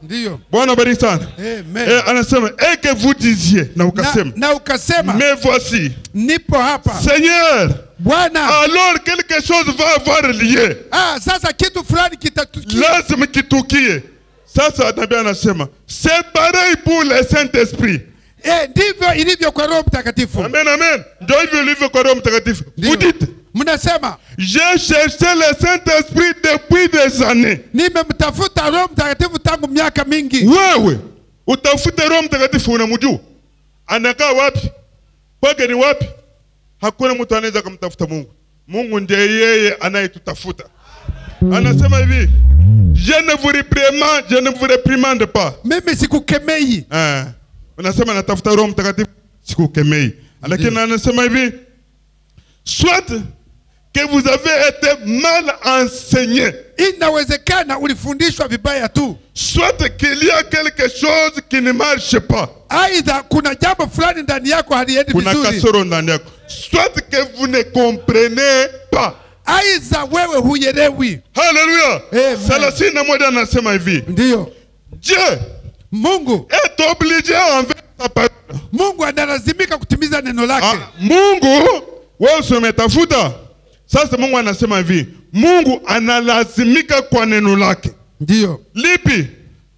[SPEAKER 2] ndiyo
[SPEAKER 1] bwana bariki sana
[SPEAKER 2] Amen.
[SPEAKER 1] Eh, anasema et que vous disiez na
[SPEAKER 2] na,
[SPEAKER 1] ukasema
[SPEAKER 2] na ukasema
[SPEAKER 1] mais voici
[SPEAKER 2] nipo hapa
[SPEAKER 1] seigneur
[SPEAKER 2] bwana
[SPEAKER 1] alors quelque chose va avoir lieu
[SPEAKER 2] ah, sasa kitu fulani kitatukia
[SPEAKER 1] lazima kitukie sasa nabii anasema c'est pareil pour le saint esprit
[SPEAKER 2] eh, ndivyo ilivyo kwa roho mtakatifu
[SPEAKER 1] amen amen ndio hivyo ilivyo kwa roho mtakatifu
[SPEAKER 2] Ndiyo.
[SPEAKER 1] vous dites
[SPEAKER 2] mnasema
[SPEAKER 1] j'ai cherché le saint esprit depuis des années
[SPEAKER 2] nimemtafuta roho mtakatifu tangu miaka mingi
[SPEAKER 1] wewe utafute roho mtakatifu unamjua anakaa wapi kwake ni wapi hakuna mtu anaweza kumtafuta mungu mungu ndiye yeye anayetutafuta anasema hivi je ne vous reprimande, je ne vous reprimande pas
[SPEAKER 2] mimi sikukemei
[SPEAKER 1] eh, unasema natafuta roho mtakatifu sikukemei lakini anasema hivi soit que vous avez été mal enseigné
[SPEAKER 2] inawezekana ulifundishwa vibaya tu
[SPEAKER 1] soit qu'il y a quelque chose qui ne marche pas
[SPEAKER 2] aidha kuna jambo fulani ndani yako haliendi
[SPEAKER 1] kuna
[SPEAKER 2] vizuri
[SPEAKER 1] kasoro ndani yako soit que vous ne comprenez pas
[SPEAKER 2] aidha wewe huelewi
[SPEAKER 1] haleluya
[SPEAKER 2] Amen.
[SPEAKER 1] thelathini na moja anasema hivi
[SPEAKER 2] ndiyo
[SPEAKER 1] dieu
[SPEAKER 2] mungu
[SPEAKER 1] est obligé envers sa parole
[SPEAKER 2] mungu analazimika kutimiza neno lake
[SPEAKER 1] ah, mungu wewe usimetafuta sasa mungu anasema hivi mungu analazimika kwa neno lake
[SPEAKER 2] ndiyo
[SPEAKER 1] lipi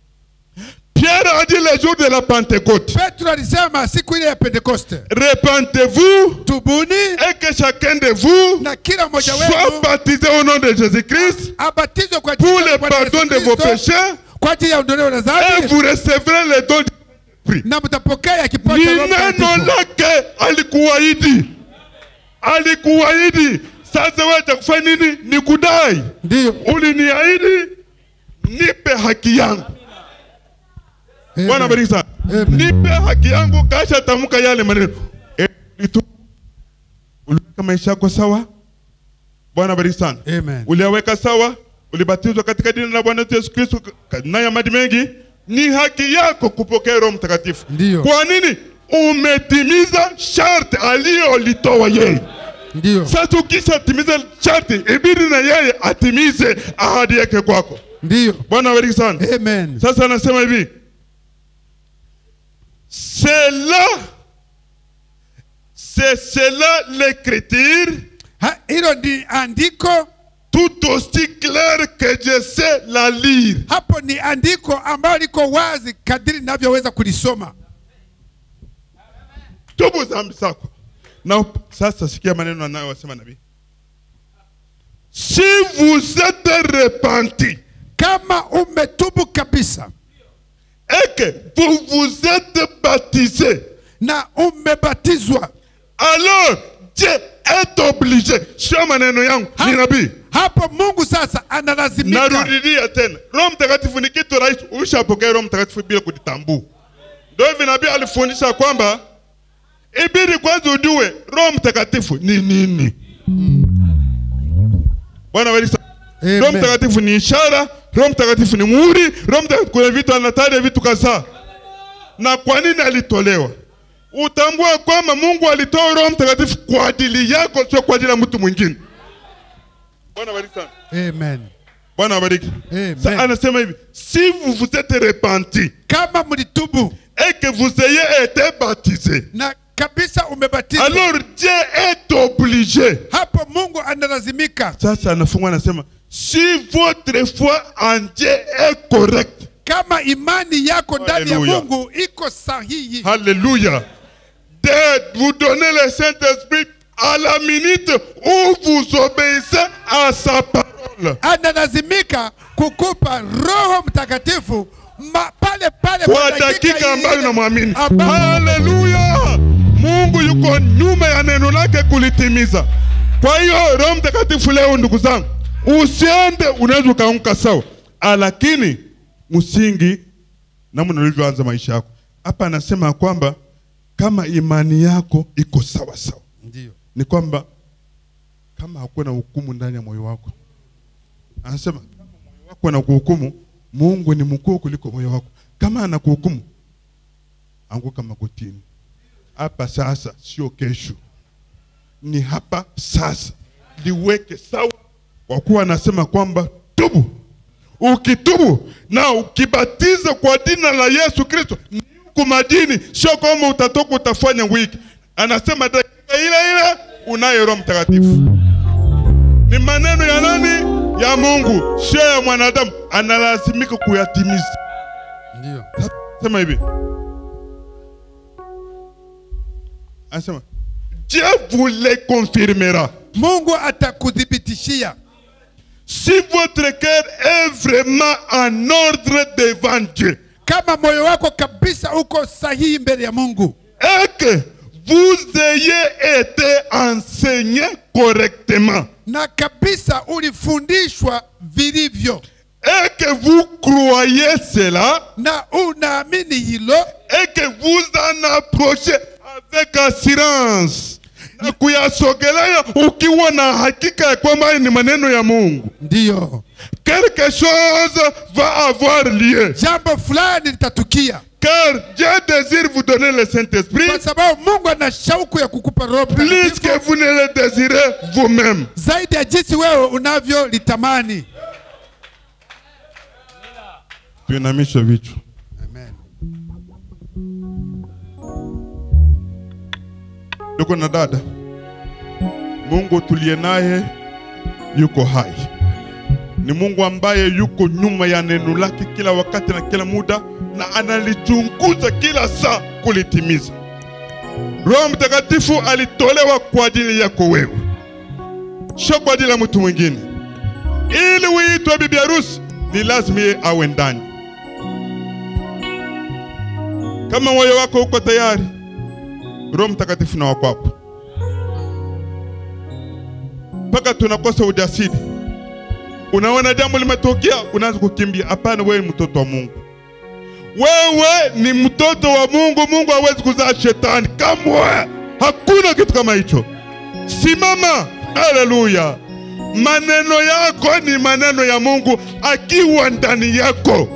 [SPEAKER 1] pierre a dit le jour de la pentecôte
[SPEAKER 2] petro alisema siku ile ya pentekoste
[SPEAKER 1] repentez-vous
[SPEAKER 2] tubuni
[SPEAKER 1] et que chacun de vous
[SPEAKER 2] na kila mmoja
[SPEAKER 1] soit
[SPEAKER 2] wenu
[SPEAKER 1] baptisé au nom de jésus-christ
[SPEAKER 2] abatizwe kwa
[SPEAKER 1] pour
[SPEAKER 2] jina la
[SPEAKER 1] le
[SPEAKER 2] Bwana Yesu
[SPEAKER 1] pardon de vos
[SPEAKER 2] Kristo,
[SPEAKER 1] péchés
[SPEAKER 2] kwa ajili ya ondoleo la
[SPEAKER 1] et
[SPEAKER 2] dhambi
[SPEAKER 1] vous recevrez le don du Esprit.
[SPEAKER 2] na mtapokea kipawa
[SPEAKER 1] Ni
[SPEAKER 2] cha Roho
[SPEAKER 1] neno
[SPEAKER 2] Mtakatifu.
[SPEAKER 1] lake alikuahidi, alikuahidi. Sasa wewe cha kufanya nini? Ni kudai.
[SPEAKER 2] Ndiyo.
[SPEAKER 1] Uliniahidi, nipe haki yangu.
[SPEAKER 2] Amen.
[SPEAKER 1] Bwana bariki sana.
[SPEAKER 2] Amen.
[SPEAKER 1] Nipe haki yangu, kasha tamka yale maneno. Eh, itu- Uliweka maisha yako sawa? Bwana bariki sana.
[SPEAKER 2] Amen.
[SPEAKER 1] Uliyaweka sawa? Ulibatizwa katika jina la Bwana wetu Yesu Kristo ka- na ya maji mengi? Ni haki yako kupokea Roho Mtakatifu.
[SPEAKER 2] Ndiyo.
[SPEAKER 1] Kwa nini? Umetimiza sharti aliyolitoa yeye.
[SPEAKER 2] Ndiyo.
[SPEAKER 1] Sasa ukishatimiza sharti, ibidi na yeye atimize ahadi yake kwako.
[SPEAKER 2] Ndiyo.
[SPEAKER 1] Bwana awabariki sana.
[SPEAKER 2] Amen.
[SPEAKER 1] Sasa anasema hivi, c'est là, c'est cela l'écriture,
[SPEAKER 2] Ha, Hilo ni andiko,
[SPEAKER 1] tout aussi clair que je sais la lire.
[SPEAKER 2] hapo ni andiko ambalo liko wazi kadiri ninavyoweza kulisoma.
[SPEAKER 1] Tubu dhambi zako. Na up- sasa sikia maneno anayosema nabii. Si vous êtes repentis
[SPEAKER 2] Kama umetubu kabisa
[SPEAKER 1] et que vous vous êtes baptisés,
[SPEAKER 2] na umebatizwa,
[SPEAKER 1] alors Dieu est obligé. Sio maneno yangu,
[SPEAKER 2] Ha-
[SPEAKER 1] ni nabii.
[SPEAKER 2] hapo Mungu sasa analazimika.
[SPEAKER 1] narudilia tena roho mtakatifu ni kitu rahisi ushapokea roho mtakatifu bila kujitambua ndio hivi nabii alifundisha kwamba ibidi kwanza ujue roho mtakatifu ni nini bwana walisa
[SPEAKER 2] Amen.
[SPEAKER 1] roho mtakatifu ni ishara roho mtakatifu ni muhuri roho mtakatifu kuna vitu anataja vitu kadhaa na kwa nini alitolewa utambue kwamba mungu alitoa roho mtakatifu kwa ajili yako sio kwa ajili ya mtu mwingine bwana walisa
[SPEAKER 2] Amen.
[SPEAKER 1] Bwana abariki.
[SPEAKER 2] Amen.
[SPEAKER 1] Sa- Anasema hivi, si vous vous êtes repentis
[SPEAKER 2] Kama mlitubu
[SPEAKER 1] et que vous ayez été baptisés,
[SPEAKER 2] na kabisa umebatizwa,
[SPEAKER 1] alors Dieu est obligé.
[SPEAKER 2] hapo Mungu analazimika.
[SPEAKER 1] Sasa anafungwa anasema, si votre foi en Dieu est correcte,
[SPEAKER 2] Kama imani yako ndani ya
[SPEAKER 1] Hallelujah.
[SPEAKER 2] Mungu iko sahihi,
[SPEAKER 1] Alléluia, de vous donner le Saint-Esprit à la minute où vous obéissez à sa parole.
[SPEAKER 2] analazimika kukupa Roho Mtakatifu ma, pale pale
[SPEAKER 1] Kwa dakika
[SPEAKER 2] ile
[SPEAKER 1] ambayo unamwamini.
[SPEAKER 2] ambapo-
[SPEAKER 1] Haleluya! Mungu yuko nyuma ya neno lake kulitimiza. Kwa hiyo Roho Mtakatifu leo, ndugu zangu, usiende, unaweza ukaanguka sawa, Ah, lakini msingi namna ulivyoanza maisha yako. Hapa anasema ya kwamba kama imani yako iko sawa sawa,
[SPEAKER 2] Ndio.
[SPEAKER 1] ni kwamba kama hakuna hukumu ndani ya moyo wako, anasema kama moyo wako anakuhukumu, Mungu ni mkuu kuliko moyo wako. Kama anakuhukumu, anguka magotini hapa sasa, sio kesho, ni hapa sasa, liweke sawa, kwa kuwa anasema kwamba tubu, ukitubu na ukibatiza kwa jina la Yesu Kristo ni huku majini, sio kama utatoka utafanya wiki. Anasema dakika ile ile unaye Roho Mtakatifu. Ni maneno ya nani? Ya Mungu, sio ya mwanadamu. Analazimika kuyatimiza.
[SPEAKER 2] Ndio.
[SPEAKER 1] Sema hivi, anasema Dieu vous les confirmera.
[SPEAKER 2] Mungu atakuthibitishia
[SPEAKER 1] Si votre cœur est vraiment en ordre devant Dieu
[SPEAKER 2] kama moyo wako kabisa uko sahihi mbele ya Mungu
[SPEAKER 1] et que vous ayez été enseigné correctement
[SPEAKER 2] na kabisa ulifundishwa vilivyo
[SPEAKER 1] et que vous croyez cela
[SPEAKER 2] na unaamini hilo
[SPEAKER 1] et que vous en approchez avec assurance na kuyasogelea ukiwa na hakika ya kwamba haya ni maneno ya Mungu.
[SPEAKER 2] ndiyo
[SPEAKER 1] quelque chose va avoir lieu.
[SPEAKER 2] jambo fulani litatukia
[SPEAKER 1] Car Dieu désire vous donner le Saint-Esprit
[SPEAKER 2] kwa sababu Mungu ana shauku ya kukupa Roho
[SPEAKER 1] plus
[SPEAKER 2] Mtakatifu
[SPEAKER 1] que vous ne le désirez vous-même.
[SPEAKER 2] zaidi ya jinsi wewe unavyolitamani.
[SPEAKER 1] Tuinamishe vichwa.
[SPEAKER 2] Amen.
[SPEAKER 1] Ndugu na dada, Mungu tuliye naye yuko hai. Ni Mungu ambaye yuko nyuma ya neno lake kila wakati na kila muda, na analichunguza kila saa kulitimiza. Roho Mtakatifu alitolewa kwa ajili yako wewe, sio kwa ajili ya mtu mwingine. Ili uitwe bibi harusi, ni lazima yeye awe ndani. Kama moyo wako uko tayari, Roho Mtakatifu na wako hapo, mpaka tunakosa ujasiri. Unaona jambo limetokea, unaanza kukimbia. Hapana, wewe ni mtoto wa Mungu, wewe ni mtoto wa Mungu. Mungu hawezi kuzaa shetani kamwe, hakuna kitu kama hicho. Simama, haleluya! Maneno yako ni maneno ya Mungu akiwa ndani yako.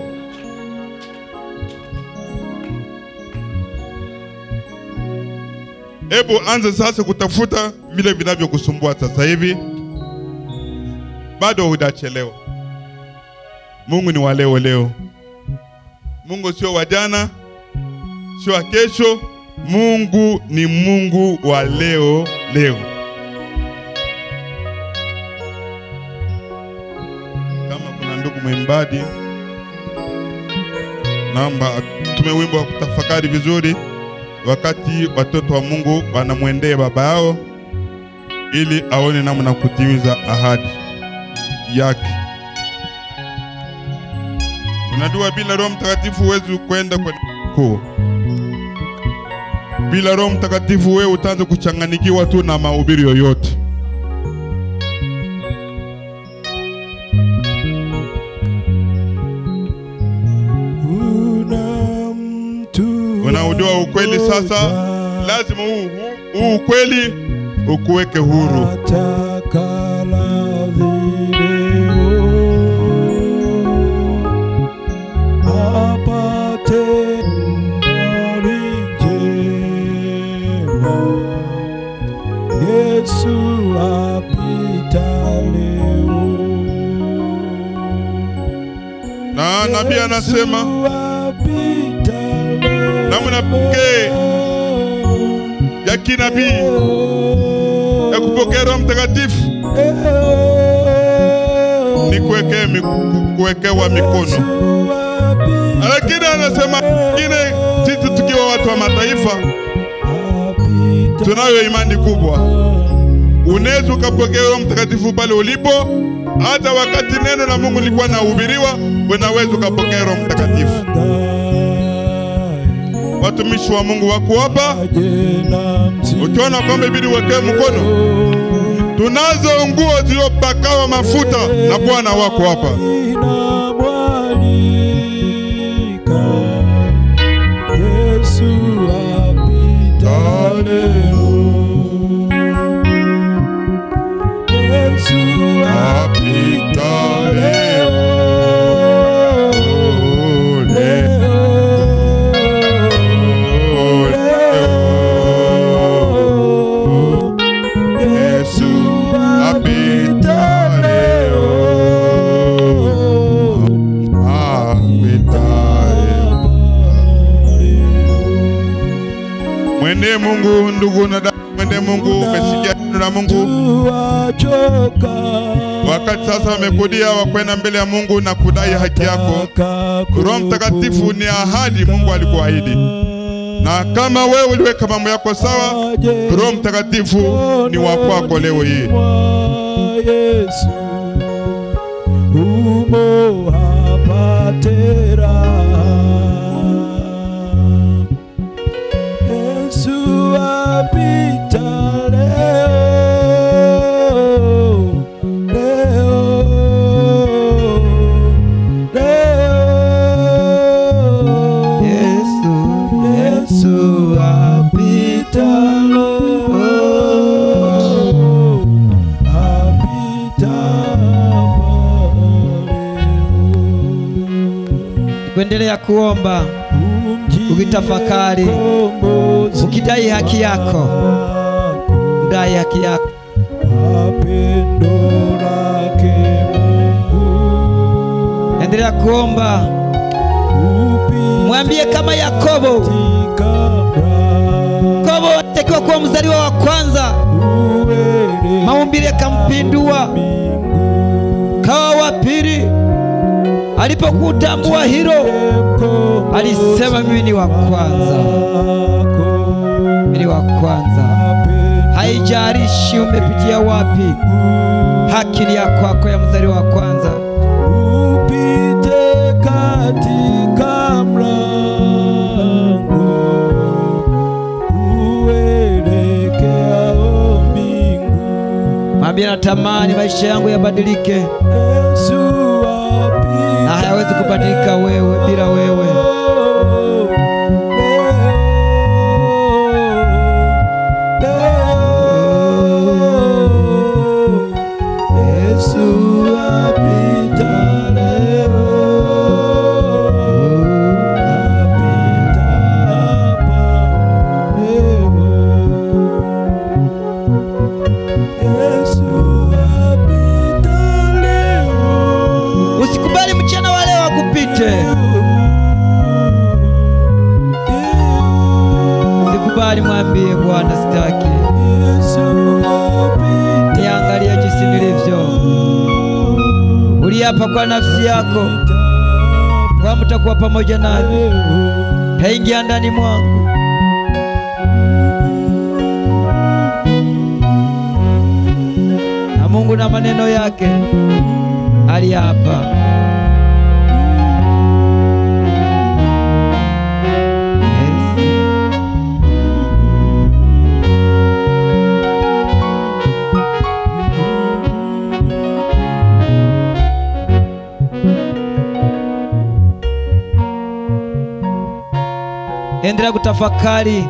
[SPEAKER 1] Hebu anza sasa kutafuta vile vinavyokusumbua sasa hivi, bado hujachelewa. Mungu ni wa leo leo. Mungu sio wa jana, sio wa kesho. Mungu ni Mungu wa leo leo. Kama kuna ndugu mwimbaji, naomba tume wimbo wa kutafakari vizuri wakati watoto wa Mungu wanamwendea baba yao ili aone namna kutimiza ahadi yake. Unajua, bila Roho Mtakatifu huwezi kwenda kwa kuu. Bila Roho Mtakatifu wewe utaanza kuchanganikiwa tu na mahubiri yoyote. Unaujua ukweli sasa, lazima huu huu- huu ukweli ukuweke huru.
[SPEAKER 4] Yesu apita leo.
[SPEAKER 1] Na nabii anasema
[SPEAKER 4] apita leo.
[SPEAKER 1] namna pekee ya kinabii ya kupokea Roho Mtakatifu ni kuwekea miku- kuwekewa mikono, lakini anasema ingine, sisi tukiwa watu wa mataifa tunayo imani kubwa. Unaweza ukapokea Roho Mtakatifu pale ulipo, hata wakati neno la Mungu lilikuwa nahubiriwa, unaweza ukapokea Roho Mtakatifu. Watumishi wa Mungu wako hapa, ukiona kwamba ibidi uwekee mkono, tunazo nguo zilizopakawa mafuta na Bwana wako hapa.
[SPEAKER 4] Inamwalika Yesu apita leo. Yesu apita leo. Leo. Yesu apita leo.
[SPEAKER 1] ndugu na dada, mwende Mungu, umesikia neno la Mungu.
[SPEAKER 4] tuwachoka
[SPEAKER 1] Wakati sasa wamekudia wakwenda mbele ya Mungu na kudai haki yako. Roho Mtakatifu ni ahadi Mungu alikuahidi, na kama wewe uliweka mambo yako sawa, Roho Mtakatifu ni wa kwako leo hii.
[SPEAKER 4] Yesu umo hapa tena. Yesu apita leo, leo, leo.
[SPEAKER 5] Yesu,
[SPEAKER 4] Yesu apita leo, apita
[SPEAKER 5] kuendelea kuomba ukitafakari, ukidai haki yako, udai haki yako.
[SPEAKER 4] Mapendo lake Mungu
[SPEAKER 5] Endelea kuomba, mwambie kama Yakobo.
[SPEAKER 4] upika
[SPEAKER 5] Yakobo alitakiwa kuwa mzaliwa wa kwanza,
[SPEAKER 4] uwele
[SPEAKER 5] maumbile yakampindua, kawa wa pili. Alipokutambua hilo, alisema mimi ni wa kwanza, mimi ni wa kwanza. Haijalishi umepitia wapi, haki ni ya kwako ya mzaliwa wa kwanza.
[SPEAKER 4] upite katika mlango uelekeao mbingu.
[SPEAKER 5] Mwambie natamani maisha yangu yabadilike,
[SPEAKER 4] Yesu apita
[SPEAKER 5] na hayawezi kubadilika wewe bila wewe.
[SPEAKER 4] Yesu apita leo, apita hapa leo. Yesu apita leo.
[SPEAKER 5] Usikubali mchana wa leo akupite, usikubali. Mwambie Bwana, sitaki niangalie jinsi nilivyo. Uliapa kwa nafsi yako kwa mtakuwa pamoja nami, taingia ndani mwangu. Na Mungu na maneno yake aliapa. Yes. Endelea kutafakari.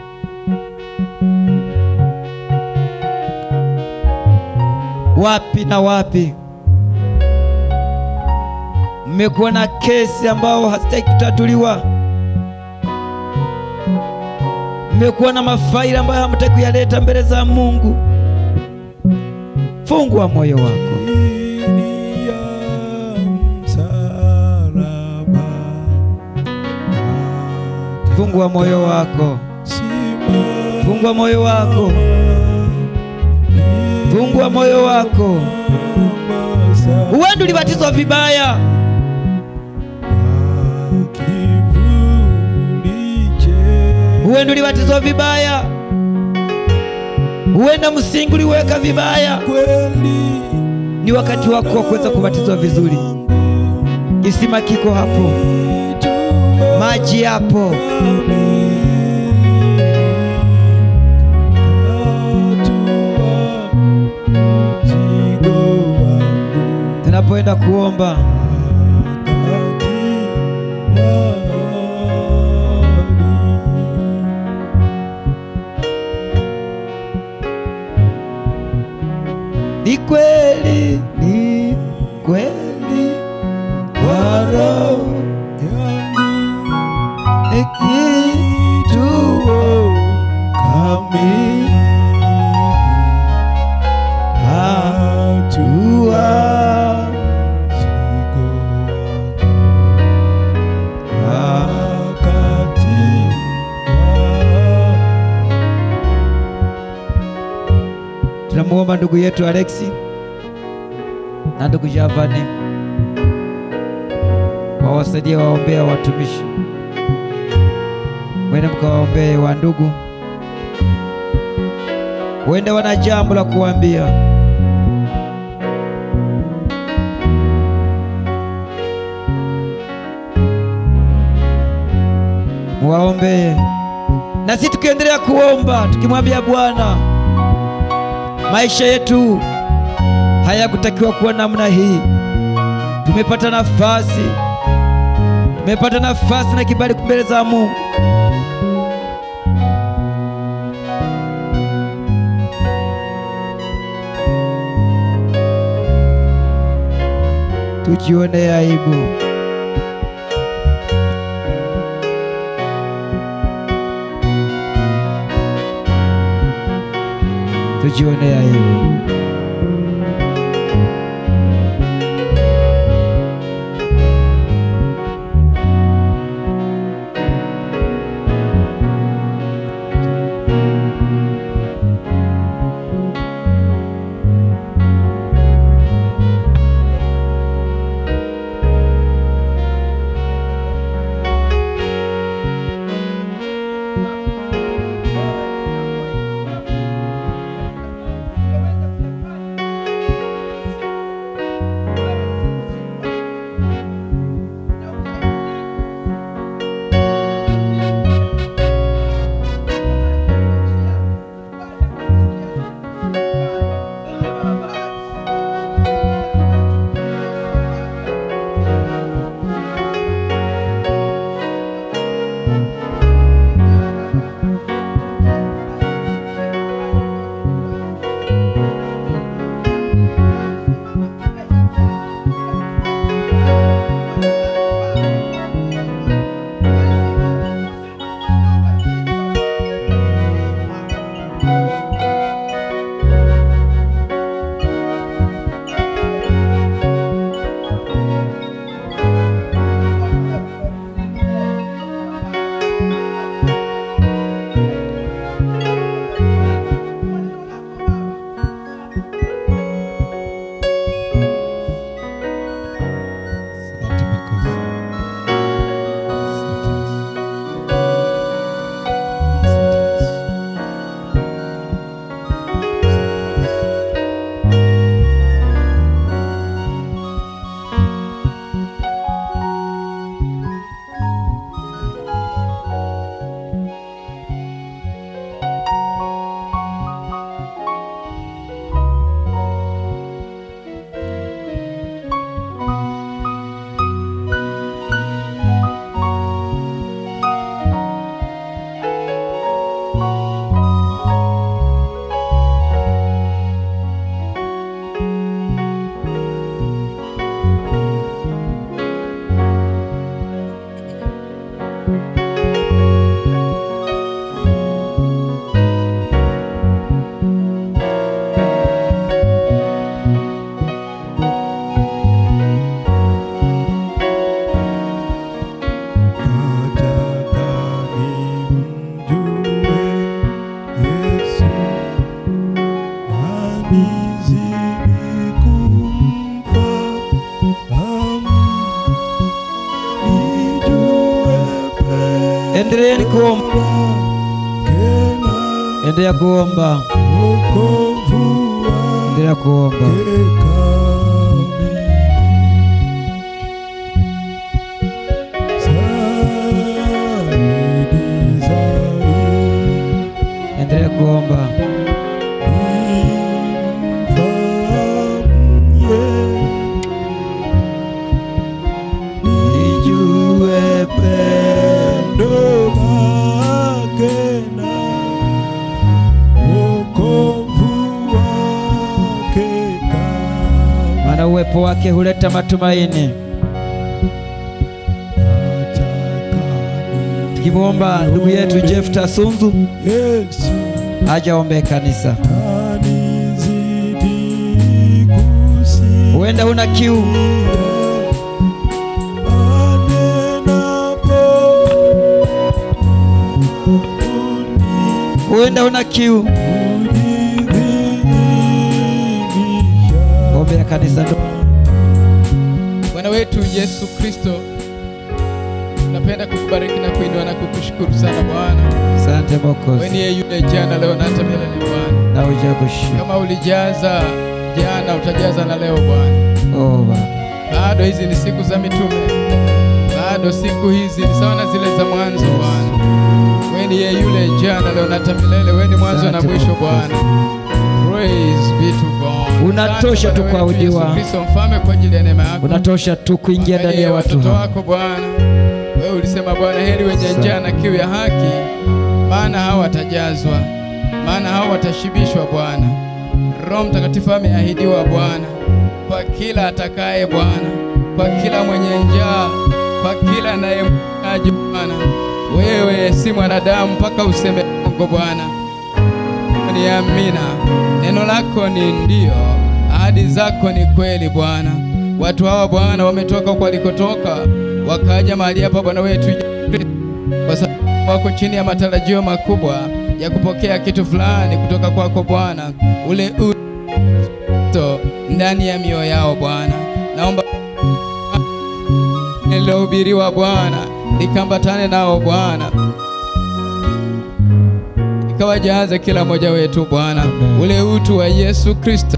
[SPEAKER 5] Wapi na wapi mmekuwa na kesi ambao hazitaki kutatuliwa, mmekuwa na mafaili ambayo hamtaki kuyaleta mbele za Mungu. Fungua moyo wako,
[SPEAKER 4] Chini ya msalaba,
[SPEAKER 5] fungua moyo wako,
[SPEAKER 4] simama
[SPEAKER 5] fungua moyo wako, fungua moyo wako. Huenda ulibatizwa vibaya,
[SPEAKER 4] kivuli che
[SPEAKER 5] huenda ulibatizwa vibaya, huenda msingi uliweka vibaya.
[SPEAKER 4] kweli
[SPEAKER 5] Ni wakati wako wa kuweza kubatizwa vizuri. Kisima kiko hapo, maji yapo. Tunapoenda kuomba, ni kweli, ni kweli kwa roho ni kituo kamili hatua ndugu yetu Alexi na ndugu Javani wawasaidie waombea watumishi, mwende mkawaombee wa ndugu, wende wana jambo la kuambia. Muwaombee na sisi tukiendelea kuomba tukimwambia Bwana, maisha yetu hayakutakiwa kuwa namna hii. Tumepata nafasi, tumepata nafasi na kibali mbele za Mungu. Tujione aibu. Tujione aibu. Asante Mwokozi. Asante Yesu. Asante Yesu.
[SPEAKER 4] Nataka nimjue Yesu na nizidi kumfahamu, nijue
[SPEAKER 5] Endeleeni kuomba,
[SPEAKER 4] tena
[SPEAKER 5] endelea kuomba,
[SPEAKER 4] wokovu
[SPEAKER 5] endelea kuomba.
[SPEAKER 4] wake kamili. Zaidi, zaidi
[SPEAKER 5] Endelea kuomba.
[SPEAKER 4] Nijue pendo lake na wokovu wake kama
[SPEAKER 5] Maana uwepo wake huleta matumaini. Tukimwomba ndugu yetu Jefta Sunzu
[SPEAKER 4] Yesu
[SPEAKER 5] aje aombee kanisa.
[SPEAKER 4] anizidi kusikia
[SPEAKER 5] Huenda una kiu, huenda una kiu, tunaombea kanisa ndogo.
[SPEAKER 6] Bwana wetu Yesu Kristo, tunapenda kukubariki na kuinua na kukushukuru sana Bwana.
[SPEAKER 5] Asante
[SPEAKER 6] Wewe
[SPEAKER 5] Mwokozi,
[SPEAKER 6] ni yule jana, leo na hata milele Bwana.
[SPEAKER 5] na uje kushinda.
[SPEAKER 6] Kama ulijaza jana, utajaza na leo Bwana.
[SPEAKER 5] Oh Baba,
[SPEAKER 6] Bado hizi ni siku za mitume, bado siku hizi ni sawa na zile za mwanzo Bwana. Wewe ni yeye yule jana, leo na hata milele. Wewe ni mwanzo na
[SPEAKER 5] Asante
[SPEAKER 6] mwisho
[SPEAKER 5] Mwokozi.
[SPEAKER 6] Bwana. Praise be to God.
[SPEAKER 5] Unatosha
[SPEAKER 6] Asante
[SPEAKER 5] tu
[SPEAKER 6] Bwana wetu
[SPEAKER 5] kuabudiwa.
[SPEAKER 6] Yesu Kristo mfalme kwa ajili ya neema yako.
[SPEAKER 5] unatosha tu kuingia ndani
[SPEAKER 6] Angalia
[SPEAKER 5] ya watu
[SPEAKER 6] watoto
[SPEAKER 5] hawa.
[SPEAKER 6] wako Bwana. Wewe ulisema Bwana, heri wenye njaa na kiu ya haki, maana hao watajazwa, maana hao watashibishwa Bwana. Roho Mtakatifu ameahidiwa Bwana kwa kila atakaye Bwana, kwa kila mwenye njaa, kwa kila anayemhitaji Bwana. Wewe si mwanadamu mpaka useme uongo Bwana ni amina. Neno lako ni ndio, ahadi zako ni kweli Bwana. Watu hawa Bwana wametoka kwa walikotoka, wakaja mahali hapa Bwana wetu Yesu Kristo, kwa sababu wako chini ya matarajio makubwa ya kupokea kitu fulani kutoka kwako Bwana, ule uto ndani ya mioyo yao Bwana. Naomba lilohubiriwa Bwana likambatane nao Bwana ikawajaze kila mmoja wetu Bwana,
[SPEAKER 5] Amen.
[SPEAKER 6] ule utu wa Yesu Kristo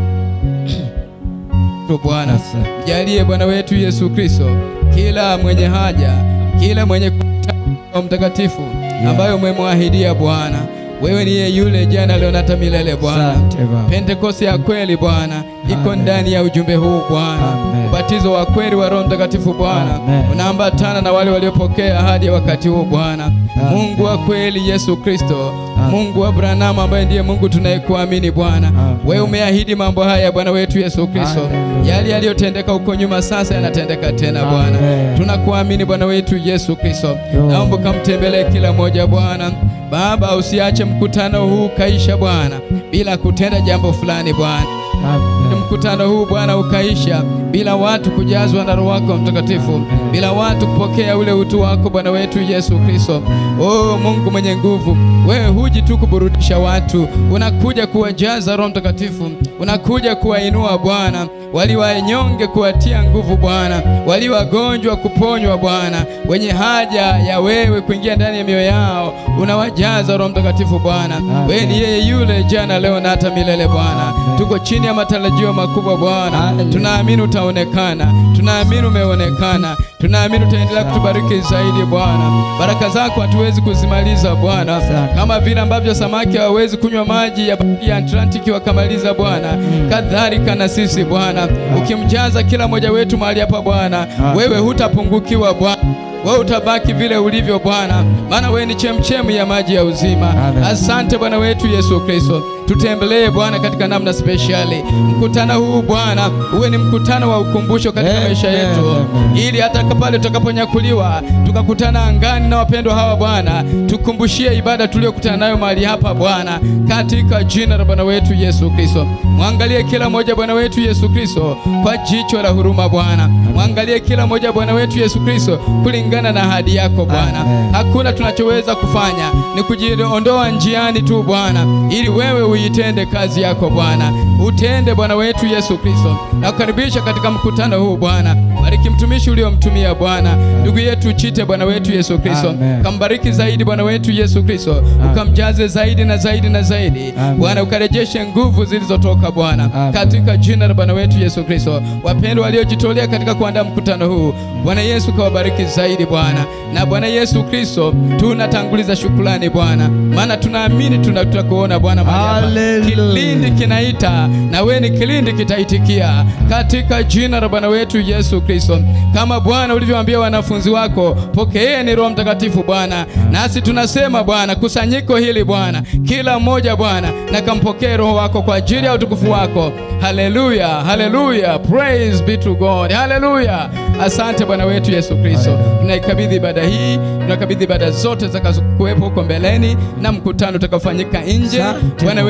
[SPEAKER 6] tu Bwana,
[SPEAKER 5] Asante.
[SPEAKER 6] jalie Bwana wetu Yesu Kristo, kila mwenye haja, kila mwenye kuhitaji Roho Mtakatifu ambayo umemwahidia Bwana. Wewe ni yeye yule jana, leo na hata milele Bwana.
[SPEAKER 5] Asante Baba.
[SPEAKER 6] Pentekoste ya kweli Bwana iko
[SPEAKER 5] Amen.
[SPEAKER 6] ndani ya ujumbe huu Bwana.
[SPEAKER 5] Amen.
[SPEAKER 6] Ubatizo wa kweli wa Roho Mtakatifu Bwana
[SPEAKER 5] Amen.
[SPEAKER 6] unaambatana na wale waliopokea ahadi ya wakati huu Bwana.
[SPEAKER 5] Amen.
[SPEAKER 6] Mungu wa kweli Yesu Kristo,
[SPEAKER 5] Amen.
[SPEAKER 6] Mungu wa Abrahamu ambaye ndiye Mungu tunayekuamini Bwana.
[SPEAKER 5] Amen.
[SPEAKER 6] Wewe umeahidi mambo haya Bwana wetu Yesu Kristo.
[SPEAKER 5] Hallelujah.
[SPEAKER 6] Yale yaliyotendeka huko nyuma sasa yanatendeka tena Bwana.
[SPEAKER 5] Amen.
[SPEAKER 6] Tunakuamini Bwana wetu Yesu Kristo.
[SPEAKER 5] Yo.
[SPEAKER 6] Naomba kamtembelee kila mmoja Bwana. Baba, usiache mkutano huu ukaisha Bwana bila kutenda jambo fulani Bwana.
[SPEAKER 5] Amen.
[SPEAKER 6] Mkutano huu Bwana ukaisha bila watu kujazwa na Roho wako Mtakatifu, bila watu kupokea ule utu wako Bwana wetu Yesu Kristo. Oh Mungu mwenye nguvu, wewe huji tu kuburudisha watu, unakuja kuwajaza Roho Mtakatifu, unakuja kuwainua Bwana, wali wanyonge kuwatia nguvu Bwana, wali wagonjwa kuponywa Bwana, wenye haja ya wewe kuingia ndani ya mioyo yao, unawajaza Roho Mtakatifu Bwana. Wewe ni yeye yule jana, leo na hata milele Bwana. Tuko chini ya matarajio makubwa Bwana,
[SPEAKER 5] Hallelujah.
[SPEAKER 6] tunaamini utaonekana, tunaamini umeonekana, tunaamini utaendelea kutubariki zaidi Bwana. Baraka zako hatuwezi kuzimaliza Bwana,
[SPEAKER 5] Asante.
[SPEAKER 6] kama vile ambavyo samaki hawawezi kunywa maji ya bahari ya Atlantiki wakamaliza Bwana, kadhalika na sisi Bwana, ukimjaza kila mmoja wetu mahali hapa Bwana, wewe hutapungukiwa Bwana. Wewe utabaki vile ulivyo Bwana, maana wewe ni chemchemu ya maji ya uzima.
[SPEAKER 5] Amen.
[SPEAKER 6] Asante Bwana wetu Yesu Kristo, tutembelee Bwana katika namna speshali. Mkutano huu Bwana uwe ni mkutano wa ukumbusho katika
[SPEAKER 5] Amen,
[SPEAKER 6] maisha yetu,
[SPEAKER 5] amen.
[SPEAKER 6] ili hata pale tutakaponyakuliwa tukakutana angani na wapendwa hawa Bwana, tukumbushie ibada tuliyokutana nayo mahali hapa Bwana, katika jina la Bwana wetu Yesu Kristo. Mwangalie kila mmoja Bwana wetu Yesu Kristo kwa jicho la huruma Bwana, mwangalie kila mmoja Bwana wetu Yesu Kristo kulingana na ahadi yako Bwana.
[SPEAKER 5] Amen.
[SPEAKER 6] Hakuna tunachoweza kufanya ni kujiondoa njiani tu Bwana, ili wewe uitende kazi yako Bwana, utende Bwana wetu Yesu Kristo. Nakukaribisha katika mkutano huu Bwana, bariki mtumishi uliomtumia Bwana, ndugu yetu Chite Bwana wetu Yesu Kristo,
[SPEAKER 5] Amen.
[SPEAKER 6] kambariki zaidi Bwana wetu Yesu Kristo, ukamjaze zaidi na zaidi na zaidi
[SPEAKER 5] Amen.
[SPEAKER 6] Bwana, ukarejeshe nguvu zilizotoka Bwana,
[SPEAKER 5] Amen.
[SPEAKER 6] katika jina la Bwana wetu Yesu Kristo. Wapendwa waliojitolea katika kuandaa mkutano huu, Bwana Yesu kawabariki zaidi Bwana, na Bwana Yesu Kristo, tunatanguliza shukrani Bwana, maana tunaamini tuna- tutakuona Bwana mahali hapa.
[SPEAKER 5] Hallelujah.
[SPEAKER 6] Kilindi kinaita na wewe ni kilindi kitaitikia, katika jina la Bwana wetu Yesu Kristo, kama Bwana ulivyoambia wanafunzi wako, pokeeni Roho Mtakatifu Bwana, nasi tunasema Bwana, kusanyiko hili Bwana, kila mmoja Bwana, na kampokee Roho wako kwa ajili ya utukufu wako. Haleluya, haleluya, praise be to God, haleluya. Asante Bwana wetu Yesu Kristo, tunaikabidhi ibada hii, tunakabidhi ibada zote zitakazokuwepo huko mbeleni na mkutano utakaofanyika nje.
[SPEAKER 5] Asante.
[SPEAKER 6] Bwana wetu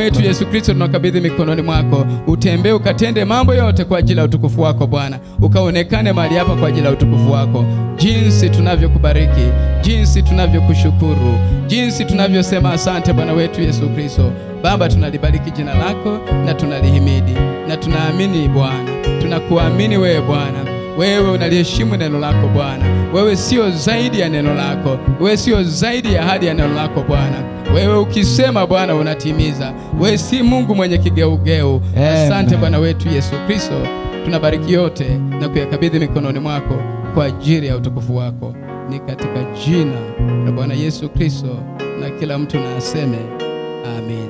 [SPEAKER 6] wetu Yesu Kristo, tunakabidhi mikononi mwako, utembee ukatende mambo yote kwa ajili ya utukufu wako Bwana, ukaonekane mahali hapa kwa ajili ya utukufu wako, jinsi tunavyokubariki, jinsi tunavyokushukuru, jinsi tunavyosema asante Bwana wetu Yesu Kristo. Baba, tunalibariki jina lako na tunalihimidi na tunaamini Bwana, tunakuamini wewe Bwana wewe unaliheshimu neno lako Bwana. Wewe sio zaidi ya neno lako, wewe sio zaidi ya ahadi ya neno lako Bwana. Wewe ukisema Bwana unatimiza. Wewe si Mungu mwenye kigeugeu.
[SPEAKER 5] Amen.
[SPEAKER 6] Asante Bwana wetu Yesu Kristo, tunabariki yote na kuyakabidhi mikononi mwako kwa ajili ya utukufu wako, ni katika jina la Bwana Yesu Kristo, na kila mtu na aseme amin.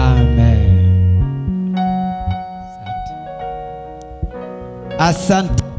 [SPEAKER 5] Amen. Asante. Asante.